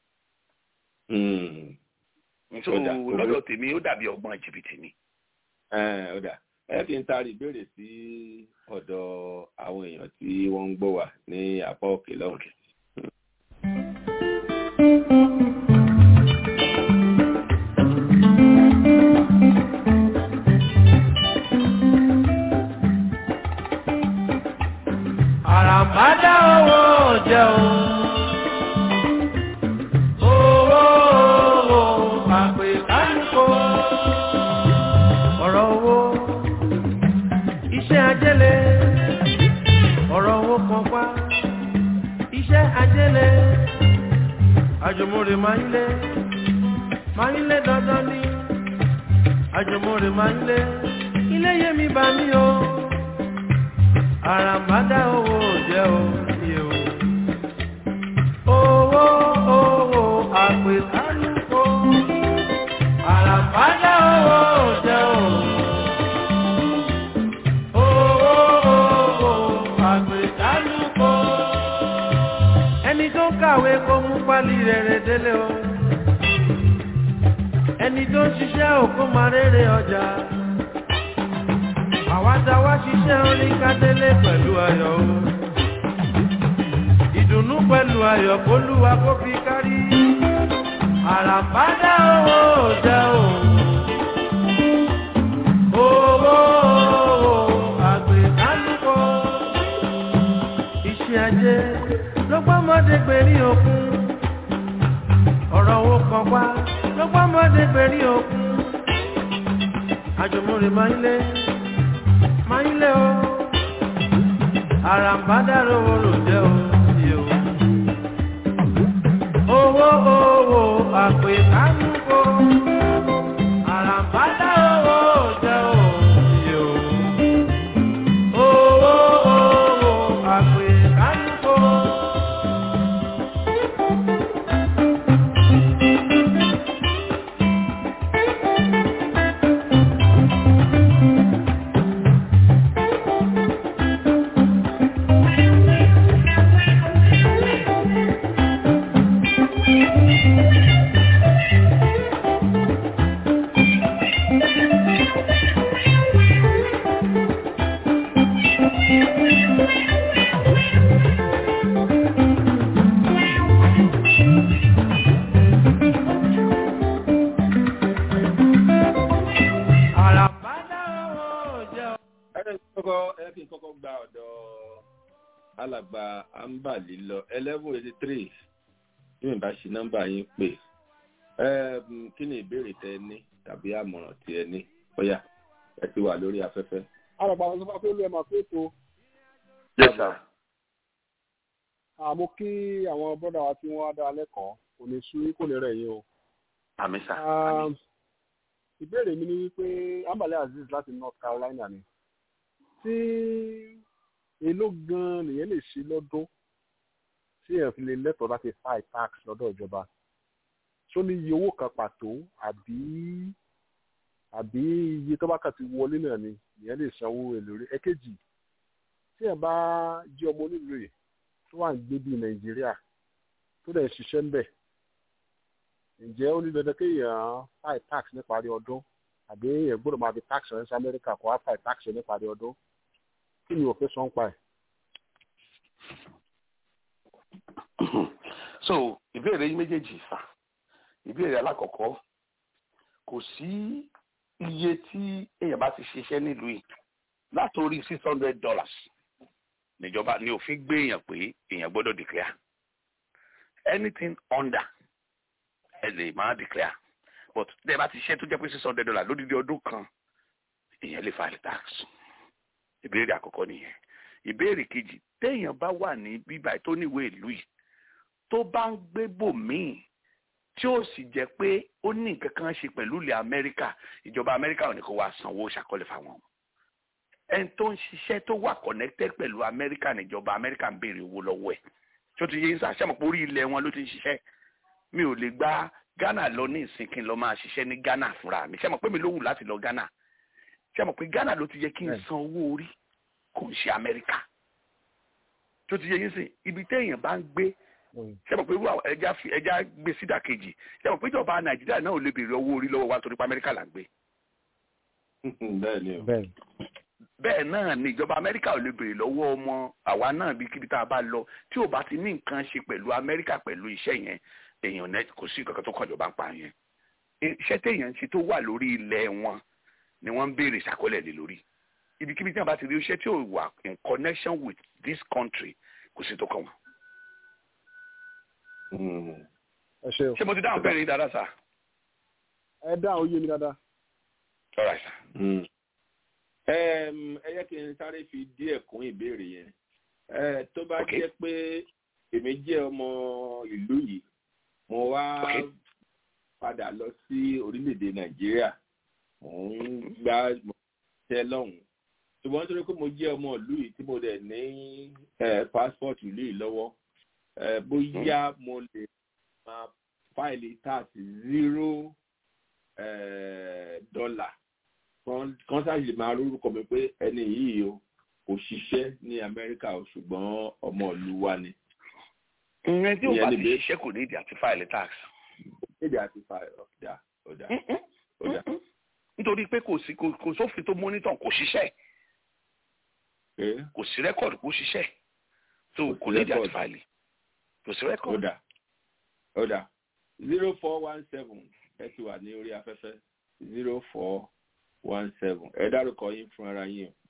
so lọ́dọ̀ tèmi ó dàbí ọgbọ́n jìbìtì ni. ọ̀dà ẹ fi ń taari ìbéèrè sí ọ̀dọ̀ àwọn èèyàn tí wọ́n ń gbọ́ wà ní apá òkè lọ́hùn. àràmádá owó jẹ́ o. owó owó àpè kánìkó. ọ̀rọ̀ owó iṣẹ́ ajẹ́lẹ̀ ọ̀rọ̀ owó kan pa iṣẹ́ ajẹ́lẹ̀ àjùmọ̀rè máa ń lé máa ń lé dandan ní àjùmọ̀rè máa ń lé ilé yẹmi bá mi o àràmádá owó jẹ́ o iye o. owó owó àpè kálukó àràmádá owó jẹ́ o. owó owó àpè kálukó. ẹni tó kàwé kó mú pálí rere délé o. ẹni tó ń ṣiṣẹ́ òkú máa rere ọjà àwa tá wá ṣiṣẹ́ orin kádélé pẹ̀lú ayọ̀ o. ìdùnnú pẹ̀lú ayọ̀ kólúwa kó fi kárí. àràbádá owó jẹ́ o. owó àgbẹ̀kálùkọ. iṣẹ́ ajé ló gbọ́mọdé gbèrí òkun. ọ̀rọ̀ owó kan wá ló gbọ́mọdé gbèrí òkun. àjùmọ̀rè máa ń lé máa ń lé o àràǹbádàrò orò jẹ́ o sí o. owó owó àpè kánúkò àràǹbádàrò orò jẹ́ o sí o. owó owó àpè kánúkò. àràǹbádàrò orò jẹ́ o. ẹ kọ́kọ́ ẹ kí n kọ́kọ́ gba ọ̀dọ̀ alàgbà ambali lọ eleven eighty three bí mi bá ṣe nọ́mbà yín pè Ẹm, kí ni ìbéèrè tẹ ẹ ní tàbí àmọ̀ràn tí ẹ ní bóyá ẹ ti wà lórí afẹ́fẹ́. àràgbà àwọn sọfà pé olú ẹ máa pé tó yes sir. àmọ́ kí àwọn bọ́dà wa tí wọ́n á dá lẹ́kọ̀ọ́ kò ní sú kò ní rẹ̀ yín o. àmì sà Um, àmì. ìbéèrè mi ni wípé ambale azeez láti north carolina ni tí èló gan nìyẹn lè ṣe lọ́dún tí ẹ̀ fi lè lẹ́tọ̀ọ́ láti file tax lọ́dọ̀ ìjọba ṣó ní iye owó kan pàtó àbí àbí iye tó bá kà ti wọlé náà ni ìyẹn lè sanwó èlò rẹ̀ ẹ̀kejì tí ẹ̀ bá jẹ́ ọmọ onílù yìí tó wà ń gbé bíi nàìjíríà tó dẹ̀ ń ṣiṣẹ́ ń bẹ̀ ǹjẹ́ ó ní dandan kéèyàn file tax níparí ọdún àbí èèyàn gbọ́dọ̀ máa fi tax rẹ̀ sí amẹ́ríkà kó wá file tax rẹ̀ níparí ọdún kí ni òfin sọ ń pa ẹ̀. so ìbéèrè yín méjèèjì sà ìbéèrè alákọ̀ọ́kọ́ kò sí iye tí èèyàn bá ti ṣiṣẹ́ nílùú yìí látòrí six hundred dollars níjọba ni òfin gbé èèyàn pé èèyàn gbọ́dọ̀ declare anything under ẹ lè máa declare but tẹ́ ẹ bá ti ṣiṣẹ́ tó jẹ́ pé six hundred dollars lódìdí ọdún kan èèyàn lè file tax ìbéèrè àkọ́kọ́ nìyẹn ìbéèrè kejì téèyàn bá wà ní bíbá tó níwèé ìlú yìí tó bá ń gbé bòmíì tí ó sì jẹ́ pé ó ní nǹkan kan ṣe pẹ̀lú ilẹ̀ amẹ́ríkà ìjọba amẹ́ríkà ò ní kó wá sanwó ṣàkọlẹ̀ fáwọn ẹni tó ń ṣiṣẹ́ tó wà connected pẹ̀lú amẹ́ríkà níjọba amẹ́ríkà ń béèrè owó lọ́wọ́ ẹ̀ tí ó ti yé ń sá sẹ́mọ̀ pé orí ilẹ̀ wọn ló ti ń ṣiṣẹ́ mi ò lè gba ghana lọ ní ìsìn kí n lọ máa ṣiṣẹ́ ní ghana fúnra mi sẹ́mọ̀ pé mi ló wù láti lọ ghana sẹ́mọ̀ pé ghana ló ti yẹ kí n san owó orí kò ń ṣe amẹ́ríkà tí ó ti yé yín sìn ibi téèyàn bá ń gbé ṣé mo pé irú àwọn ẹja fi ẹja gbé sídà kejì ṣé mo pé ìjọba nàìjíríà náà ò lè béèrè owó orí lọ́wọ́ wa torí pé amẹ́ríkà là ń gbé. bẹ́ẹ̀ ni o. bẹ́ẹ̀ bẹ́ẹ̀ náà ni ìjọba amẹ́ríkà ò lè béèrè lọ́wọ́ ọmọ àwa náà bí kíbi tá a bá lọ tí ò bá ti ní nǹkan ṣe pẹ̀lú amẹ́ríkà pẹ̀lú iṣẹ́ yẹn èèyàn náà kò sí nǹkan tó kàn jọba ń pa yẹn. iṣẹ́ téèyàn ń ṣe tó wà lórí ilẹ̀ wọn ni wọ́n ń béèrè ṣàkọlẹ̀ lé lórí ibikíbi tí wọn bá ti rí iṣẹ́ tí ò wà in connection with this country kò sí tó kàn wọn. ẹ ṣe o ṣé mo ti dáhùn bẹ́ẹ̀ ni dáadáa sá. ẹ dá òye mi dáadáa. all right sá. ẹ yẹ kí n sáré fi díẹ̀ kún ìbéèrè yẹn Eh, tó bá Okay. jẹ́ pé èmi jẹ́ ọmọ ìlú yìí mo wá Okay. padà lọ sí orílẹ̀-èdè nàìjíríà mò ń gbá mo tẹ́ lọ́hùn ṣùgbọ́n nítorí pé mo jẹ́ ọmọ ìlú yìí tí mo dẹ̀ ní eh, passport ìlú yìí lọ́wọ́ eh, bóyá mo lè máa fáìlì tax zero eh, dollar kan kan sáà lè máa rórúkọ mi pé ẹni yìí o kò ṣiṣẹ́ ní amẹ́ríkà o ṣùgbọ́n ọmọ ìlú wa ni. ìyẹn tí ò Ìyẹn bá ni ti bẹ́ẹ̀. ṣiṣẹ́ kò ní ìdí àti fáìlì tax. èdè àti fa ọ̀dà ọ̀dà ọ̀dà. nítorí pé kò sí kò kò sófin tó mọ́nítọ̀ kò ṣiṣẹ́ ẹ kò sí rẹ́kọ̀dù kò ṣiṣẹ́ so Kò sí kò ní ìdí àti record. fáìlì kò sí rẹ́kọ̀dù. ọ̀dà ọ̀dà zero four one seven ẹ ti wà ní orí afẹ́fẹ́ zero four one seven ẹ dárúkọ yín fún ara yín o.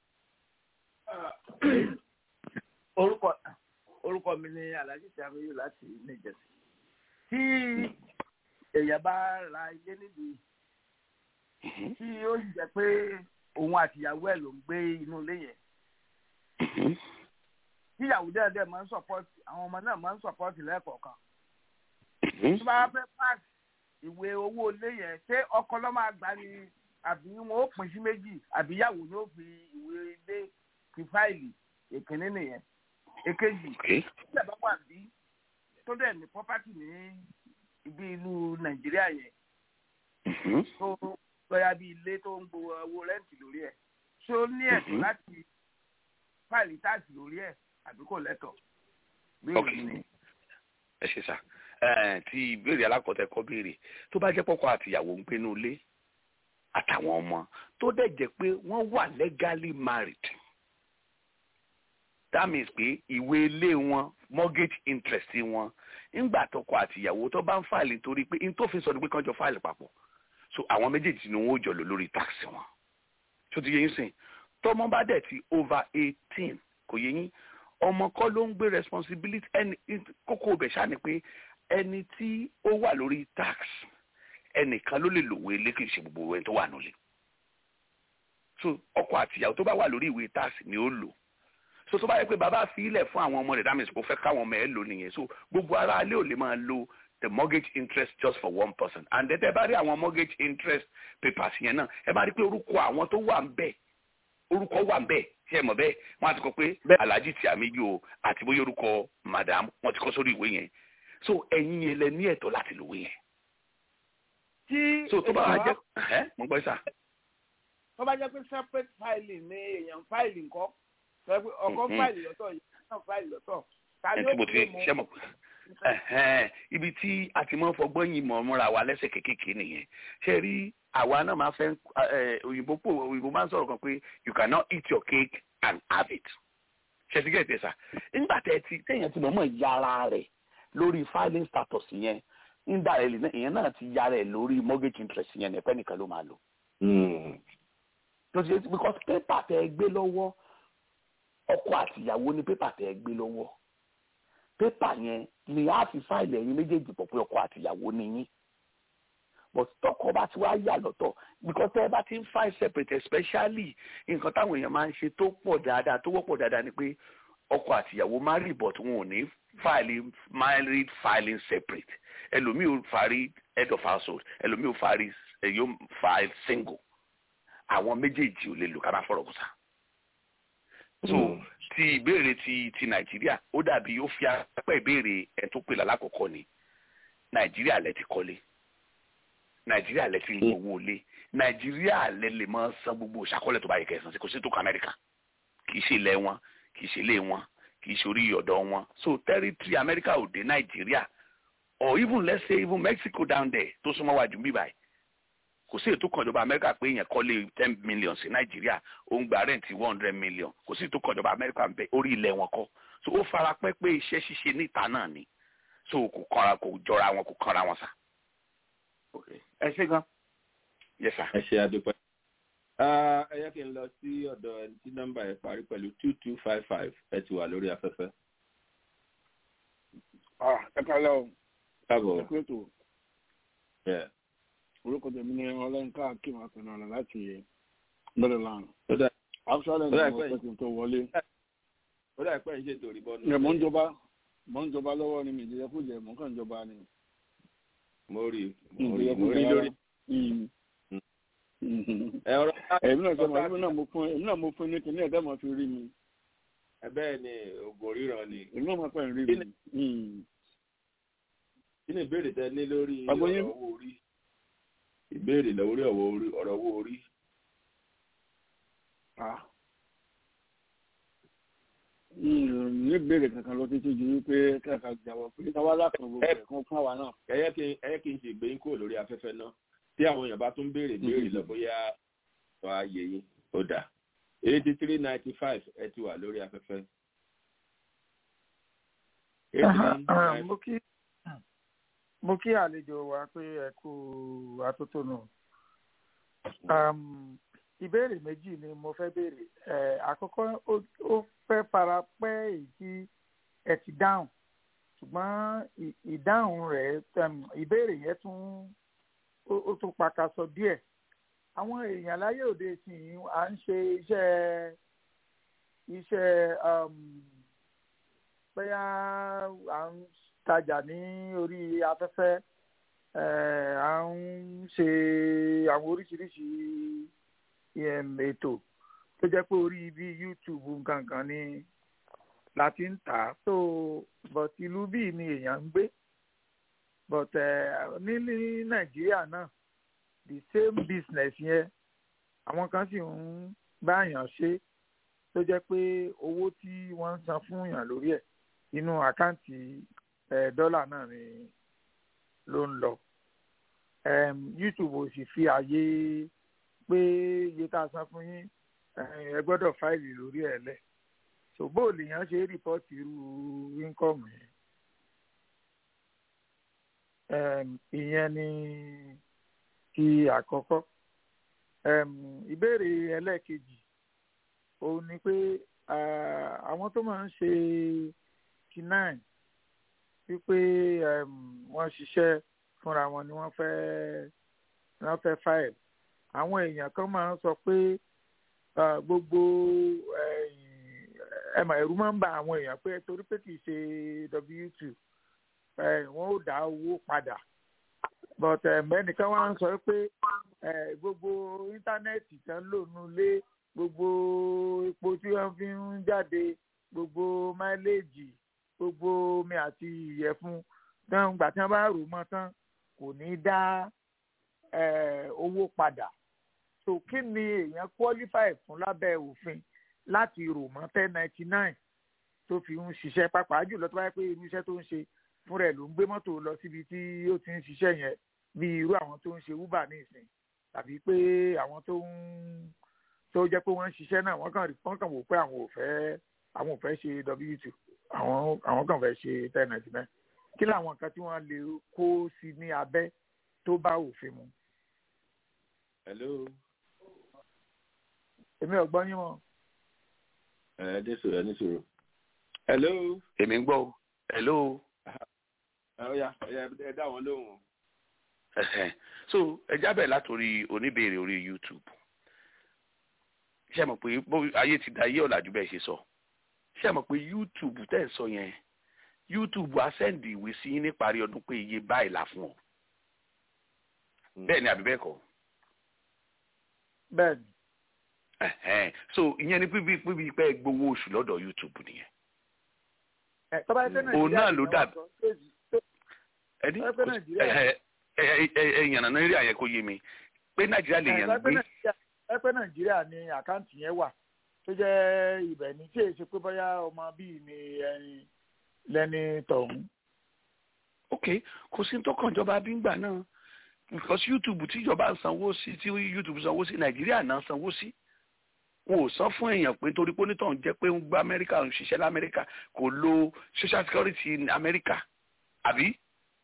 orúkọ orúkọ mi ni alhaji samiyu láti níjẹsí tí èèyàn bá ra ilé nílùú yìí tí ó sì jẹ pé òun àtìyàwó ẹ ló ń gbé inú ilé yẹn tí ìyàwó dẹ́ẹ̀dẹ́ máa ń sọpọ́tì àwọn ọmọ náà máa ń sọpọ́tì lẹ́ẹ̀kọ̀ọ̀kan tó bá fẹ́ pass ìwé owó ilé yẹn ṣé ọkọ ló máa gbà ní àbí wọn ó pín sí méjì àbí ìyàwó ni ó fi ìwé ilé ti fáìlì ìkíní nìyẹn èkejì Okay. tí ẹ bá wà bí tó dẹ̀ ní property ní ibi ìlú nàìjíríà yẹn Mhm. tó lọ́ya bí ilé tó ń gbowó owó rẹ́ǹtì lórí ẹ̀ ṣé ó ní ẹ̀tọ́ Mhm. láti fáìlì táàsì lórí ẹ̀ àbí kò lẹ́tọ̀ọ́ bí Ok. èyí ni. ẹ ṣe sá ẹ tí ìbéèrè alákọ̀ọ́tẹ̀ kọ́ béèrè tó bá jẹ́ pọ́kọ àtìyàwó ń gbénú ilé àtàwọn ọmọ tó dẹ̀ jẹ́ pé wọ́n wà legally married that means pé ìwé ilé wọn mortgage interest wọn ńgbà tọkọ àtìyàwó tó bá ń fàìlì torí pé n tó fi sọ ni pé kán jọ fàìlì papọ̀ so àwọn méjèèjì ni wọn ò jọ lò lórí tax wọn tó ti yẹ yín sìn tọmọ bá dẹ̀ ti over eighteen kò yẹ yín ọmọ kọ́ ló ń gbé responsibility ẹni kókó ibẹ̀ ṣáà ni pé ẹni tí ó wà lórí tax ẹnìkan ló lè lòwe ilé kì í ṣe gbogbo ẹni tó wà nílé so ọkọ àtìyàwó tó bá wà lórí ìwé tax ni ó lò so tó bá yẹ pé bàbá fi ilẹ̀ fún àwọn ọmọ rẹ̀ that means kò fẹ́ káwọn ọmọ ẹ̀ lò nìyẹn so gbogbo ara ilé ò lè máa lo the mortgage interest just for one person and then ẹ bá rí àwọn mortgage interest papers yẹn náà ẹ bá rí pé orúkọ àwọn tó wà ń bẹ̀ orúkọ wà ń bẹ̀ ṣe é mọ̀ bẹ́ẹ̀ wọ́n á ti kọ pé alhaji tí àmì yìí o àti bóyá orúkọ madam wọ́n ti kọ sórí ìwé yẹn so ẹ̀yin yẹn lẹ ní ẹ̀tọ́ láti lòwe yẹn tí so tó bá wá èèyàn jẹ́ ẹ́ mo gbọ́ sà tó bá jẹ́ pé separate filing ni èèyàn fáìlì nǹkan tó yẹ pé ọkọ Mhm. fáìlì lọ́tọ̀ ìyá náà fáìlì lọ́tọ̀ ta ẹ ni tí ó mo ti gbé mọ́ ṣe mọ̀ ẹ̀hẹ́n, ibi tí a ti máa ń fọgbọ́n yìí mọ̀ múra wa lẹ́sẹ̀ kéékèèké nìyẹn ṣe rí àwa náà máa fẹ́ ẹ, òyìnbó pò òyìnbó máa ń sọ̀rọ̀ kan pé you cannot eat your cake and have it ṣe ti gẹ̀ẹ́tẹ̀ sà nígbà tẹ̀ ti téèyàn ti mọ̀ọ́mọ̀ yára rẹ̀ lórí filing status yẹn nígbà rẹ̀ lè- ìyẹn náà ti yára ẹ̀ lórí mortgage interest yẹn ẹ̀pẹ́ nìkan ló máa lò tó ti ṣe because paper tẹ ẹ gbé lọ́wọ́ ọkọ àtìyàwó ní paper tẹ ẹ gbé lọ́wọ́ paper yẹn ni a fi fáìlì ẹ̀yin méjèèjì pọ̀ pé ọkọ àtìyàwó ni yín but tọkọ bá ti wá yà lọ́tọ̀ because tẹ́ ẹ bá ti ń file separate especially nǹkan táwọn èèyàn máa ń ṣe tó pọ̀ dáadáa tó wọ́pọ̀ dáadáa ni pé ọkọ àtìyàwó marry but wọn ò ní file married filing separate ẹlòmíì ò fari head of household ẹlòmíì ò fari ẹ yóò file single àwọn méjèèjì ò lè lò ká má fọ̀rọ̀ kùsà. so ti ìbéèrè ti ti nàìjíríà ó dàbí ó fi apẹ́ ìbéèrè ẹ̀ tó pè lálákọ̀ọ́kọ́ ni nàìjíríà lẹ ti kọ́lé nàìjíríà lẹ ti ń gbowó lé nàìjíríà lẹ lè máa san gbogbo ìṣàkọọ́lẹ̀ tó bá yẹ kẹsàn-án sí kò sí tó kọ amẹ́ríkà kì í ṣe ilẹ̀ wọn kì í ṣe ilé wọn kì í ṣe orí ọ̀dọ̀ wọn so territory amẹ́ríkà ò dé nàìjíríà or even let's say even mexico down there tó súnmọ́ wájú bíbáyìí kò sí ètò kan ìjọba amẹ́ríkà pé èèyàn kọ́lé ten million sí nàìjíríà ó ń gba rẹ́ǹtì one hundred million kò sí ètò kan ìjọba amẹ́ríkà ń bẹ orí ilẹ̀ wọn kọ́ so ó fara pẹ́ pé iṣẹ́ ṣíṣe níta náà ni so kò kanra kò jọra wọn kò kanra wọn sà. ẹ ṣe gan. yes sir. ẹ ṣe àdúpẹ́ ẹ yẹ kí n lọ sí ọ̀dọ̀ ẹni tí nọ́mbà ẹ̀ parí pẹ̀lú two two five five ẹ ti wà lórí afẹ́fẹ́. ẹ kálẹ̀ o káàbọ̀ ẹ kúrò tó orúkọ tèmi ní ọlọ́nkà akim akínọ́lá láti maryland actually ní mo fẹ́ kí n tó wọlé. ó dà pẹ́ ń ṣètò ìbọn ẹ̀ mò ń jọba mò ń jọba lọ́wọ́ ni mi ìjẹ́jẹ́ kú jẹ́ mò ń kàn jọba ni. mo rí mo rí mo rí lórí. èmi náà sọmọ èmi náà mo fún èmi náà mo fún ní kíní ẹ̀dá máa fi rí mi. ẹ bẹ́ẹ̀ ni ògùn ríran ni. èmi náà máa pẹ́ ń rí mi. kí ni ìbéèrè tẹ ní lórí ọ̀rọ̀ owó orí ìbéèrè lórí ọ̀rọ̀ owó orí. ní ìbéèrè kankan lọ títí ju wípé kẹkà jàwọ pé káwá láàfin gbogbo ẹ fún fún àwa náà. ẹyẹ kí ẹyẹ kí n ṣe ìgbéyìn kúrò lórí afẹ́fẹ́ náà tí àwọn èèyàn bá tún béèrè béèrè lọ bóyá wà á yẹ yín ó dà eighty three ninety five ẹ ti wà lórí afẹ́fẹ́. mo kí mo kí àlejò wa pé ẹ kú atótónu ìbéèrè méjì ni mo fẹ́ béèrè àkọ́kọ́ ó fẹ́ fara pẹ́ èyí tí ẹ ti dáhùn ṣùgbọ́n ìdáhùn rẹ̀ ìbéèrè yẹn tún ó tún pakasọ díẹ̀ àwọn èèyàn láyé òde ìsìn à ń ṣe iṣẹ́ iṣẹ́ bóyá à ń tajà ní orí afẹ́fẹ́ à ń ṣe àwọn oríṣiríṣi ètò tó jẹ́ pé orí bí YouTube gangan ni la ti ń tà á so but ìlú bíi ni èèyàn ń gbé but ní ní Nàìjíríà náà the same business yẹn àwọn kan sì ń báyàn ṣe tó jẹ́ pé owó tí wọ́n ń san fún yàn lórí ẹ̀ inú àkáǹtì dọ́là náà ni ló ń lọ YouTube ò sì fi àyè pé iye tá a san fún yín ẹ gbọ́dọ̀ fáìlì lórí ẹ̀ lẹ̀ so bó lèèyàn ṣe rìpọ́tì irú íńkọ́ọ̀mù yẹn ìyẹn ni ti àkọ́kọ́ ìbéèrè ẹlẹ́ẹ̀kejì òun ni pé àwọn tó máa ń ṣe kinai wípé wọ́n ṣiṣẹ́ fúnra wọn ni wọ́n fẹ́ wọ́n fẹ́ fáìlì àwọn èèyàn kan máa ń sọ pé gbogbo ẹmọ ẹ̀rù máa ń ba àwọn èèyàn pé torí pé kì í ṣe w2 wọn ò dá owó padà but ẹnìkan wá ń sọ pé gbogbo íńtánẹ́ẹ̀tì tán lò nulẹ̀ gbogbo epo tí wọ́n fi ń jáde gbogbo máìlèjì gbogbo omi àti ìyẹ̀fun tán gbà tí wọ́n bá rò mọ́ tán kò ní dá owó padà so kí ni èèyàn qualify fún lábẹ́ òfin láti rò mọ́ ten ninety nine tó fi ń ṣiṣẹ́ pàápàá jùlọ tó bá yẹ pé irú iṣẹ́ tó ń ṣe fúnra ẹ̀ ló ń gbé mọ́tò lọ síbi tí ó ti ń ṣiṣẹ́ yẹn bí irú àwọn tó ń ṣe uber ní ìsìn tàbí pé àwọn tó ń tó jẹ́ pé wọ́n ń ṣiṣẹ́ náà wọ́n kàn rí wọ́n kàn wò pé àwọn ò fẹ́ àwọn ò fẹ́ ṣe w two àwọn àwọn kàn fẹ́ ṣe ten ninety nine kí làwọn nǹkan tí wọ́n lè kó sí ní abẹ́ tó bá òfin mu. hello. èmi ò gbọ́ yín mọ́. ẹ ẹ dé sòrò ẹ ní sòrò. hello. èmi ń gbọ́ o hello. ọ̀ya ọ̀ya ẹ dá wọn lóhùn. so ẹ jábẹ̀ látòrí oníbèrè orí youtube ṣé mọ̀ pé ayé ti da ayé ọ̀làjú bẹ́ẹ̀ ṣe sọ ṣé mọ̀ pé youtube tẹ̀ ń sọ yẹn youtube á sẹ́ndì ìwé sí yín níparí ọdún pé iye báyìí là fún ọ bẹ́ẹ̀ ni àbí bẹ́ẹ̀ kọ́. bẹ́ẹ̀ ni. so ìyẹn ni pípi pípi pẹ́ gbowó oṣù lọ́dọ̀ youtube nìyẹn. òun náà ló dàbí ẹni ẹyàn nàìjíríà yẹ kó yé mi pé nàìjíríà lè yàn gbé. ẹ pé nàìjíríà ni àkáǹtì yẹn wà tó jẹ́ ibẹ̀ ní tí èyí ṣe pé bóyá ọmọ bíi ni lẹ́ni tọ̀hún. ok kò sí tó kàn jọba bíngbà náà because youtube tíjọba ń sanwó sí tí youtube sanwó sí nàìjíríà náà sanwó sí wọn ò san fún èèyàn pé torí pé onítọ̀hún jẹ́ pé ń gba amẹ́ríkà ń ṣiṣẹ́ lamẹ́ríkà kò lo social security amẹ́ríkà àbí.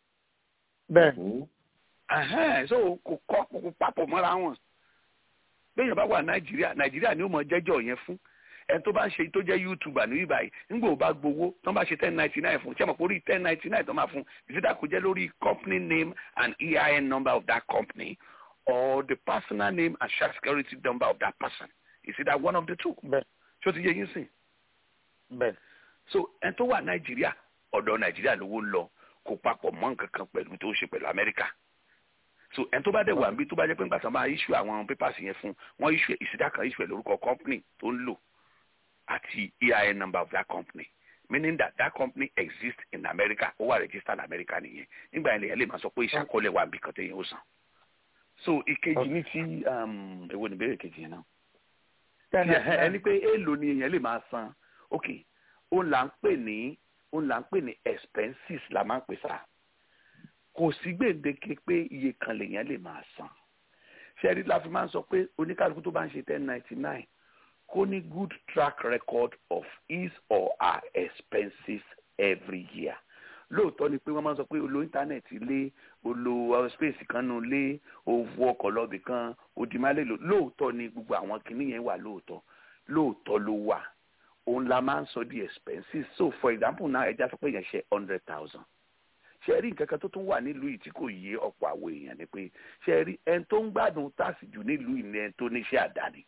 bẹ́ẹ̀ so kò kọ́ kò papọ̀ mọ́ra wọn bẹ́ẹ̀ yẹn bá wà nàìjíríà nàìjíríà ni ó mọ jẹ́jọ́ yẹn fún ẹni tó bá ń ṣe tó jẹ́ youtuber ní bíbáyìí nígbà ó bá gbowó tó bá ṣe ten ninety nine fún ṣẹ́mọ̀ orí ten ninety nine tó máa fún ìsídà kò jẹ́ lórí company name and EIN number of that company or the personal name and social security number of that person ìsídà one of the two. bẹ́ẹ̀ ṣó ti yẹ yín sìn. bẹ́ẹ̀. so ẹni tó wà nàìjíríà ọ̀dọ̀ nàìjíríà lówó ń lọ kò papọ̀ mọ́ nǹkan kan pẹ̀lú tó ṣe pẹ̀lú amẹ́ríkà so ẹni tó bá dẹ̀ wà níbi tó bá jẹ́ pé nígbà tí wọ́n máa issue àwọn papers yẹn fún wọ́n issue ìsídà kan issue ẹ̀ lórúkọ company tó ń lò àti EIN number of that company meaning that that company exists in America ó wà registered in America nìyẹn nígbà yẹn lèyàn lè máa sọ pé ìṣàkọọ́lẹ̀ wà níbi kan téèyàn ó san so ìkejì ní ti èwo ni ìbéèrè kejì yẹn náà ẹni pé èèlò ni èèyàn lè máa san ok òun là ń pè ní òun là ń pè ní expenses la máa ń pè sá kò sí gbèǹdéke pé iye kan lèèyàn lè máa san ṣẹ́rí la fi máa ń sọ pé oníkálukú tó bá ń ṣe ten ninety nine kó ní good track record of his or her expenses every year lóòótọ́ ni pé wọ́n máa ń sọ pé olo íńtánẹ́ẹ̀tì lé olo space kan nù lé owó ọkọ̀ lọ́bì kan òdìmálè lò lóòótọ́ ni gbogbo àwọn kinní yẹn wà lóòótọ́ lóòótọ́ ló wà òun la máa ń sọ di expenses so for example náà ẹja sọ pé yẹn ṣe hundred thousand ṣe rí nǹkan kan tó tún wà nílùú yìí tí kò yé ọ̀pọ̀ àwọn èèyàn ni pé ṣe rí ẹni tó ń gbádùn táàsì jù nílùú yìí ni ẹni tó níṣẹ́ àdáni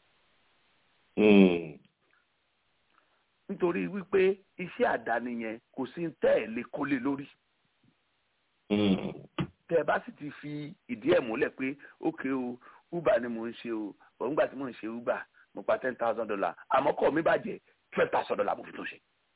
nítorí wípé iṣẹ́ àdáni yẹn kò sí tẹ́ ẹ̀ lè kólé lórí. tẹ́ ẹ bá sì ti fi ìdí ẹ̀ múlẹ̀ pé ókè o uber ni mò ń ṣe o òǹgbà tí mò ń ṣe uber mo pa ten thousand dollar àmọ́ kọ́ mi bàjẹ́ twelve thousand dollar mo fi tó ṣe.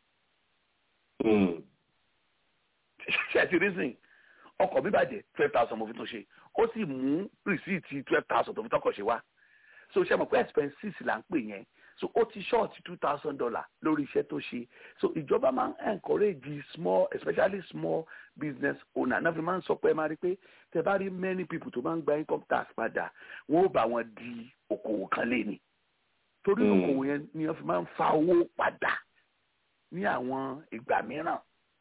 ṣe ẹ ti rí sìn ọkọ̀ mi bàjẹ́ twelve thousand mo fi tó ṣe ó sì mú rìsíìtì twelve thousand tó fi tọkọ̀ ṣe wá so ṣe mọ̀ pé expenses là ń pè yẹn so ó ti short two thousand dollar lórí iṣẹ́ tó ṣe so ìjọba máa ń encourage small especially small business owner náà fi máa ń sọ pé ẹ máa rí pé tẹ bá rí many people tó máa ń gba income tax padà wọn ò bá wọn di okòwò kan lé ni torí okòwò yẹn ni wọn fi máa ń fa owó padà ní àwọn ìgbà mìíràn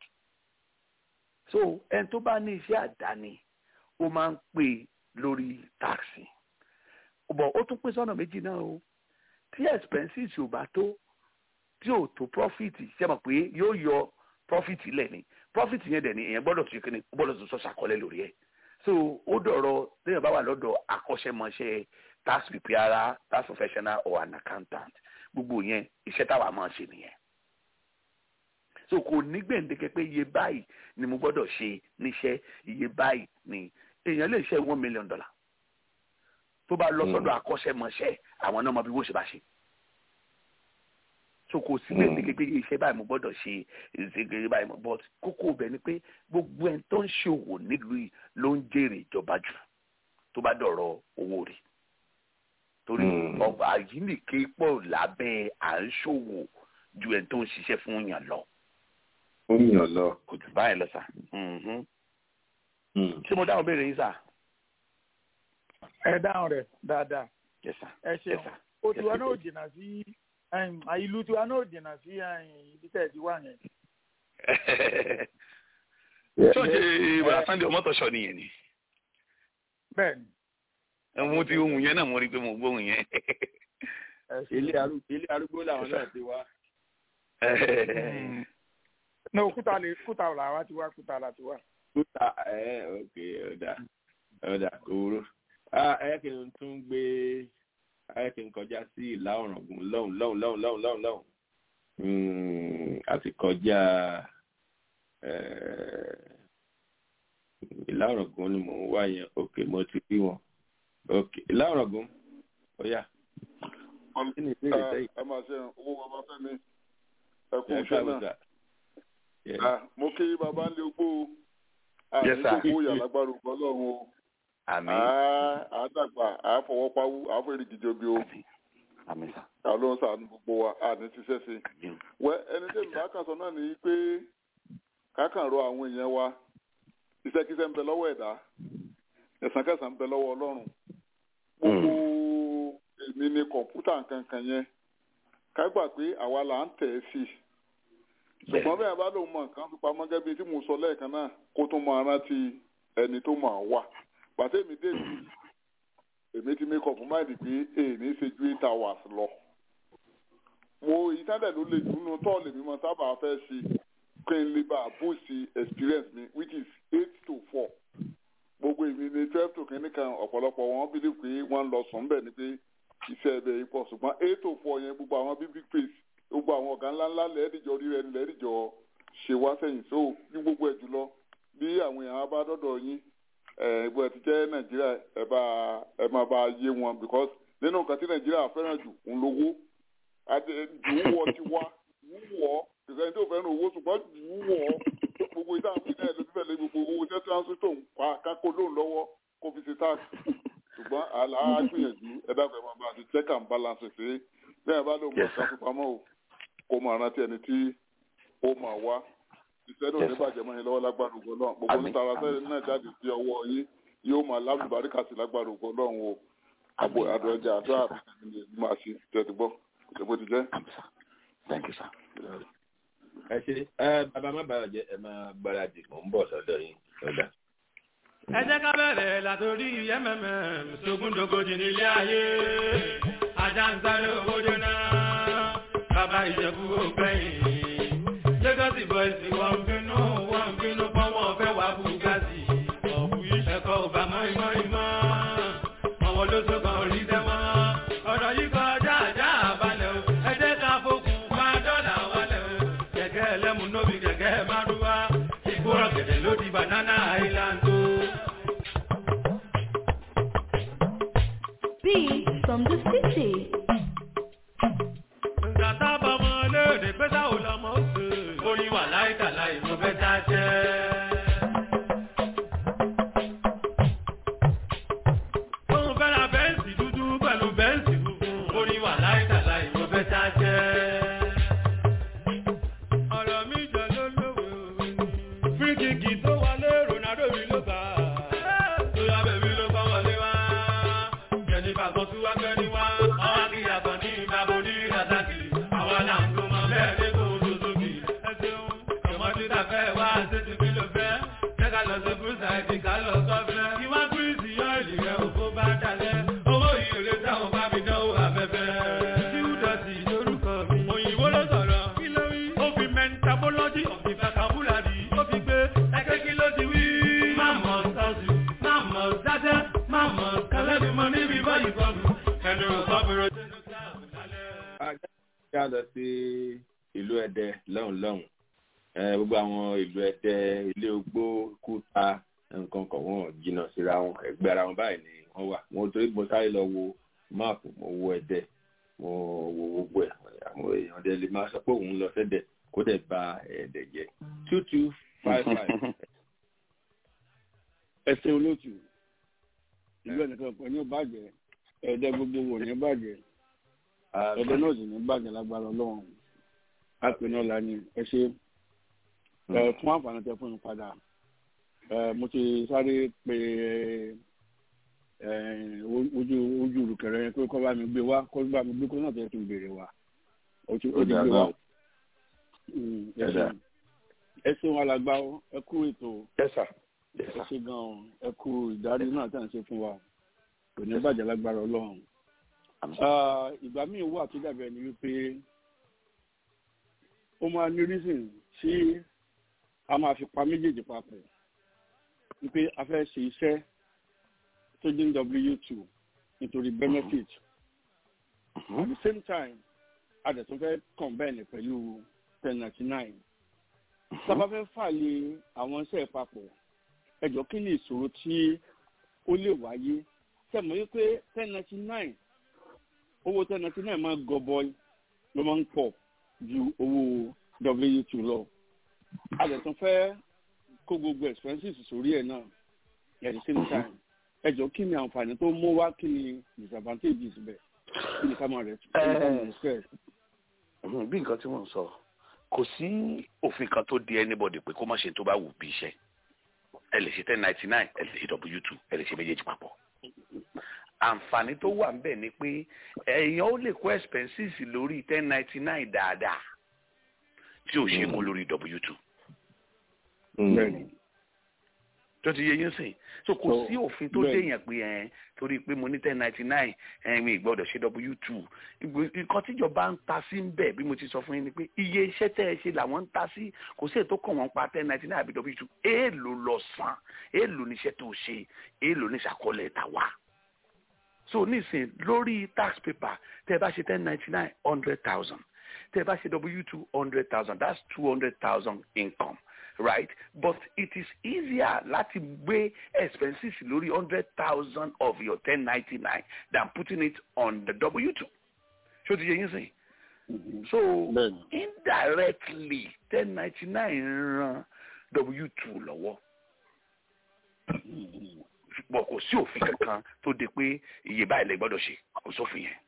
so ẹni tó bá ní iṣẹ́ àdáni ó máa ń pè lórí taxi bọ̀ ó tún pín sọ́nà méjì náà o tí expenses ò bá tó tí ò tó profit ṣe mọ̀ pé yóò yọ profit lẹ̀ ni profit yẹn dẹ̀ ni èèyàn gbọ́dọ̀ tún kíni gbọ́dọ̀ tún sọ ṣàkọlẹ̀ lórí ẹ̀ so ó dọ̀rọ̀ téèyàn bá wà lọ́dọ̀ akọ́ṣẹ́mọṣẹ́ tax preparer tax professional or an accountant gbogbo yẹn iṣẹ́ táwa máa ṣe nìyẹn so kò ní gbèǹdéke pé iye báyìí ni mo gbọ́dọ̀ ṣe níṣẹ́ iye báyìí ni èèyàn lè ṣe one million dollar tó bá lọ sọ́dọ̀ akọ́ṣẹ́mọṣẹ́ àwọn náà mọ bí wọ́n ṣe bá ṣe so kò sí lè ní kékeré iṣẹ́ báyìí mo gbọ́dọ̀ ṣe ìṣègbè báyìí mo but kókó ibẹ̀ ni pé gbogbo ẹni tó ń ṣòwò nílùú yìí ló ń jèrè ìjọba jù tó bá dọ̀rọ̀ owó rí torí ọgbà àyíníke pọ̀ lábẹ́ à ń ṣòwò ju ẹni tó ń ṣiṣẹ́ fún yàn lọ. ó yàn lọ. kò jù báyìí lọ sà. ṣé mo dáhùn béèrè yín sà ẹ dáhùn rẹ dáadáa yes sir ẹ ṣeun yes sir o tiwa náà jìnnà sí ìlú tiwa náà jìnnà sí ibi tẹ̀ ti wà yẹn. ṣọ́ọ̀ṣì ìbára sunday ọmọtọ̀ṣọ́ nìyẹn ni. bẹ́ẹ̀ni. mo ti ohun yẹn náà mo rí i pé mo gbóhùn yẹn. ilé arúgbó làwọn náà ti wá. ní òkúta lè kúta làwa ti wá kúta là ti wá. kúta ẹ ok ọ̀dà ọ̀dà òwúrò ẹ kì í tún gbé ẹ kì í kọjá sí ìlà ọ̀ràngún lọ́hùn lọ́hùn lọ́hùn lọ́hùn lọ́hùn lọ́hùn àti kọjá ìlà ọ̀ràngún ni mò ń wá yẹn ok mo ti rí wọn ok ìlà ọ̀ràngún ó yá. ẹ máa ṣe owó bàbá fẹ́mi ẹ kú iṣẹ́ náà mo kí bàbá ń lé ogbó àìsókò yàlágbára ọlọ́run o àmín. àádàgbà àáfọwọ́páwú àáfọ̀èrè gidi o. àlọ́ ń sàánú gbogbo wa àní ti ṣẹ́ṣe. wẹ́ ẹni tí mi bá kàn sọ náà ni pé kákàn rọ àwọn èèyàn wa iṣẹ́kíṣẹ́ ń bẹ lọ́wọ́ ẹ̀dá ẹ̀sán kẹsàn ń bẹ lọ́wọ́ ọlọ́run. gbogbo èmi ni kọ̀ǹpútà nkankan yẹn ká gbà pé àwa là ń tẹ̀ ẹ́ sí i. ṣùgbọ́n bẹ́ẹ̀ bá lóun mọ nǹkan fi pamọ́ gẹ́gẹ́ bí tí mo sọ lẹ́ẹ̀kan náà kó tún máa rántí ẹni tó máa wà pàtẹ́mi débi èmi ti make up mind pé èmi ṣe ju eight hours lọ mo ìtàdẹ̀ ló lè jù nínú tọ́ọ̀lù mi mo sábà fẹ́ ṣe kí n lè bá boost experience mi which is eight to four gbogbo èmi ní twelve to kìíní kan ọ̀pọ̀lọpọ̀ wọn believe pé wọ́n lọ sùn bẹ́ẹ̀ ni pé iṣẹ́ ẹbẹ̀ yìí pọ̀ ṣùgbọ́n eight to four yẹn gbogbo àwọn big big place gbogbo àwọn ọ̀gá ńláńlá lẹ́ẹ̀dìjọ rí rẹ lẹ́ẹ̀dìjọ ṣe wá sẹ́yìn so ní gbogbo ẹ̀ jùlọ bí àwọn èèyàn bá dọ́dọ̀ yín ẹ̀ẹ́dìbò ẹ̀ ti jẹ́ nàìjíríà ẹ̀ bá ẹ̀ máa bá yé wọn because nínú nǹkan tí nàìjíríà fẹ́ràn jù ń lówó jù ú wọ ti wá jù ú wọ kìsẹ́ tó fẹ́ràn owó ṣùgbọ́n jù ú wọ gbogbo ìdá àti náà ló fẹ́ lé gbogbo owó tẹ́ tíránsì tó ń pa kákó lóun lọ́wọ́ kó fi ṣe tax ṣùgbọ́n àgbìyànjú ẹ̀dá fẹ́ máa bá a ti check and balance ṣe bẹ́ẹ̀ bá lóun mọ̀ ṣàfipamọ́ o kó máa rántí ẹni tí ó máa wá iṣẹ́ náà ní bàjẹ́ mọ́ yín lọ́wọ́ lágbára ògo náà gbogbo ní tara sẹ́yìn náà jáde sí ọwọ́ yín yóò máa lábùbáríkà sí lágbára ògo náà o àbò àdọ̀jà àdó àbí ní máa ṣe tẹ̀tí gbọ́ ìṣègbè ti jẹ́. Thank you, sir. ẹ ṣe ẹ bàbá má bàa jẹ ẹ máa gbáradì mò ń bọ̀ sọ́dọ̀ yín lọ́dà. ẹ jẹ́ ká bẹ̀rẹ̀ látòrí mmm sógúndógójì nílé ayé ajá ń sáré owó jóná bàbá ìjẹ̀bú ògbẹ́yìn lagos boys wọ́n bínú wọ́n bínú pọ́n wọ́n fẹ́ wá bugatti ẹ̀kọ́ ò bá mọ́ ìmọ̀ ìmọ̀ àwọn olóṣogbo rí dẹ́mọ́ ọ̀rọ̀ yìí kọjá àjá àbálẹ̀ o ẹ jẹ́ ká fokùn má dọ́là wálẹ̀ o kẹ̀kẹ́ ẹlẹ́mu nóbi kẹ̀kẹ́ márúwá ìgbóràn gẹ̀dẹ̀ ló di banana island o. Beat from the city. Gàtá bọmọ léde pé táwọn lọmọ ó pè. Oyin wà láìka láì mo fẹ́ tá a jẹ́. Òun fẹ́ ra bẹ́ǹsì dúdú pẹ̀lú bẹ́ǹsì funfun. Oyin wà láìka láì mo fẹ́ tá a jẹ́. Ọ̀rọ̀ mi jọ ló lówe òwe ni. Fíríkìkì tó wọlé Ronaldo mi ló gbà. Tóyá bèbí ló bá wọlé wá. Jẹ̀nìfà kan tún wá gbẹ́ni wá. Ọwọ́ kí yàtọ̀ ní ìbábo ní Razaki. Àwa là ń gbọ́ mọ́ bẹ́ẹ̀ ní kò tó sókè. Ẹ ṣeun, ọmọdé ta fẹ́ wá ṣé ti fi lò fẹ́. Jẹ́ ká lọ sí Bùsà ìdí ká lọ sọ́fẹ́. Ìwá kúrìsì yọ ìlì rẹ̀ òfó bá dalẹ̀. Owó yìí ò lè dáhùn bá mi dánwò afẹ́fẹ́. Tíwúdọ̀tì lórúkọ mi. Òyìnbó ló sọ̀rọ̀. Kí ló wí? Ó fi mentabology of the vocabulary. Ó fi gbé ẹgbẹ́ kí ló ti wí. Má mọ̀ sọ́ọ̀sì, má mọ̀ dájẹ́, má mọ̀ kálẹ́bí mọ níbi báyìí kọ́ọ̀bù. Ẹnu ọ̀sọ́bìrò jẹ́nu káàbù lálẹ́. kí a lọ sí ìlú ẹdẹ lọ́hùn lọ́hùn ẹ gbogbo àwọn ìlú ẹdẹ ilé ogbó kúta nǹkan kan wọn jìnnà síra wọn ẹgbẹ́ ara wọn báyìí ni wọ́n wà mo torí mo sáré lọ wo máàpù mo wo ẹdẹ mo wo gbogbo ẹ̀ àwọn èèyàn dẹ lè máa sọ pé òun lọ sẹ́dẹ̀ kó dẹ̀ ba ẹ̀dẹ̀ jẹ́ two two five five. ẹsẹ olóòtú ìlú ẹnìkan pẹ ní bàjẹ́ ẹdẹ gbogbo wò ní bàjẹ́ ẹdẹ náà sì ní bàjẹ́ lágbára Ọlọ́run àpè náà la ní ẹ ṣe ẹ fún àǹfààní tẹ fún mi padà ẹ mo ti sáré pé ẹ ojú ojú olùkẹrẹ yẹn pé kọ́ bá mi gbé wá kọ́ bá mi gbé kó náà tẹ́ kí n béèrè wa ó ti ó ti gbé wa ẹ ṣeun alàgbà ẹ kú ètò ẹ ṣe gan ẹ kú ìdarí náà tẹ̀ ń ṣe fún wa kò ní bàjẹ́ lágbára Ọlọ́run ìgbà míì wà tó dàbẹ̀ ni wípé ó máa ní reason tí a máa fi pa méjèèjì papọ̀ wípé a fẹ́ ṣe iṣẹ́ tó jẹ́ w two nítorí benefit at the same time a dẹ̀ tún fẹ́ combine pẹ̀lú ten ninety nine sábà fẹ́ fààyè àwọn iṣẹ́ papọ̀ ẹjọ́ kí ni ìṣòro tí ó lè wáyé tẹ̀mọ́ yí pé ten ninety nine owó ten ninety nine máa gọbọi ló máa ń pọ̀ ju owó w two lọ a lè tún fẹ́ kó gbogbo expenses sórí ẹ̀ náà at the same time ẹjọ́ kí ni àǹfààní tó mú wá kí ni disadvantages bẹ̀ kí ni ká máa rẹ̀ kí ni ká máa respect. bí nǹkan tí mò ń sọ kò sí òfin kan tó di anybody pé kó má ṣe tó bá wù bí iṣẹ́ ẹ lè ṣe ten ninety nine ẹ lè ṣe w two ẹ lè ṣe méjèèjì papọ̀ àǹfààní tó wà ńbẹ̀ ni pé èèyàn ó lè kó expenses lórí ten ninety nine dáadáa tí ò ṣe kó lórí w two tó ti yé yín sìn so kò So, sí òfin tó bẹ́ẹ̀. déyàn pé ẹ torí pé mo ní ten ninety nine ẹ mi gbọ́dọ̀ ṣe w two nǹkan tíjọba ń ta sí ń bẹ̀ bí mo ti sọ fún yín ni pé iye iṣẹ́ tẹ́ ẹ ṣe làwọn ń ta sí kò sí ètò kàn wọ́n pa ten ninety nine àbí w two èèlò lọ san èèlò níṣẹ́ tó ṣe èèlò níṣàkọọ́lẹ̀ tà wá so nísìn lórí tax paper tẹ́ ẹ bá ṣe ten ninety nine hundred thousand tẹ́ ẹ bá ṣe w two hundred thousand that's two hundred thousand income right but it is easier láti gbé expenses lórí hundred thousand of your ten ninety nine than putting it on the w two ṣó ti yẹ yín sìn so indirectly ten ninety nine ran w two lọ́wọ́ ṣùgbọ́n kò sí òfin kankan tó de pé iye báyìí lè gbọ́dọ̀ ṣe kò sófin yẹn.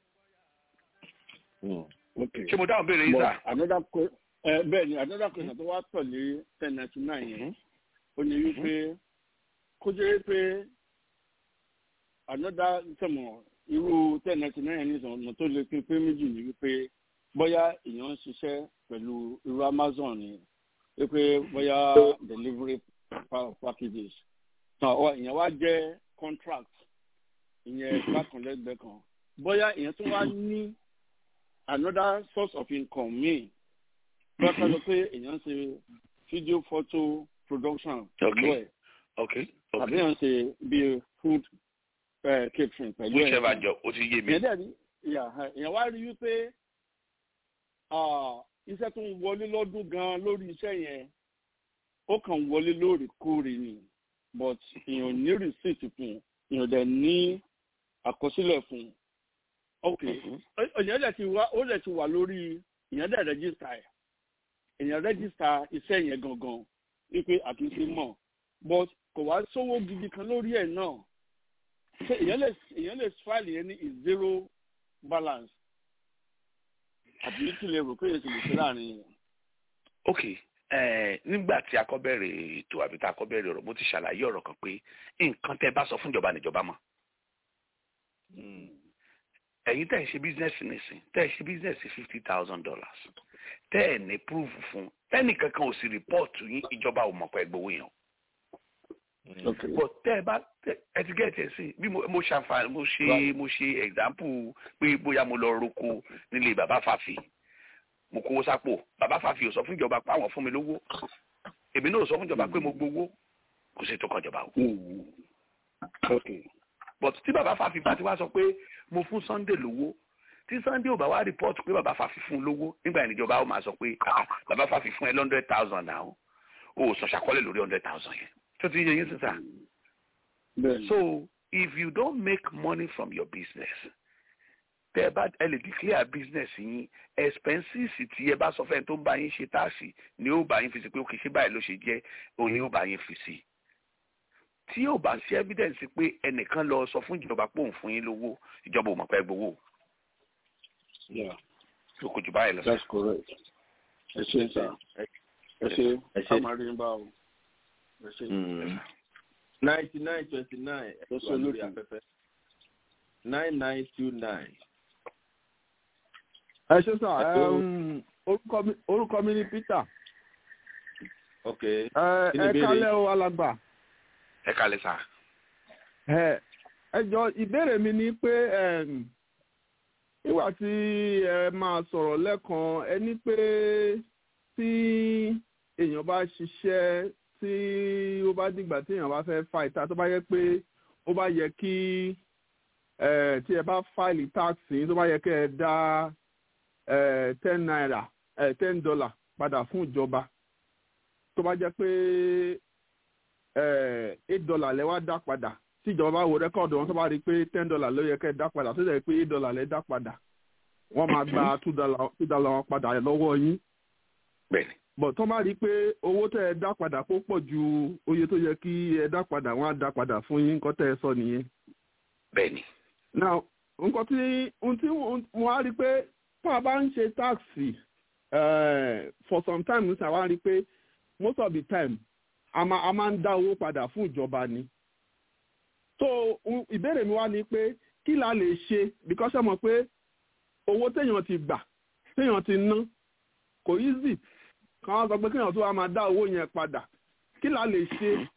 ṣé mo dáhùn béèrè yín sá. another que- eh, bẹ́ẹ̀ ni another question tó wá tẹ̀lé ten ninety nine yẹn ó ní wípé kó jẹ́ pé another sọ̀mọ̀ irú ten ninety nine yẹn ní ọ̀nà tó lè pín pé méjì ni wípé bóyá èèyàn ń ṣiṣẹ́ pẹ̀lú irú amazon ni wípé bóyá delivery pa- packages tàn ọ ìyẹn wá jẹ́ contract ìyẹn bákan lẹ́gbẹ̀ẹ́ kan bóyá ìyẹn tó wá ní another source of income míì bóyá ká sọ pé èèyàn ń ṣe video photo production pẹ̀lú ẹ̀ okay tàbí èèyàn ń ṣe bíi food eh, catering pẹ̀lú ẹ̀ whichever job ó ti yé mi. ìyẹn dẹ̀ ní ìyà ìyẹn wá rí wípé ah, iṣẹ́ tó ń wọlé lọ́dún gan lórí iṣẹ́ yẹn ó kàn wọlé lóòrèkóòrè ni but èèyàn ní receipt fún èèyàn dẹ̀ ní àkọsílẹ̀ fún ok èèyàn dẹ̀ ti wá ó dẹ̀ ti wà lórí èèyàn dẹ̀ register ẹ̀ èèyàn register iṣẹ́ yẹn gangan wípé àtúnṣe mọ̀ but kò wá sówó gidi kan lórí ẹ̀ náà ṣé èèyàn lè èèyàn lè file yẹn ní zero balance àbí kí lè rò pé èsì lè ṣe láàrin yẹn. ok eh, nígbà tí a kọ́ bẹ̀rẹ̀ ètò àbí tá a kọ́ bẹ̀rẹ̀ ọ̀rọ̀ mo ti ṣàlàyé ọ̀rọ̀ kan pé nǹkan tẹ́ bá sọ fún ìjọba níjọba mọ̀ ẹ̀yin tẹ́ ẹ̀ ṣe bísínẹ́sì nìsín tẹ́ ẹ̀ ṣe bísínẹ́sì fifty thousand dollars tẹ́ ẹ̀ ní proof fún ẹnì kankan ò sì rìpọ́ọ̀tù yín ìjọba ò mọ̀ pé ẹ gbowó yẹn o but tẹ́ ẹ bá tẹ́- ẹ ti gẹ́ẹ̀tì ẹ̀ sí bí mo mo ṣàǹfààní mo ṣe mo ṣe example pé bóyá mo lọ roko nílé bàbá fàfì mo kówó sápò bàbá fàfì ò sọ fún ìjọba pé àwọn fún mi lówó èmi náà ò sọ fún ìjọba pé mo gbowó kò sí tó kàn ìjọba o but tí bàbá fàfì bá ti wá sọ pé mo fún sunday lówó tí sunday ò bá wá report pé bàbá fàfì fún un lówó nígbà yẹn níjọba ó máa sọ pé ah bàbá fàfì fún ẹ lọ hundred thousand náà o ò sọ ṣàkọọ́lẹ̀ lórí hundred thousand yẹn tó ti yẹ yín sísà. so if you don't make money from your business tẹ ẹ bá ẹ lè declare business yín expenses tí ẹ bá sọ fẹ́ tó ń bá yín ṣe táàsì ni ó bá yín fi sí pé òkè ṣé báyìí ló ṣe jẹ́ òun ni ó bá yín fi sí tí yóò bá sí evidence pé ẹnìkan lọ sọ fún ìjọba pé òun fún yín lówó ìjọba ò mọ̀ pé ẹ gbowó Yeah, so kò jù báyìí lọ. that's correct. ẹ ṣe sá ẹ ṣe Ẹ ṣé. amarin bá o ẹ ṣe. ninety nine twenty nine Yes, wà lórí sir. afẹ́fẹ́ nine nine two nine. ẹ ṣe sà ẹm, orúkọ mi- orúkọ mi ni peter ok ẹ Kí ni ẹ ìbéèrè? kálẹ̀ o alàgbà ẹ kálẹ̀ sá. ẹ ẹ jọ ìbéèrè mi ni pé ẹm, nígbà tí ẹ máa sọ̀rọ̀ lẹ́kan ẹ ní pé tí èèyàn bá ṣiṣẹ́ tí ó bá dìgbà tí èèyàn bá fẹ́ fa ìta tó bá yẹ pé ó bá yẹ kí ẹ tí ẹ bá fáìlì táàsì tó bá yẹ kí ẹ dá ẹ ten naira ẹ ten dollar padà fún ìjọba tó bá jẹ́ pé ẹ eight dollar lẹ wá dá padà tí ìjọba bá wo rẹ́kọ̀dù wọn tó bá rí i pé ten dollar ló yẹ kẹ́ ẹ dá padà tó jẹ́ pé eight dollar lẹ dá padà wọ́n máa gba two dollar two dollar wọn padà lọ́wọ́ yín bẹ́ẹ̀ni bọ̀ tó bá rí i pé owó tẹ́ ẹ dá padà kó pọ̀ ju oye tó yẹ kí ẹ dá padà wọ́n á dá padà fún yín nǹkan tẹ́ ẹ sọ nìyẹn. bẹ́ẹ̀ni now nǹkan tí ohun tí wọ́n á rí i pé tó a bá ń ṣe táàsì eh, for some time nísìnyí wọ́n á rí i pé most of the time a máa a máa ń dá owó padà fún ìjọba ni. so n- ìbéèrè mi wá ni pé kí la lè ṣe because ẹ mọ̀ pé owó téèyàn ti gbà téèyàn ti ná kò easy kan wá sọ pé kéèyàn tó wá máa dá owó yẹn padà kí la lè ṣe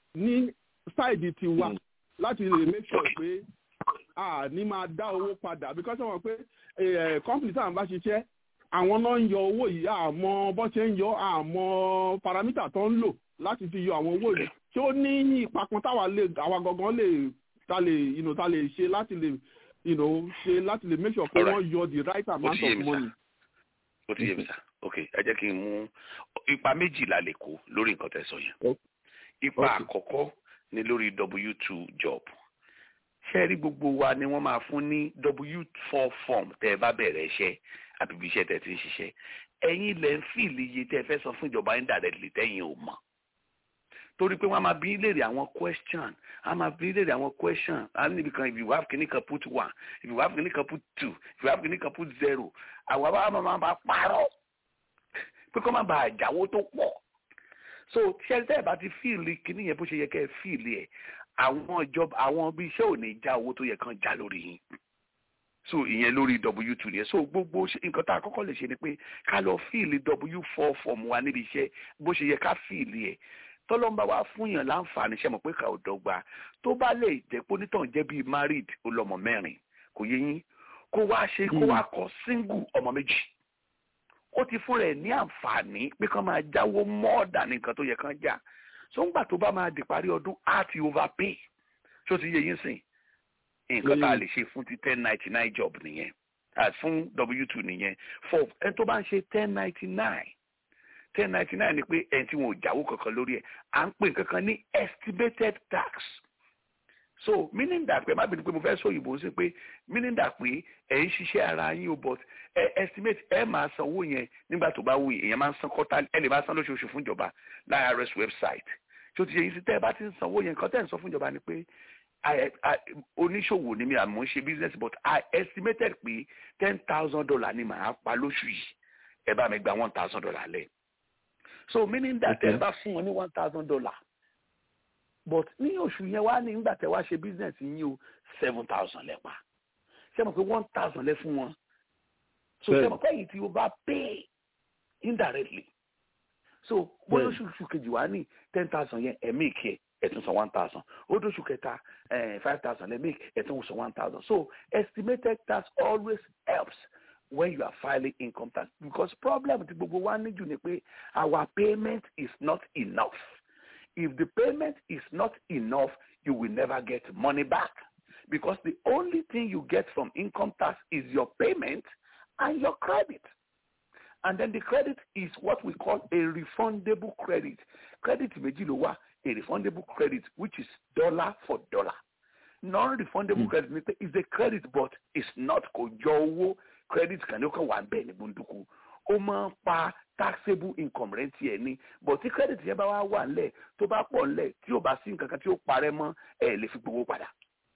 ní sáìdì tiwa láti lè make sure pé a ní máa dá owó padà because wọ́n pé company táwọn bá ṣiṣẹ́ àwọn náà ń yọ owó yìí àmọ́ bó ṣe ń yọ àmọ́ paramítà tó ń lò láti fi yọ àwọn owó yìí tí ó ní ipa kan táwa lè àwa gangan lè ta lè you know, ta lè ṣe láti lè you know, ṣe láti lè make sure pé wọ́n yọ the right amount of money. ó ti yé mi sá ok ẹ jẹ́ kí n mú ipa méjì la lè kó lórí nǹkan tẹ́ sọ yẹn ipa àkọ́kọ́ ni lórí w two job ṣé rí gbogbo wa ni wọ́n máa fún ní w four form tẹ́ ẹ bá bẹ̀rẹ̀ iṣẹ́ àbí ibi iṣẹ́ tẹ́ ti ń ṣiṣẹ́ ẹ̀yin lẹ́ ń fìlì iye tẹ́ ẹ fẹ́ sọ fún ìjọba indirectly tẹ́yìn ò mọ̀ torí pé wọ́n á máa bí léèrè àwọn question á máa bí léèrè àwọn question á níbi kan if you have kìíní kan put one if you have kìíní kan put two if you have kìíní kan put zero àwọn àbá máa máa parọ́ pé kó má bàa jáwó tó pọ̀ so tí ẹ tẹ́ ẹ bá ti fíìlì kìíní yẹn bó ṣe yẹ kẹ́ ẹ fíìlì ẹ̀ àwọn ìjọba àwọn bí iṣẹ́ ò ní já owó tó yẹ kán já lórí yín so ìyẹn lórí w two yẹn so gbogbo nǹkan tá a kọ́kọ́ lè ṣe ni pé ká lọ fíìlì w four form wa níbi iṣẹ́ bó ṣe yẹ ká fíìlì ẹ̀ tọ́lọ́mbà wa fún yàn láǹfààní ṣe mọ̀ pé ká ò dọ́gba tó bá lè jẹ́ pé onítàn jẹ́ bíi married ọlọ́mọ mẹ́rin kò yé yín kó wá ṣe kó wá kọ single ọmọ méjì ó ti fún rẹ̀ ní àǹfààní pé kán máa jáwó mọ́ọ̀dà ní nǹkan tó yẹ kán jà so ńgbà tó bá máa di parí ọdún á ti overpay tó ti yé yín sìn nǹkan tá a lè ṣe fún ti ten ninety nine job nìyẹn fún w two nìyẹn for ẹni tó bá ń ṣe ten ninety nine ten ninety nine ni pé ẹni tí wọn ò jáwó kankan lórí ẹ̀ à ń pè kankan ní estimated tax so meaning that pé má bínú pé mo fẹ́ sọ òyìnbó sí pé meaning that pé ẹ̀ ń ṣiṣẹ́ ara yín o but ẹ estimate ẹ máa san owó yẹn nígbà tó bá wù yín èèyàn máa ń san kọ́tà ẹ lè máa san lóṣooṣù fún ìjọba láàárẹ̀ website tó ti yẹ yín sí tẹ́ ẹ bá ti ń san owó yẹn nǹkan tẹ́ ẹ ń sọ fún ìjọba ni pé oníṣòwò ni mi àmọ́ ń ṣe business but I estimated pé ten thousand dollar ni màá pa lóṣù yìí ẹ bá mi gba one thousand dollar lẹ́ẹ̀ so meaning that ẹ bá fún wọn ní one thousand dollar but ní oṣù yẹn wá ní nígbà tẹ wá ṣe business yín o seven thousand lẹ́pa ṣé mo pé one thousand lẹ́ fún wọn so ṣé mo pé èyí tí o bá pay indirectly so bóyá oṣù kejì wá ní ten thousand yẹn ẹ̀ make ẹ̀ ẹ̀ tún san one thousand ó dóṣù kẹta five thousand ẹ̀ make ẹ̀ tún san one thousand so estimated tax always helps when you are filing income tax because problem ti gbogbo wa níjù ni pé our payment is not enough if the payment is not enough you will never get money back because the only thing you get from income tax is your payment and your credit and then the credit is what we call a refundable credit credit méjì ló wà a refundable credit which is dollar for dollar non-refundable mm. credit is a credit but it's not kò jọ owó credit kan ní ó kàn wà bẹ́ẹ̀ ní gbóndùkú ó máa ń pa taxable income rẹ̀ tiẹ̀ ní but tí credit yẹn bá wá wà ńlẹ̀ tó bá pọ̀ ńlẹ̀ tí ò bá sí nǹkan kan tí ó parẹ́ mọ́ ẹ̀ lè fi gbowó padà.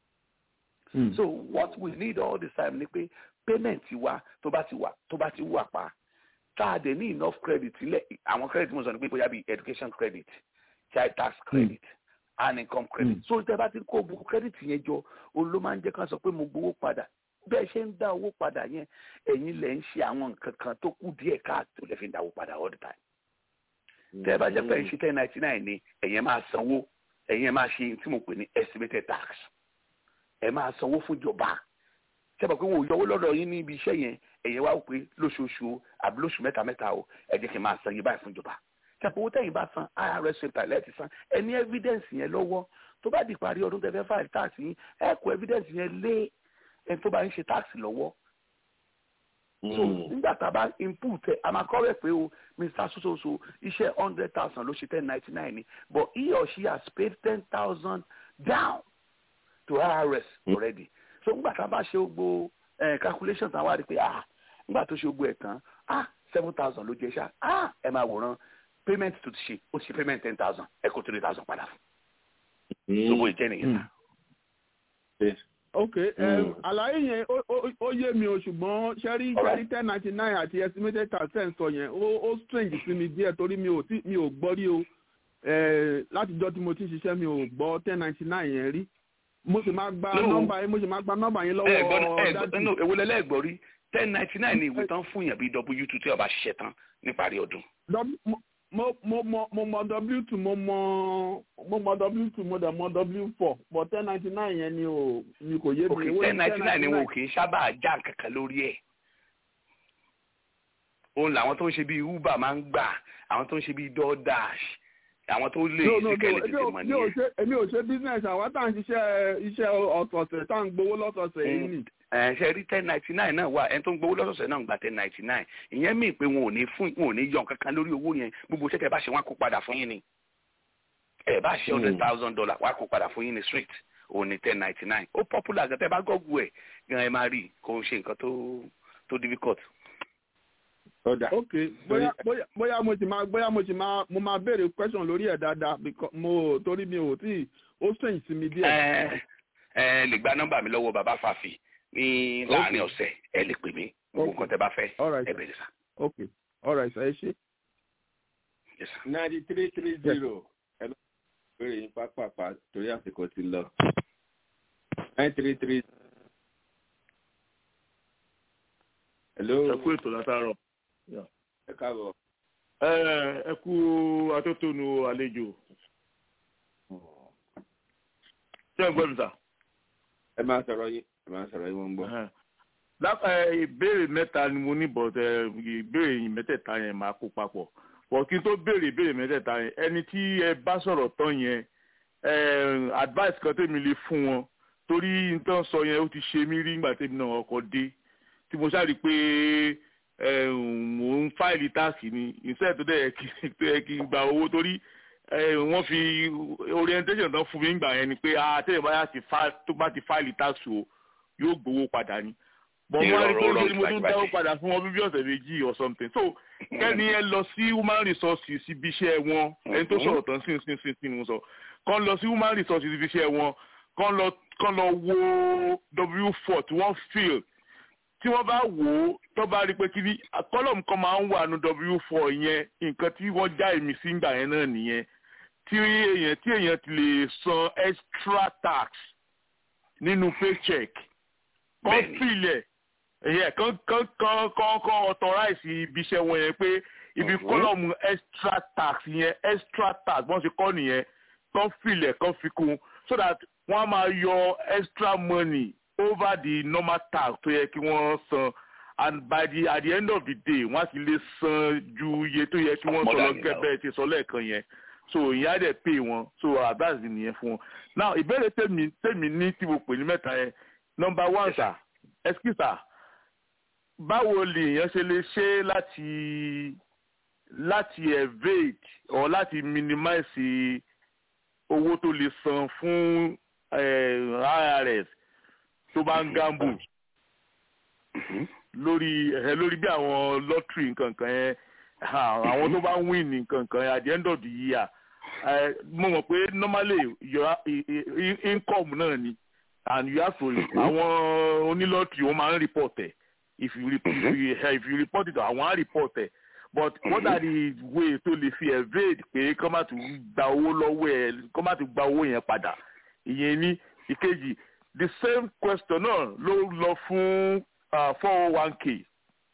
so what we need all the time ni pé payment wa tó bá ti wà tó bá ti wà pa tá a dẹ̀ ní enough credit ilẹ̀ àwọn credit mo sọ ni pé bóyá bíi education credit child tax credit mm. and income credit mm. so tẹ́ bá ti kó gbogbo credit yẹn jọ òun ló máa ń jẹ́ ká sọ pé mo gbowó padà bẹ́ẹ̀ ṣe ń dá owó padà yẹn ẹ̀yin lẹ̀ ń ṣe àwọn nǹkan kan tó kù díẹ̀ káàtó lẹ́ fi ń dá owó padà all the time. tẹ́ ẹ bá jẹ́ pé ẹ̀ ń ṣe ten ninety nine ni ẹ̀yin máa sanwó ẹ̀yin máa ṣe tí mo pè ní estimated tax ẹ̀ máa sanwó fún ìjọba sẹ́pà pé wọn ò yọwó lọ́dọ̀ yín ní ibi iṣẹ́ yẹn ẹ̀yin wá pé lóṣooṣù àbí lóṣù mẹ́ta mẹ́ta o ẹ jẹ́ kí n máa san yín báyìí fún ìjọba sẹ́pà owó tẹ̀yìn bá san irs center lẹ́ẹ̀tì san ẹ ní evidence yẹn lọ́wọ́ tó bá di parí ọdún tẹ́fẹ́ file tax yín ẹ kó evidence yẹn lé ẹni tó bá ń ṣe táàsì lọ́wọ́. so nígbà tá a bá input ẹ a máa kọ́ rẹ̀ pé o mr sososo iṣẹ́ hundred thousand ló ṣe ten ninety nine ni but he or she has paid ten thousand down to irs already. so nígbà tá a bá ṣe gbogbo calculation tán wá rí pé ah nígbà tó ṣe gbogbo ẹ̀ tán ah seven thousand ló jẹ ṣá ah ẹ máa wòran payment tó ti ṣe ó ṣe payment ten thousand ẹ kó three thousand padà fún. so bó jẹ́ nìyẹn sá ok àlàyé yẹn ó yé mi o ṣùgbọ́n ṣẹ́rí ṣẹ́rí ten ninety nine àti estimated tax ten sọ yẹn ó strange sí mi díẹ̀ torí mi ò tí mi ò gbọ́ rí o látijọ́ tí mo ti ṣiṣẹ́ mi ò gbọ́ ten ninety nine yẹn rí mo sì máa gba nọ́mbà yẹn mo sì máa gba nọ́mbà yẹn lọ́wọ́ dájú. èwo lẹ́lẹ́gbọ́ rí ten ninety nine ni ìwé tán fún yàn bíi w two tí ọba ṣiṣẹ́ tán níparí ọdún. mo mo mo mo mọ w two mo mọ mo mọ w two mo dẹ̀ mọ w four but ten ninety nine yẹn ni ò ni kò yé mi. òkè ten ninety nine ni wọn ò kì í sábà já kankan lórí ẹ̀ òun làwọn tó ń ṣe bíi uber máa ń gbà àwọn tó ń ṣe bíi doordash àwọn tó lè no no no ṣìkẹ́lì èmi tètè ò mọ̀ mi ò nìyẹn. ṣe èmi ò ṣe business àwa tá à ń ṣiṣẹ́ iṣẹ́ ọ̀sọ̀ọ̀sẹ̀ tá à ń gbowó lọ́sọ̀ọ̀sẹ̀ yìí nì. ẹ ṣe rí ten ninety nine náà wà ẹni tó ń gbowó lọ́sọ̀ọ̀sẹ̀ náà ń gba ten ninety nine ìyẹn mí pé wọn ò ní fún wọn ò ní yọ kankan lórí owó yẹn gbogbo iṣẹ́ tẹ bá ṣe wọn á kó padà fún yín ni ẹ bá ṣe hundred thousand dollar wọn á kó padà fún yín ní street òun ní ten ninety nine ó popular gan tẹ bá gọ́gù ẹ̀ gan ẹ máa rí i kò ń ṣe nǹkan tó tó difficult. ọ̀dà ok bóyá bóyá bóyá mo ti máa bóyá mo ti máa mo máa béèrè question lórí ẹ̀ dáadáa because mo torí mi ò tí ó sèǹ sí mi díẹ̀. ẹ ẹ lè gba nọ́mbà mi lọ́wọ́ bàbá fàfì ní láàrin ọ̀sẹ̀ ẹ lè pè mí gbogbo nǹkan tẹ bá fẹ́ Alright, ẹ sir. bẹ̀rẹ̀ sá. ok alright ẹ ṣe. ninety three three zero ẹ bá béèrè yín pápápá torí àsìkò ti lọ nine three three. hello ẹ kú ètò látàárọ̀ ẹ káàbọ̀. ẹ ẹ kú atótónu àlejò ṣé ẹ gbọ́ mi sà. ẹ máa sọ̀rọ̀ yín ẹ máa sọ̀rọ̀ yín wọ́n ń gbọ́. lápá ìbéèrè mẹ́ta ni mo ní bọ̀t ìbéèrè yìí mẹ́tẹ̀ẹ̀ta yẹn máa kó papọ̀ bọ̀ kí n tó béèrè ìbéèrè mẹ́tẹ̀ẹ̀ta yẹn ẹni tí ẹ bá sọ̀rọ̀ tán yẹn eh, advice kan tèmi lè fún wọn torí nǹkan sọ yẹn ó ti ṣe mí rí nígbà tèmi náà ọkọ̀ dé tí mo ṣáà rí i pé eh, mò ń fáìlì táàsì ni ìṣe tó dẹ̀ yẹ kí tó yẹ kí n gba owó torí eh, wọ́n fi orientation tán fún mi nígbà yẹn ni pé àtẹ̀yìn bá ti fa tó bá ti fáìlì táàsì o yóò gbowó padà ni bọ̀ mo wá rí pé ṣe ni mo tún dáwọ́ padà fún wọn bíbí ọ̀sẹ̀ méjì or something so kẹ́ni ẹ lọ sí human resources ibi iṣẹ́ wọn ẹni tó sọ̀rọ̀ tán sí sí sí sí ni mo sọ kàn lọ sí human resources ibi iṣẹ́ wọn kàn lọ kàn lọ wo w four tí wọ́n fill tí wọ́n bá wò ó tó bá rí pé kí ni column kan máa ń wà ní w four yẹn nǹkan tí wọ́n já èmi sí ìgbà yẹn náà nìyẹn tí èèyàn tí èèyàn ti lè san extra tax nínú paycheck kàn fill ẹ̀ ẹ̀yẹ kan kan kan kan kan authorize ibi iṣẹ́ wọn yẹn pé ibi kọ́lọ́mù extra tax yẹn extra tax bọ́n ṣe kọ́ nìyẹn kan filẹ̀ kan fi kún so that wọ́n á máa yọ extra money over the normal tax tó yẹ kí wọ́n san and by the at the end of the day wọ́n á sì lè san ju iye tó yẹ kí wọ́n sọ lọ gẹ́gẹ́ ti sọ lẹ́ẹ̀kan yẹn so ìyẹn á dẹ̀ pay wọn so advice nìyẹn fún wọn now ìbéèrè tèmi tèmi ní tí mo pè ní mẹ́ta yẹn number one sir excuse sir báwo lèèyàn ṣe lè ṣe láti láti evade or láti minimize owó tó lè san fún irs tó bá ń gamble lórí ẹ lórí bí àwọn lottery nkankan yẹn àwọn tó bá ń win nkankan yẹn at the end of the year mo mọ̀ pé normally your income náà ni and you have to àwọn onílọ́tìrì wọ́n máa ń report ẹ̀ if you report if you, if you report it àwọn á report ẹ̀ but what are the way tó lè fi evade pé kọ́ má tún gba owó lọ́wọ́ ẹ̀ kọ́ má tún gba owó yẹn padà ìyẹn ní ìkejì the same question náà ló lọ fún four oh one k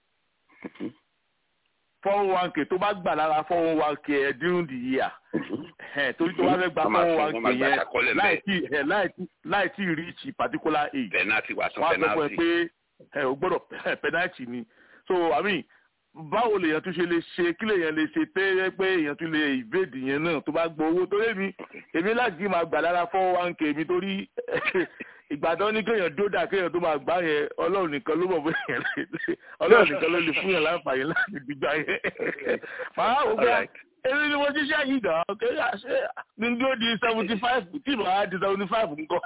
four oh one k tó bá gbà lára four oh one k ẹ̀ during the year torí tó bá fẹ́ gba four oh one k yẹn láì tí reach particular age penalty wà sún wọ́n á sọ fún ẹ penalty. pé ẹ ò gbọ́dọ̀ penalty ni so i mean báwo lèèyàn tún ṣe lè ṣe kí lèèyàn lè ṣe tẹ́ pé èèyàn tún lè ìbéèdì yẹn náà tó bá gbọ́ owó torí èmi èmi láti máa gbà lára four one k mi torí ìgbàdàn ní kéèyàn dódà kéèyàn tó máa gbá yẹn ọlọ́run nìkan ló mọ̀ bóyá yẹn lè ọlọ́run nìkan ló lè fún yẹn láǹfààní láti gbígbà yẹn màá wò pé èmi ni mo ṣiṣẹ́ yìí dàn án kéèyàn ṣe ní dúró di seventy five tí màá di seventy five nǹkan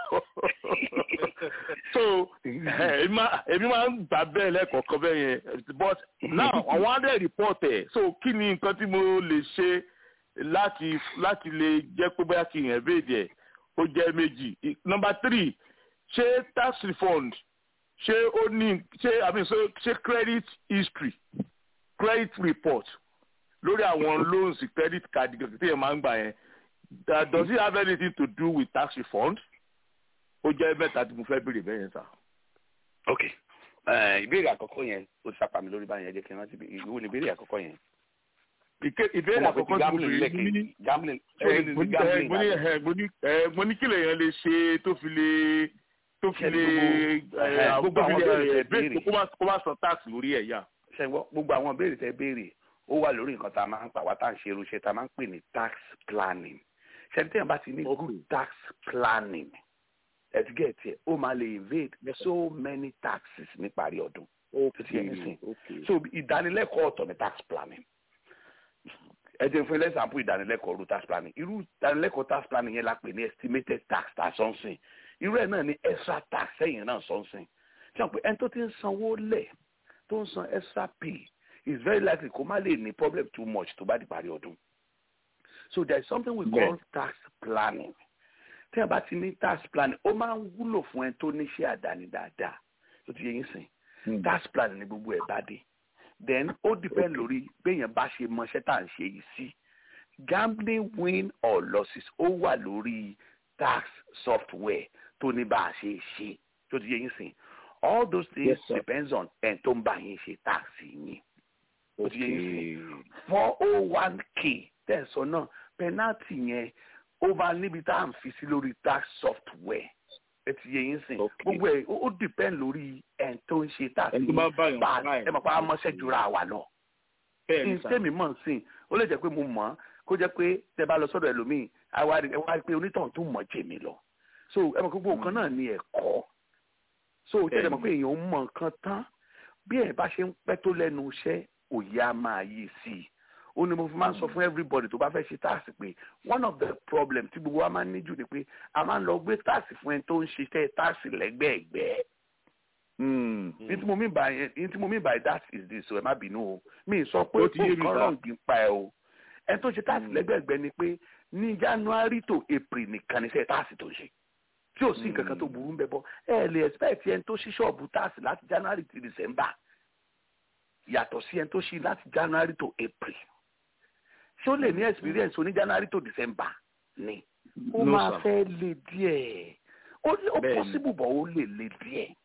so èmi máa ń gbà bẹ́ẹ̀ lẹ́kọ̀ọ̀kan bẹ́ẹ̀ yẹn but now àwọn á dẹ̀ report ẹ̀ so kí ni nǹkan tí mo lè ṣe láti láti lè jẹ́ pé bóyá kí yẹn béèdì ẹ̀ ó jẹ́ méjì number three ṣé tax refund ṣé ó ní ṣé i mean so ṣé credit history credit report lórí àwọn loans credit card tí yẹn máa ń gbà yẹn uh, does it have anything to do with tax refund ó jẹ́ mẹ́ta tí mo fẹ́ béèrè bẹ́ẹ̀ yẹn sá. ok Eh, ìbéèrè àkọ́kọ́ yẹn ó ti sápá mi lórí báyẹn ẹ jẹ́ kí n rántí bí- ìwọ ni ìbéèrè àkọ́kọ́ yẹn. ìbéèrè àkọ́kọ́ tí mo bèrè ní mo ní kí lèèyàn lè ṣe tó fi lè tó fi lè gbogbo àwọn béèrè tẹ béèrè kó má sọ tax lórí ẹ̀ yá. ṣẹ́gbọ́n gbogbo àwọn béèrè tẹ béèrè ó wà lórí nǹkan tá a máa ń pa wá tá à ń ṣe irúṣẹ́ tá a máa ń pè ní tax planning ṣẹ́ni téèyàn bá ti ní good tax planning ẹ̀dígẹ̀tì ẹ̀ ó máa lè evade so many taxes níparí ọdún tó ti yẹn sìn so ìdánilẹ́kọ̀ọ́ ọ̀tọ̀ ní tax planning ẹ jẹ́ fún ẹlẹ́sàmpù ìdánilẹ́kọ̀ọ́ ru tax planning irú ìdánilẹ́kọ̀ọ́ tax planning yẹn la pè ní estimated tax tá a sọ ń sìn irú ẹ̀ náà ní extra tax sẹ́yìn náà sọ ń sìn ṣé wọn pé ẹni tó ti ń sanwó lẹ̀ tó ń san extra pay is very likely kó má lè ní problem too much tó bá di parí ọdún so there is something we call yeah. tax planning tí a bá ti ní tax planning ó máa ń wúlò fún ẹni tó níṣẹ́ àdáni dáadáa tó ti yẹ yín sìn tax planning ní gbogbo ẹ̀ bá dé then ó depend lórí béèyàn bá ṣe mọṣẹ́ tá à ń ṣe yìí sí gambling win or losses ó wà lórí tax software tó ní bá a ṣe ṣe tó ti yẹ yín sìn all those things yes, depends on ẹni tó ń bá yín ṣe tax yín tó ti yẹ yín sìn four oh one k tẹ̀sán náà penalty yẹn ó máa níbi tá à ń fi sí lórí tax software ẹ ti yẹ yín sìn gbogbo ẹ ó depend lórí ẹn tó ń ṣe tá a sì bá ẹ mọ̀ pé a mọ̀ṣẹ́ jura wa lọ. ní sẹ́mi mọ̀ sìn ó lè jẹ́ pé mo mọ̀ kó jẹ́ pé tẹ bá lọ sọ́dọ̀ ẹlòmíì ẹ wá rí pé onítàn tó mọ̀ jẹ mi lọ. so ẹ mọ̀ pé gbogbo nǹkan náà ní ẹ̀kọ́ so ó jẹ́ ẹ mọ̀ pé èèyàn ń mọ̀ nǹkan tán bí ẹ bá ṣe ń pẹ́ tó lẹ́nu iṣẹ́ òye á máa yí sí i ó ní mo fi máa ń sọ fún everybody tó bá fẹ́ ṣe táàsì pé one of the problem tí gbogbo wa máa ń ní jù ni pé a máa ń lọ gbé táàsì fún ẹni tó ń ṣiṣẹ́ táàsì lẹ́gbẹ̀ẹ́gbẹ́. ní tí mo mean by ní tí mo mean by that is this o ẹ má bínú o mi sọ pé ó kàn rọ̀ǹgì ń pa ẹ o ẹni tó ń ṣe táàsì lẹ́gbẹ̀ẹ́gbẹ́ ni pé ní january to april nìkan ni iṣẹ́ táàsì tó ń ṣe tí ò sí nǹkan kan tó burú ń bẹ bọ́ ẹ lè expect ẹni tó ṣí ṣọ́ọ̀bù táàsì láti january to december yàtọ̀ sí ẹni tó ṣí láti january to april ṣé ó lè ní experience oní january to december ni ó máa fẹ́ le díẹ̀ ó possible bọ̀ ó lè le díẹ̀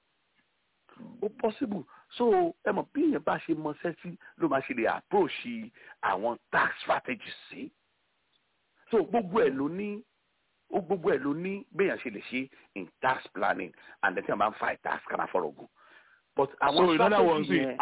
ó possible so ẹ mọ̀ bí èèyàn bá ṣe mọṣẹ́ sí ló máa ṣe lè approach àwọn tax strategies sí so gbogbo ẹ̀ ló ní ó gbogbo ẹ̀ ló ní béèyàn ṣe lè ṣe in tax planning and then tí wọ́n bá ń fa tax kan àfọ̀rọ̀gùn but àwọn strategy yẹn.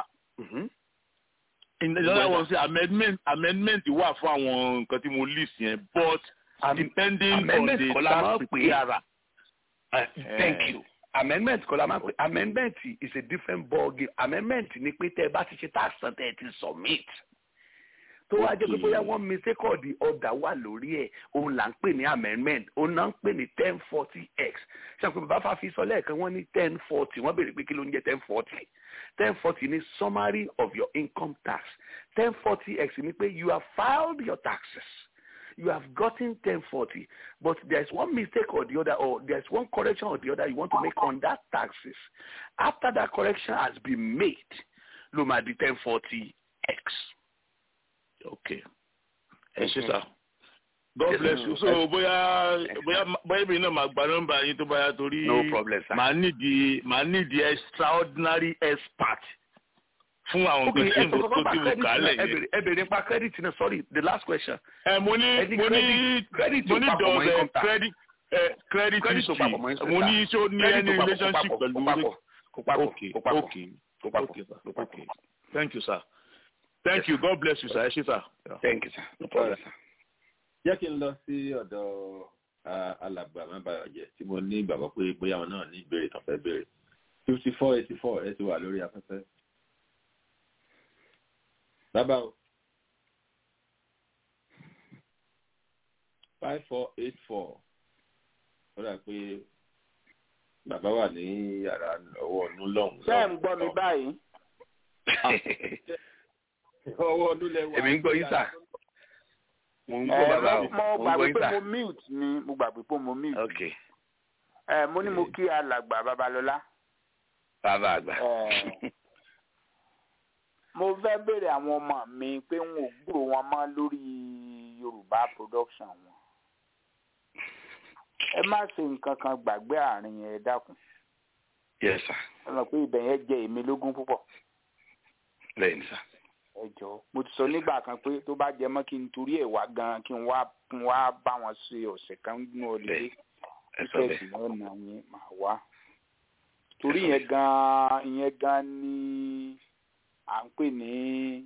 in other words amendment amendment wà fún àwọn nǹkan tí mo list yẹn but um, depending on the tax preparer. thank you amendment kọ́ la máa pè amendment is a different ball game amendment ni pé tẹ́ ẹ bá ti ṣe tax tán tẹ́ ẹ ti submit tó wá jẹ́ pé bóyá wọ́n mistake or the order wà lórí ẹ̀ òun là ń pè ní amendment òun náà ń pè ní ten forty x ṣàpè bàbá fàfi sọ lẹ́ẹ̀kan wọ́n ní ten forty wọ́n béèrè pé kí ló ń jẹ́ ten forty ten forty ni summary of your income tax ten forty x ni pé you have filed your taxes you have gotten ten forty but there is one mistake or the other or there is one correction or the other you want to make on that taxes after that correction has been made ló máa di ten forty x. okay ẹ ṣe sá god bless you so bóyá bóyá bóyá ibi náà máa gba nọ́mbà yín tó báyà torí no problem sir màá nídìí màá nídìí extraordinary expert fún àwọn nǹkan tí mo tó ti wù kálẹ̀ yẹn. ẹ bèrè nípa credit náà sorry the last question. ẹ mo ní mo ní mo ní dọ̀ọ̀bẹ credit credit history mo ní ṣó ní any relationship pẹ̀lú. okay okay okay sir okay thank you sir thank you god bless you sir ẹ ṣé sir. thank you sir no problem sir. jẹ́ kí n lọ sí ọ̀dọ̀ alàgbà mábàyọ̀jẹ́ tí mo ní ìgbàgbọ́ pé bóyá wọn náà ní ìbéèrè tó fẹ́ béèrè fifty four eighty four ẹ ti wà lórí afẹ́fẹ́. Bàbá o. five four eight four. Ó dà pé bàbá wà ní yàrá ọwọ́ ọdún lọ́hùn. Ṣé ẹ̀ ń gbọ́ mi báyìí? Ọwọ́ ọdún lẹ wà. Èmi ń gbọ́ yín sà. Mo ń gbọ́ bàbá o. Mo gbàgbé pé mo mute ni mo gbàgbé pé mo mute. Ok. Ẹ mo ní mo kí alàgbà Babalọ́lá. Bàbá àgbà mo fẹ́ béèrè àwọn ọmọ mi pé n ò gbúrò wọn mọ́ lórí yorùbá production wọn ẹ má ṣe nǹkan kan gbàgbé àárín yẹn ẹ dákun. yes sir. ẹ mọ̀ pé ibẹ̀ yẹn jẹ èmi lógún púpọ̀. lẹ́yìn sá. ẹ jọ mo ti sọ nígbà kan pé tó bá jẹ mọ́ kí n torí ẹ̀ wá gan kí n wá kí n wá bá wọn ṣe ọ̀sẹ̀ kan nínú ọlẹ tíkẹ́ẹ̀tì náà nà yín màá wá torí yẹn gan ìyẹn gan ni à ń pè ní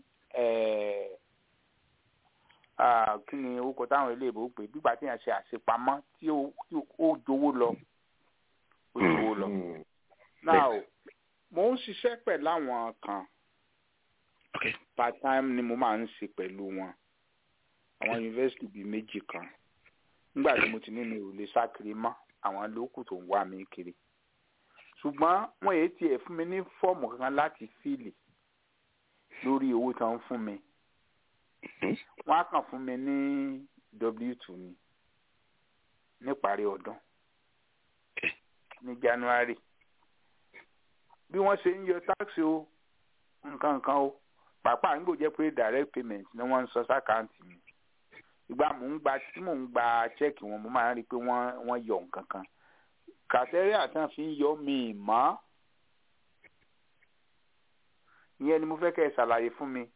kí ni orúkọ táwọn iléèbó pè gbígbà tí yẹn ṣe àṣepamọ́ tí ó jowó lọ ó jowó lọ now mo ń ṣiṣẹ́ pẹ̀lú àwọn kan part time ni mo máa ń ṣe pẹ̀lú wọn àwọn yunifásitì bíi méjì kan nígbà tí mo ti ní mi ò lè sákiri mọ́ àwọn lókù tó ń wá mi kiri ṣùgbọ́n wọ́n yéé tiẹ̀ fún mi ní fọ́ọ̀mù kankan láti fíìlì lórí owó tí wọ́n fún mi wọ́n á kàn fún mi ní w two ni níparí ọdún ní january bí wọ́n ṣe ń yọ táàsì o nǹkan nǹkan o pàápàá nígbò jẹ́ pé direct payment ni wọ́n ń sọ sákàǹtì mi ìgbà mò ń gba tí mò ń gba chẹ́ẹ̀kì wọn mo máa ń rí i pé wọ́n wọ́n yọ nǹkan kan kàtẹ́rìà tí wọ́n fi ń yọ mí mọ́ ìyẹn ni mo fẹ́ kẹ́ ẹ ṣàlàyé fún mi.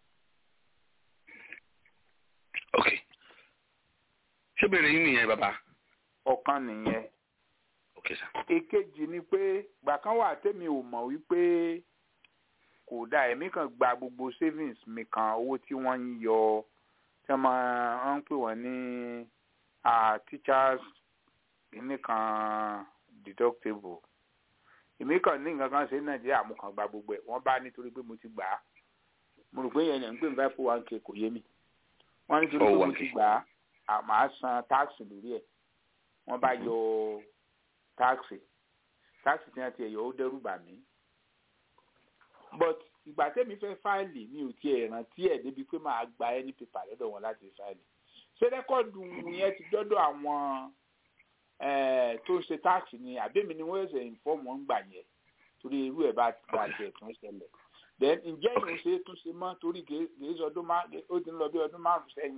ok ṣé bèrè yín nìyẹn bàbá. ọ̀kan nìyẹn. ok sir. èkejì ni pé gbà kan wà tèmi ò mọ̀ wípé kò dá ẹ̀mí kan gba gbogbo savings mi kan owó tí wọ́n ń yọ tí wọ́n máa ń pè wọ́n ní teachers nìkan deductible èmi kàn ní nǹkan kan ṣe ní nàìjíríà mo kàn gba gbogbo ẹ̀ wọ́n bá nítorí pé mo ti gbà á mo rò pé yẹn ní pé five oh one k kò yé mi wọ́n nítorí pé mo ti gbà á màá san táàsì lórí ẹ̀ wọ́n bá yọ táàsì táàsì tí wọ́n ti yọ ó dẹ́rù bà mí but ìgbà tẹ́mi fẹ́ fáìlì mi ò tiẹ̀ rántí ẹ̀ débi pé màá gba ẹni pépà lọ́dọ̀ wọn láti fáìlì ṣé rẹ́kọ̀dù yẹn ti dọ́dọ̀ àwọn tó ń ṣe táàkì ni àbẹ́mi ni wọ́n ṣe ìfọ́ọ̀mù ń gbà yẹn torí irú ẹ̀ bá bá tiẹ̀ tún ṣẹlẹ̀ then ǹjẹ́ ìrùn ṣe tún ṣe mọ́ torí kìí ṣe ọdún márùn ó ti ń lọ bí ọdún márùn sẹ́yìn.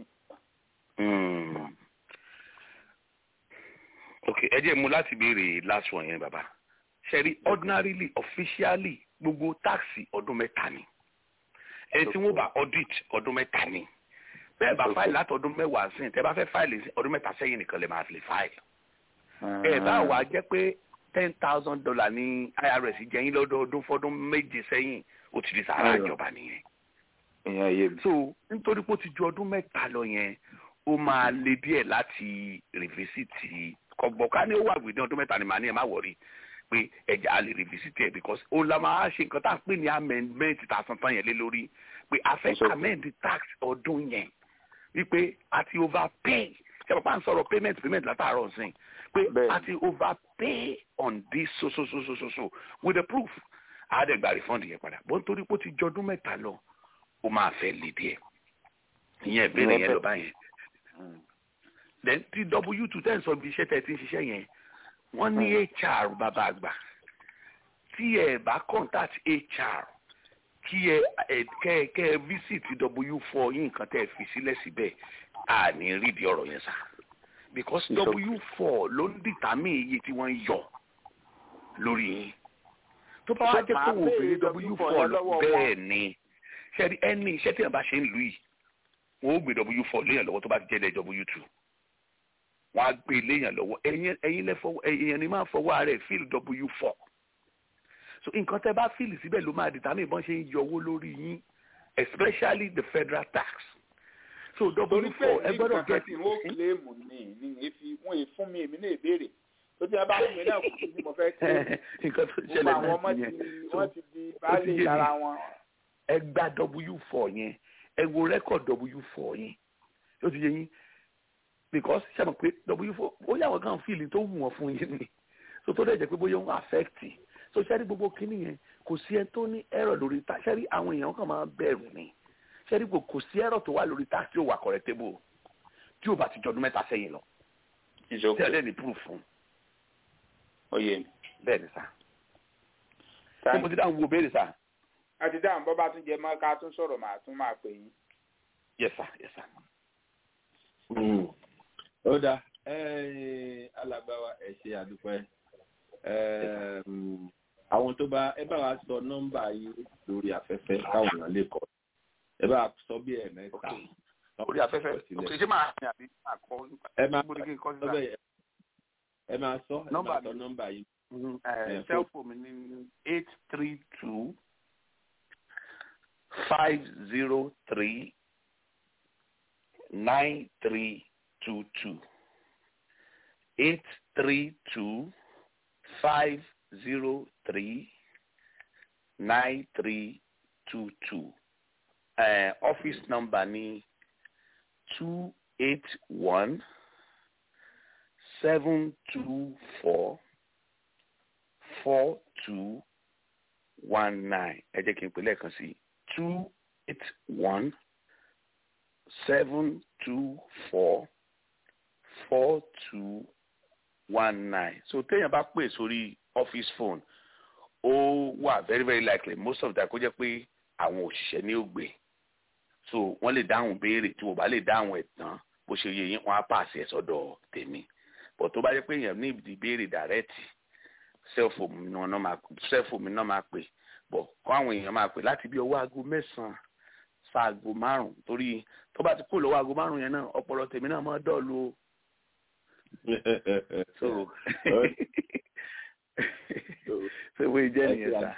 ok ẹ jẹ́ mu láti béèrè last one yẹn bàbá ṣe rí ordinarily officially gbogbo táàsì ọdún mẹ́ta ni ẹni tí wọ́n bá audit ọdún mẹ́ta ni bẹ́ẹ̀ bá fáìlì láti ọdún mẹ́wàá sí tẹ́ bá fẹ́ fáìlì ọdún mẹ́ta sẹ́yìn nìkan lè máa fi fáìlì. ẹ bá wàá jẹ́ pé ten thousand dollar ní irs jẹ́yìn lọ́dọọdún fọ́dún méje sẹ́yìn ó ti di sàrà ìjọba nìyẹn. so nítorí pé ó ti ju ọdún mẹ́ta lọ yẹn ó máa le díẹ̀ láti rìfísìtì kọ̀gbọ̀ká ní ó wà gbèdé ọdún mẹ́ta ni màá ní ẹ̀ má wọ̀rí pé ẹja a lè revisit ẹ because ó la máa ṣe nǹkan tá à ń pè ní amendment tá a san tán yẹn lé lórí pé a fẹ́ amend tax ọdún yẹn wípé a ti overpay ṣe pàpà ń sọ̀rọ̀ payment payment látàárọ̀ sìn pé a ti overpay on this so so so so so so with the proof àádẹ́gbà refund yẹn padà bó ń torí pé ó ti jọdún mẹ́ta lọ ó máa fẹ́ lè díẹ̀ ìyẹn ìbéèrè yẹn lọ báyẹn then ti w two ten sọ bí iṣẹ́ tẹ̀ ti ń ṣiṣẹ́ yẹn wọ́n ní hr bàbá àgbà tí ẹ bá contact hr kí ẹ kẹ kẹ visit w four yín nǹkan tẹ́ ẹ fi sílẹ̀ síbẹ̀ à ní rí di ọ̀rọ̀ yẹn sá because w four ló ń dìtàmì iye tí wọ́n yọ lórí yín tó bá wá jẹ́ pé wò ó béèrè w four bẹ́ẹ̀ ni ṣẹ́ni ẹni iṣẹ́ tí wọ́n bá ṣe ń lù yìí wọ́n ó gbé w four léèyàn lọ́wọ́ tó bá ti jẹ́ dẹ́ w two wọn á gbé léèyàn lọ́wọ́ ẹ̀yin ẹ̀yin lẹ fọwọ́ ẹ̀yin ni máa fọwọ́ ara ẹ̀ fíìl w four so nǹkan tẹ́ bá fíìlì síbẹ̀ ló máa dìtàmì ìbọn ṣe ń yọ owó lórí yín especially the federal tax so w four ẹ gbọ́dọ̀ get it. wọ́n kílèmù ní ní efi wọ́n yìí fún mi èmi náà ìbéèrè tó ti bá fún mi náà kò sí mo fẹ́ kí nǹkan tó ṣẹlẹ̀ náà nìyẹn wọ́n ti di baálé ara wọn. ẹ gba w four yẹn ẹ wo record w four yẹn ó ti yẹ yín because ṣe mọ̀ pé w four ó yà wọ́n kàn fíìlì tó wù wọ́n fún yín ni so tó dẹ̀ jẹ́ pé bóyá wọ́n affect so ṣẹ́rí gbogbo kínní yẹn kò sí ẹni tó ní error lórí ta ṣẹ́rí àwọn èèyàn kan máa bẹ̀rù ni ṣẹ́rí gbogbo kò sí error tó wà lórí ta tí ó wà correctable tí ó bá ti jọdún mẹ́ta sẹ́yìn lọ tí ẹ lẹ́ni proof fún. oyè bẹ́ẹ̀ ni sá. ṣé mo ti dáhùn wo béèrè sá. a ti dáhùn bọ́ bá tún jẹ mọ́ ká tún sọ̀rọ̀ màá tún máa pè yín. yes sir yes sir ó dáa alàgbà wa ẹ ṣe àdúpẹ́ àwọn tó bá ẹ bá wa sọ nọ́mbà yìí lórí afẹ́fẹ́ káwọn èèyàn lè kọ ẹ bá sọ bí ẹ mẹ́ta. orí afẹ́fẹ́ ok ṣé máa ní àbí máa kọ́ ẹ máa níbo ni kí n kọ́ sọ síta bẹ́ẹ̀ ẹ máa sọ ẹ Nọ́mbà máa sọ mi. nọ́mbà yìí. cellphone mi ní eight three two five zero three nine three two two eight three two five zero three nine three two two uh, office number ni two eight one seven two four four two one nine ẹ jẹ́ kí n pè lẹ́ẹ̀kan sí two eight one seven two four four two one nine so téèyàn bá pè sórí office phone ó wà very very likely most of the time kó jẹ́ pé àwọn òṣìṣẹ́ ní ògbé so wọ́n lè dáhùn béèrè tí wọ́n bá lè dáhùn ẹ̀ tán bó ṣe yẹ yín wọ́n á pàṣẹ ẹ̀ sọ́dọ̀ tèmi but tó bá jẹ́ pé èèyàn ní ìbéèrè dàrẹ́tì sẹ́ẹ̀fù mi náà máa sẹ́ẹ̀fù mi náà máa pè bọ̀ kọ́ àwọn èèyàn máa pè láti bí ọwọ́ aago mẹ́sàn-án ṣaago márùn torí tó bá ti kó lọ́wọ́ aago márùn yẹn náà ọpọlọ tèmi náà máa dọ̀ọ̀lù o. so so wọ́n jẹ́ nìyẹn sá.